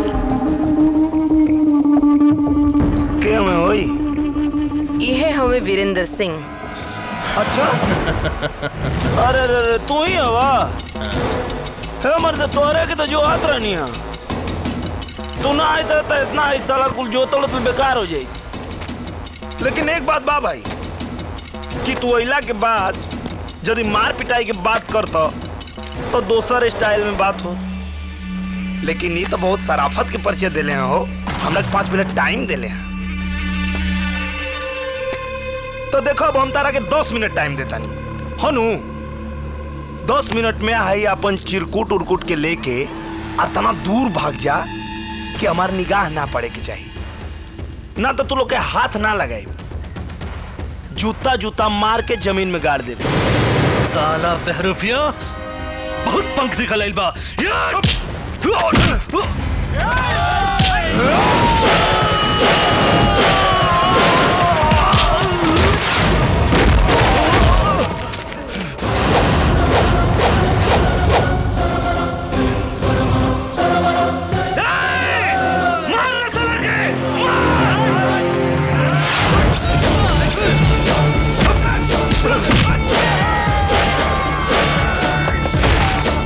[SPEAKER 5] क्या मैं होई
[SPEAKER 19] यह हमें वीरेंद्र सिंह
[SPEAKER 5] अच्छा अरे अरे अरे तू ही हवा हे मर्द तोरे के तो जो हाथ रहनी है तू ना आए तो इतना ही साला कुल जो तोड़ तो बेकार हो जाई लेकिन एक बात बा भाई कि तू अइला के बाद यदि मार पिटाई के बात करता तो दोसर स्टाइल में बात हो लेकिन ये तो बहुत सराफत के परिचय दिले हैं हो हम लोग पाँच मिनट टाइम दिले हैं तो देखो अब हम तारा के दस मिनट टाइम देता नहीं हनु दस मिनट में आई अपन चिरकुट उरकुट के लेके अतना दूर भाग जा कि हमार निगाह ना पड़े के चाहिए ना तो तू लोग के हाथ ना लगाए जूता जूता मार के जमीन में गाड़ दे
[SPEAKER 12] साला बहरूपिया बहुत पंख निकल आइल बा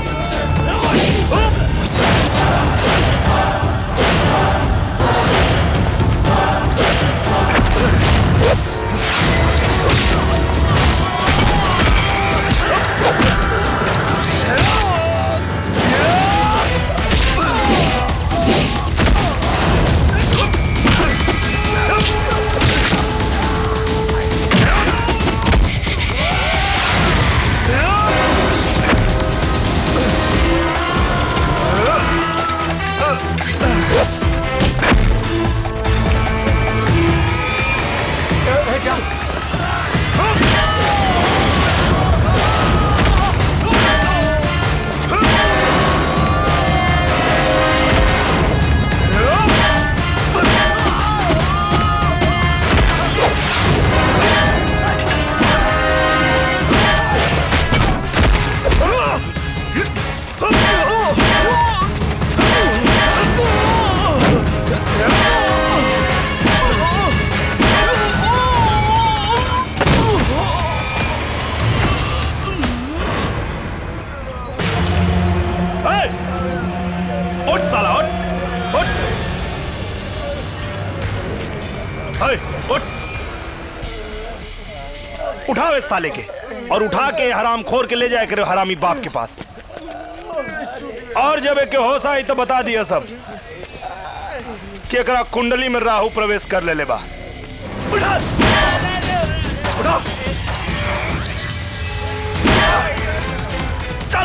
[SPEAKER 2] Oh!
[SPEAKER 5] है, उठ उठाओ इस साले के और उठा के हराम खोर के ले जाए करे हरामी बाप के पास और जब एक होश आई तो बता दिया सब कि एकरा कुंडली में राहु प्रवेश कर ले ले बा उठा उठा चल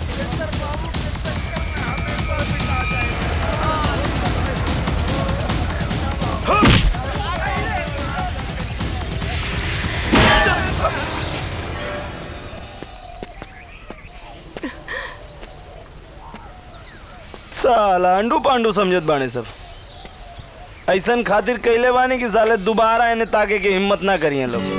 [SPEAKER 11] साला अंडू पांडू समझत बाने सब ऐसन खातिर कैले बानी कि साले दोबारा इन्हें ताके के हिम्मत ना करिए लोग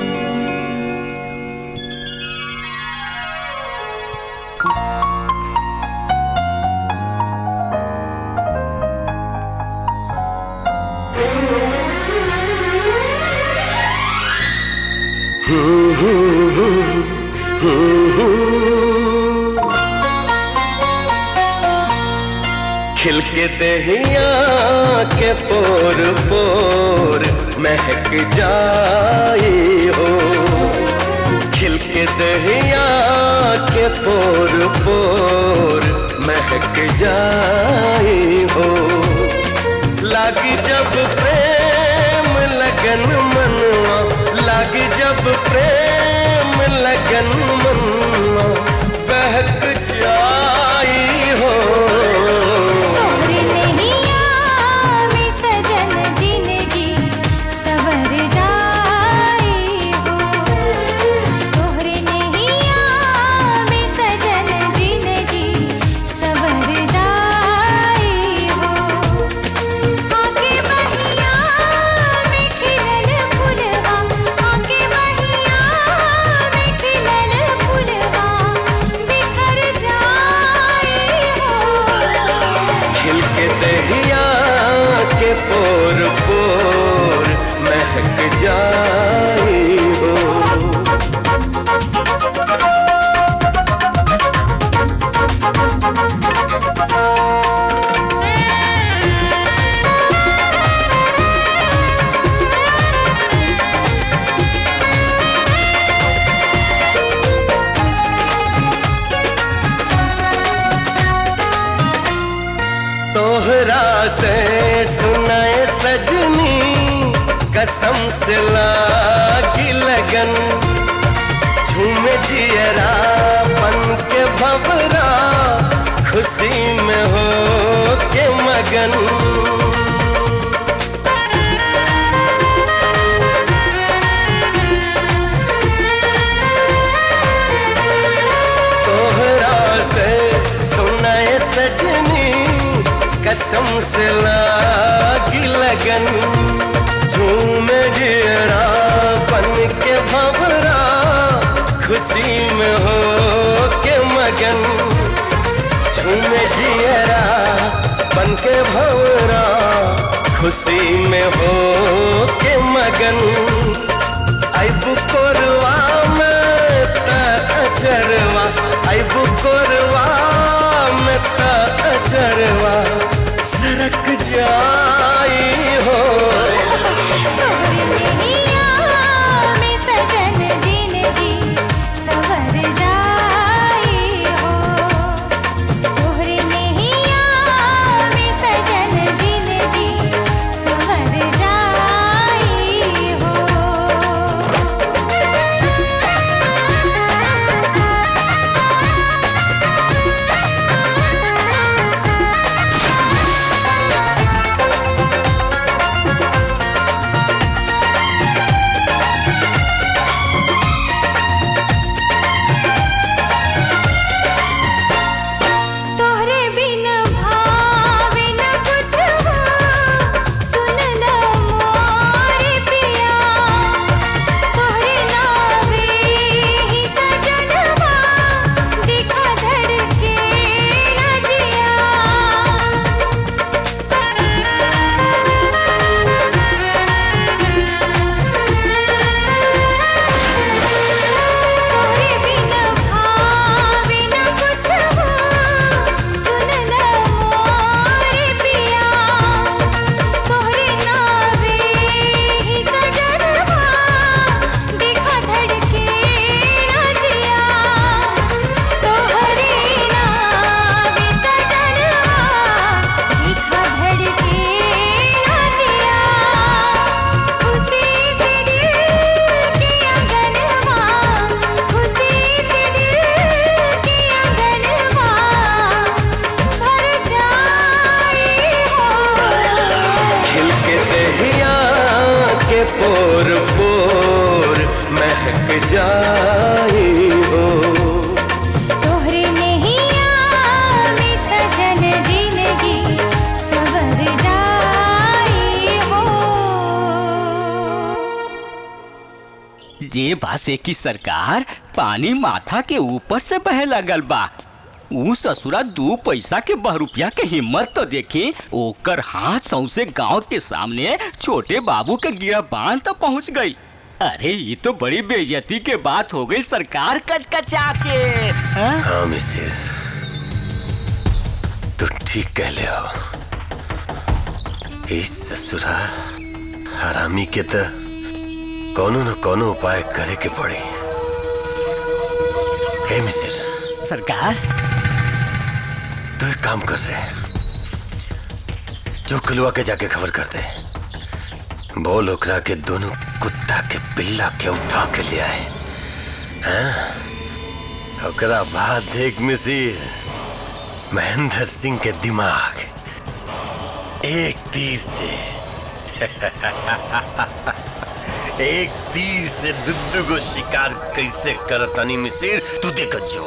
[SPEAKER 8] खिलके दहिया के पोर पोर महक जाई हो खिलके दहिया के पोर पोर महक जाई हो लागी जब प्रेम लगन मनवा लागी जब प्रेम लगन मनवा बहक जाई हो
[SPEAKER 2] तोहरे नैया में सजन जिंदगी सवर जाई हो तोहरे नैया में सजन जिंदगी सवर जाई हो आके बहिया में खिलल फुलवा आके बहिया में खिलल फुलवा बिखर जाई हो
[SPEAKER 8] खिलके दहिया के पोर पोर महक जाई हो तोहरा से सुनाए सजनी कसम से लागी लगन झूम जियरा बन के भवरा खुशी में हो के मगन तोहरा से सुनाए सजनी कसम से लागी लगन झूम जियरा बन के भवरा खुशी में हो के मगन झूम जियरा बन के भवरा खुशी में हो के मगन अब कोरवा में त अचरवा अब कोरवा में त अचरवा सरक जाई हो
[SPEAKER 2] नैया में सजन जिंदगी सवर जाई हो तोहरे नैया में सजन जिंदगी सवर जाई हो
[SPEAKER 8] जाई हो
[SPEAKER 2] तोहरे नैया में सजन जिंदगी सवर जाई हो
[SPEAKER 22] जे बासे की सरकार पानी माथा के ऊपर से बहे लगल बा ऊ ससुरा दू पैसा के बहरूपिया के हिम्मत तो देखी ओकर हाथ सौसे गांव के सामने छोटे बाबू के गिरा बांध तक पहुंच गई अरे ये तो बड़ी बेइज्जती के बात हो गई सरकार कचकचा के हाँ?
[SPEAKER 15] हाँ मिसिर तू ठीक कह ले हो इस ससुरा हरामी के तो कोनो न कोनो उपाय करे के पड़ी हे मिसिर
[SPEAKER 22] सरकार
[SPEAKER 15] तू एक काम कर रहे जो कलुआ के जाके खबर कर दे बोल ओकरा के दोनों कुत्ता के पिल्ला के उठा के ले आए हाँ? ओकरा बाद देख मिसिर महेंद्र सिंह के दिमाग एक तीर से एक तीर से दुद्दू को शिकार कैसे करतनी मिसिर तू देख जो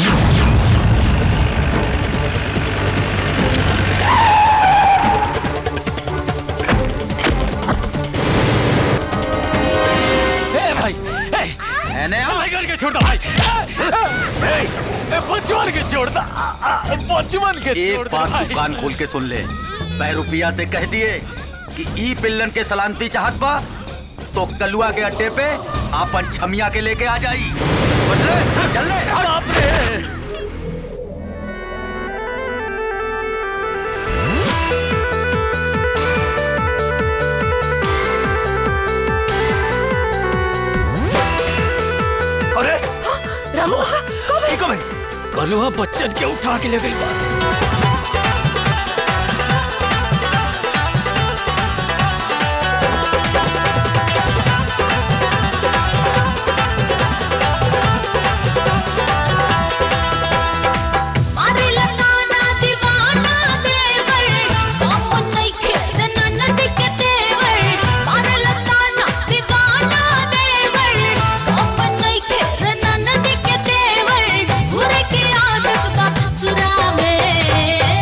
[SPEAKER 18] ए भाई ए एने आ भाई करके छोड़ दो भाई ए, ए, बचवन के छोड़ दो आ, आ, बचवन के
[SPEAKER 17] एक
[SPEAKER 18] छोड़ दो
[SPEAKER 17] बात
[SPEAKER 18] भाई।
[SPEAKER 17] दुकान खोल के सुन ले मैं रुपया से कह दिए कि ई पिल्लन के सलामती चाहत बा तो कलुआ के अड्डे पे आपन छमिया के लेके आ जाई बदले चल ले
[SPEAKER 18] बाप रे
[SPEAKER 5] अरे
[SPEAKER 18] रामू कब है कलुआ बच्चन के उठा के ले गई बा
[SPEAKER 2] मारे लताना दीवाना देवर कौन नहीं खेर ननद के तेवर मारे लताना दीवाना देवर कौन नहीं खेर ननद के तेवर बुरे की आदत बा ससुरा में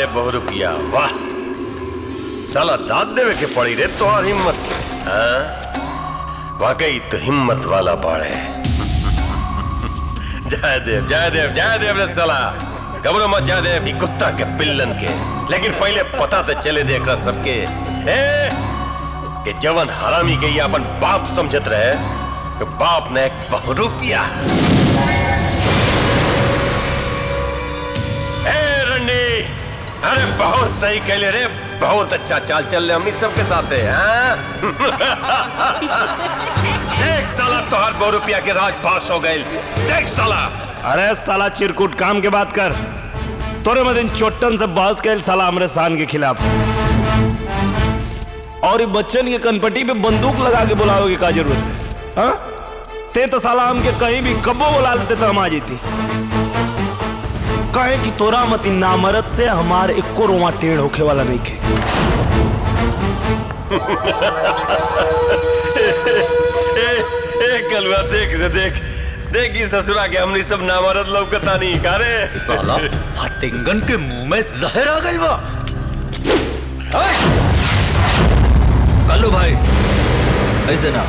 [SPEAKER 15] ले बहु रुपया वाह साला दाद देवे के पड़ी रे तोहार हिम्मत हाँ? वाकई तो हिम्मत वाला बाड़े जय देव जय देव जय देव रे साला घबरो मत जय देव ई कुत्ता के पिल्लन के लेकिन पहले पता तो चले देख रहा सबके ए कि जवन हरामी के ये अपन बाप समझत रहे कि बाप ने एक बहु रुपया ए रंडी अरे बहुत सही कहले रे बहुत अच्छा चाल चल रहे हमनी सबके साथ है हाँ? देख साला तोहर बहु रुपया के राज पास हो गए देख साला
[SPEAKER 5] अरे साला चिरकुट काम के बात कर तोरे मदिन चोट्टन से बहस कैल साला हमरे शान के खिलाफ और ये बच्चन के कनपट्टी पे बंदूक लगा के बुलावे की का जरूरत है हाँ? ते तो साला हमके कहीं भी कब्बो बुला लेते तो हम आ जेती कहे कि तोरा मती नामरद से हमार इक्को रोमा टेढ़ होखे वाला नहीं खे
[SPEAKER 15] ए, ए कलवा देख रे देख देख ई ससुरा के हमनी सब नामरद लौकता नहीं का रे
[SPEAKER 17] साला फटिंगन के मुंह में जहर आ गई बा
[SPEAKER 12] कल्लू भाई ऐसे ना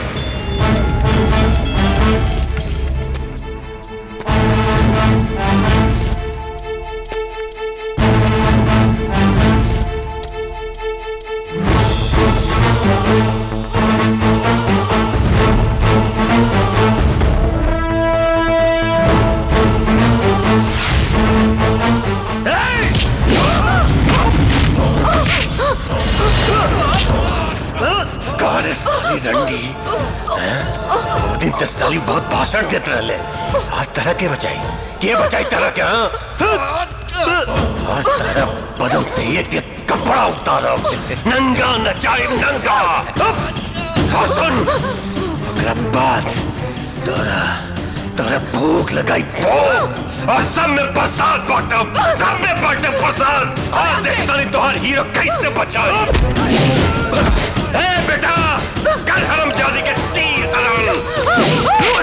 [SPEAKER 15] कारे साली रंडी हैं? वो दिन तो साली बहुत भाषण देते रहले आज तरह के बचाई के बचाई तरह के हाँ? आज तरह बदन से एक एक कपड़ा उतारा नंगा नचाई नंगा हाँ सुन ओकरा बाद तोरा तोरा भूख लगाई भूख और सब में प्रसाद बांटब सब में बांटे प्रसाद आज देखता नहीं तोहर हीरो कैसे बचाई ए बेटा कल हरम जादी के चीर हरम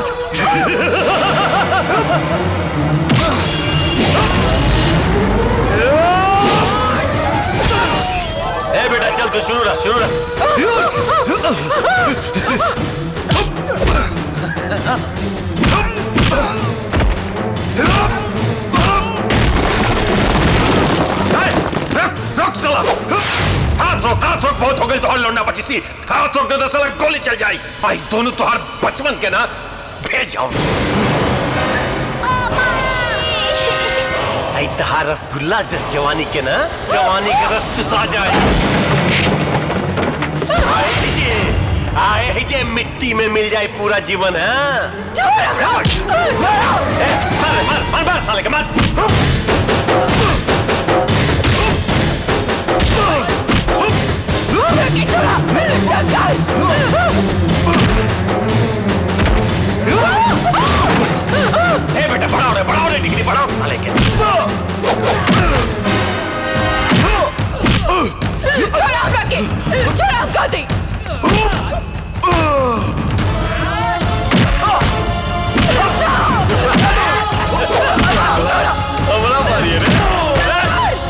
[SPEAKER 15] ए बेटा चल तू शुरू रहा शुरू रुक साला हाथ रोक हाथ रोक बहुत हो गई तोहर लौंडा बची सी हाथ रोक दे तो साला गोली चल जाई भाई दोनों तोहर बचपन के ना भेज आओ आई तहार रसगुल्ला से जवानी के ना जवानी के रस चुसा जाए आए जे आए जे मिट्टी में मिल जाए पूरा जीवन है मार मार मार मार साले के मार ए बेटा बढ़ाओ रे बढ़ाओ रे डिग्री बढ़ाओ साले के
[SPEAKER 2] छोड़ आप रखे छोड़ आप गाते
[SPEAKER 15] बड़ा मारी है रे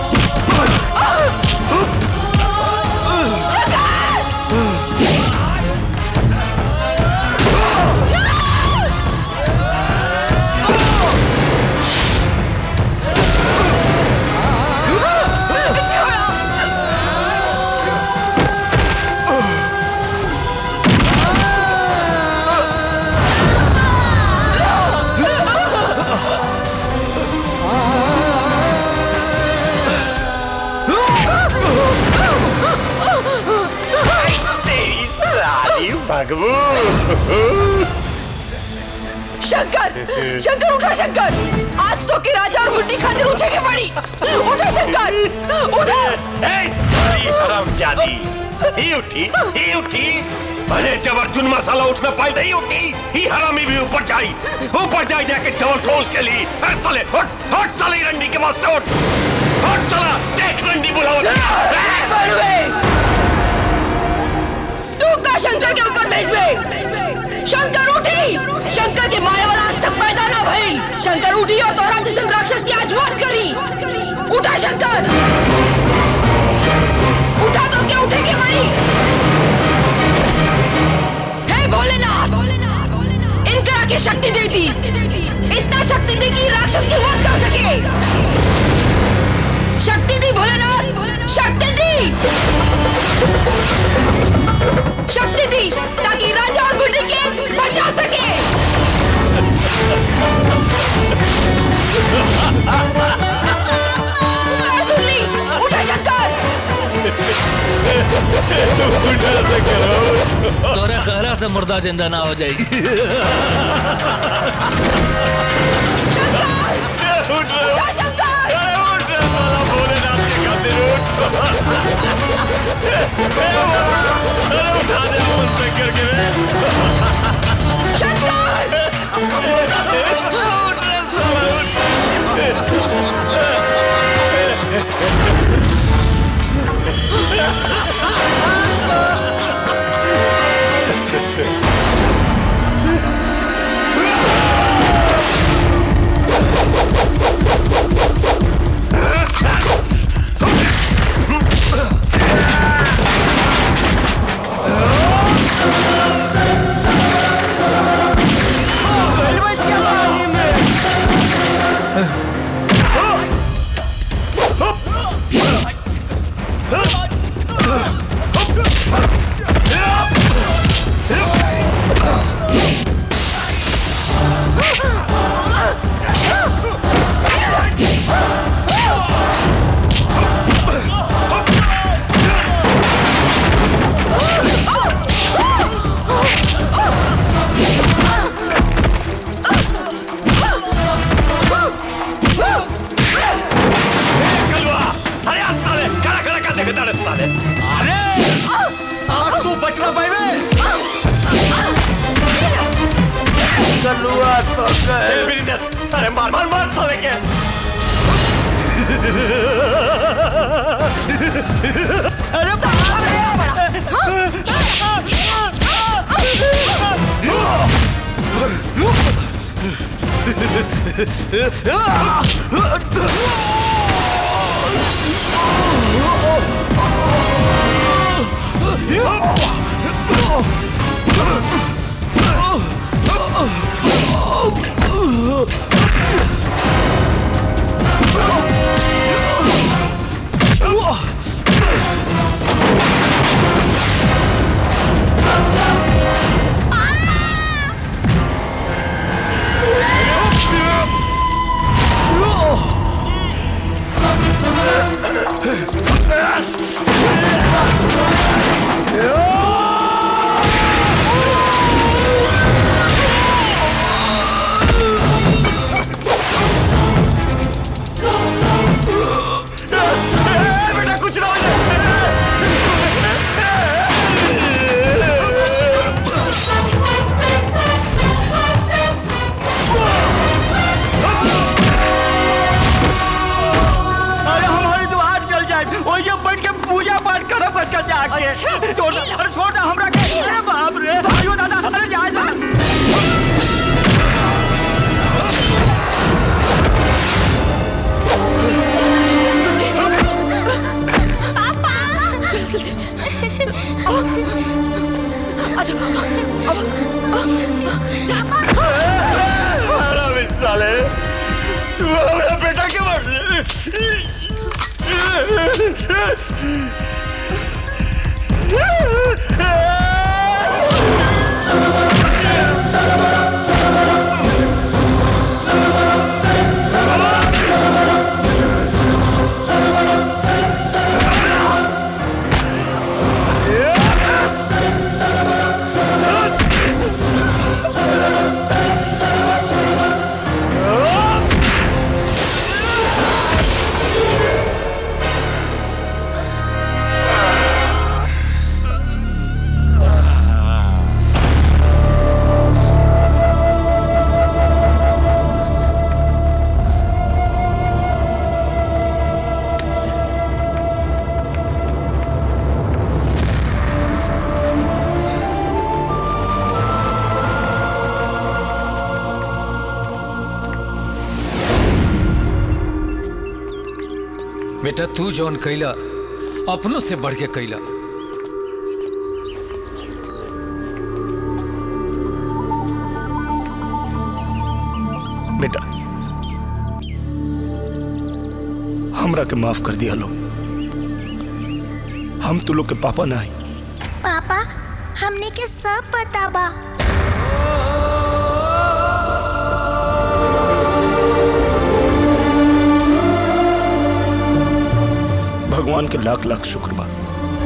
[SPEAKER 15] तेरी साली भगवू
[SPEAKER 2] शंकर शंकर उठा शंकर आज तो की राजा और मुट्ठी खातिर उठेगी पड़ी उठा शंकर उठा
[SPEAKER 15] ए साली हरामजादी ही उठी ही उठी अरे जब अर्जुन मसाला उठना पाई नहीं उठी ही हरामी भी ऊपर जाई ऊपर जाई जाके डबल ट्रोल के लिए ए साले उठ उठ साले रंडी के वास्ते उठ उठ साला देख रंडी बुलावा
[SPEAKER 2] तू का शंकर के ऊपर भेजबे शंकर उठी शंकर के मारे वाला आज तक पैदा ना भइल शंकर उठी और तोरा जैसे राक्षस की आज वध करी उठा शंकर
[SPEAKER 13] के शक्ति दे दी इतना शक्ति दी कि राक्षस की वध कर सके शक्ति दी भोलेनाथ शक्ति दी शक्ति दी ताकि राजा और बुढ़ी के बचा सके मैं सुन ली उठा शंकर
[SPEAKER 12] तोरा कहला से मुर्दा जिंदा ना हो जाएगी
[SPEAKER 13] उठा शंकर
[SPEAKER 11] अरे आज साले खड़ा खड़ा का देखे ताड़े साले अरे आज तू बचना पाएबे कलुआ तो गए बिरिंदर अरे मार मार मार साले के
[SPEAKER 13] अरे
[SPEAKER 11] बेटा कुछ ना हो
[SPEAKER 14] अरे हमारी तो हाथ चल जाए और ये बैठ के पूजा पाठ करो कच कच आके छोड़ दे अरे छोड़ दे हमरा के अरे बाप रे भाइयों दादा अरे जा जा
[SPEAKER 11] अरे साले तू हमारा बेटा के मार
[SPEAKER 18] बेटा तू जौन कैला अपनों से बढ़ के कैला
[SPEAKER 5] बेटा हमरा के माफ कर दिया लो हम तू लोग के पापा ना हई
[SPEAKER 3] पापा हमने के सब पता बा
[SPEAKER 5] भगवान के लाख लाख शुक्र बा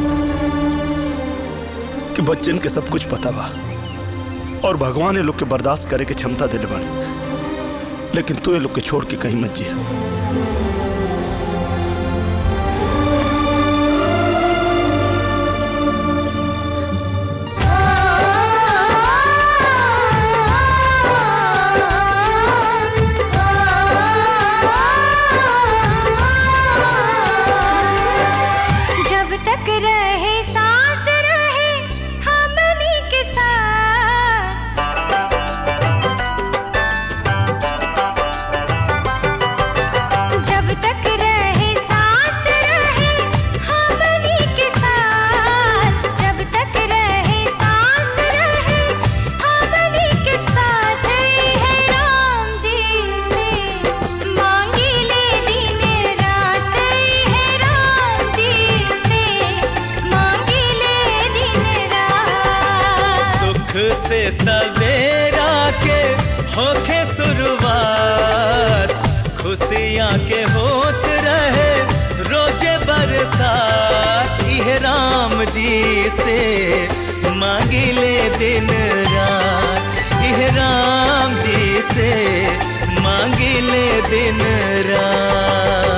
[SPEAKER 5] कि बच्चन के सब कुछ पता बा और भगवान ये लोग के बर्दाश्त करे के क्षमता देले बाड़े लेकिन तू ये लोग के छोड़ के कहीं मत जिया
[SPEAKER 2] जब तक रहे सांस रहे हमनी के साथ जब तक रहे सांस रहे हमनी के साथ जब तक रहे सांस रहे हमनी के साथ है राम जी से मांगी ले दिन रात है राम जी से मांगी ले दिन रात
[SPEAKER 8] सुख से सवेरा के होके शुरुआत खुशियाँ के होत रहे रोजे बरसात इह राम जी से मांगी ले दिन रात इह राम जी से मांगी ले दिन रात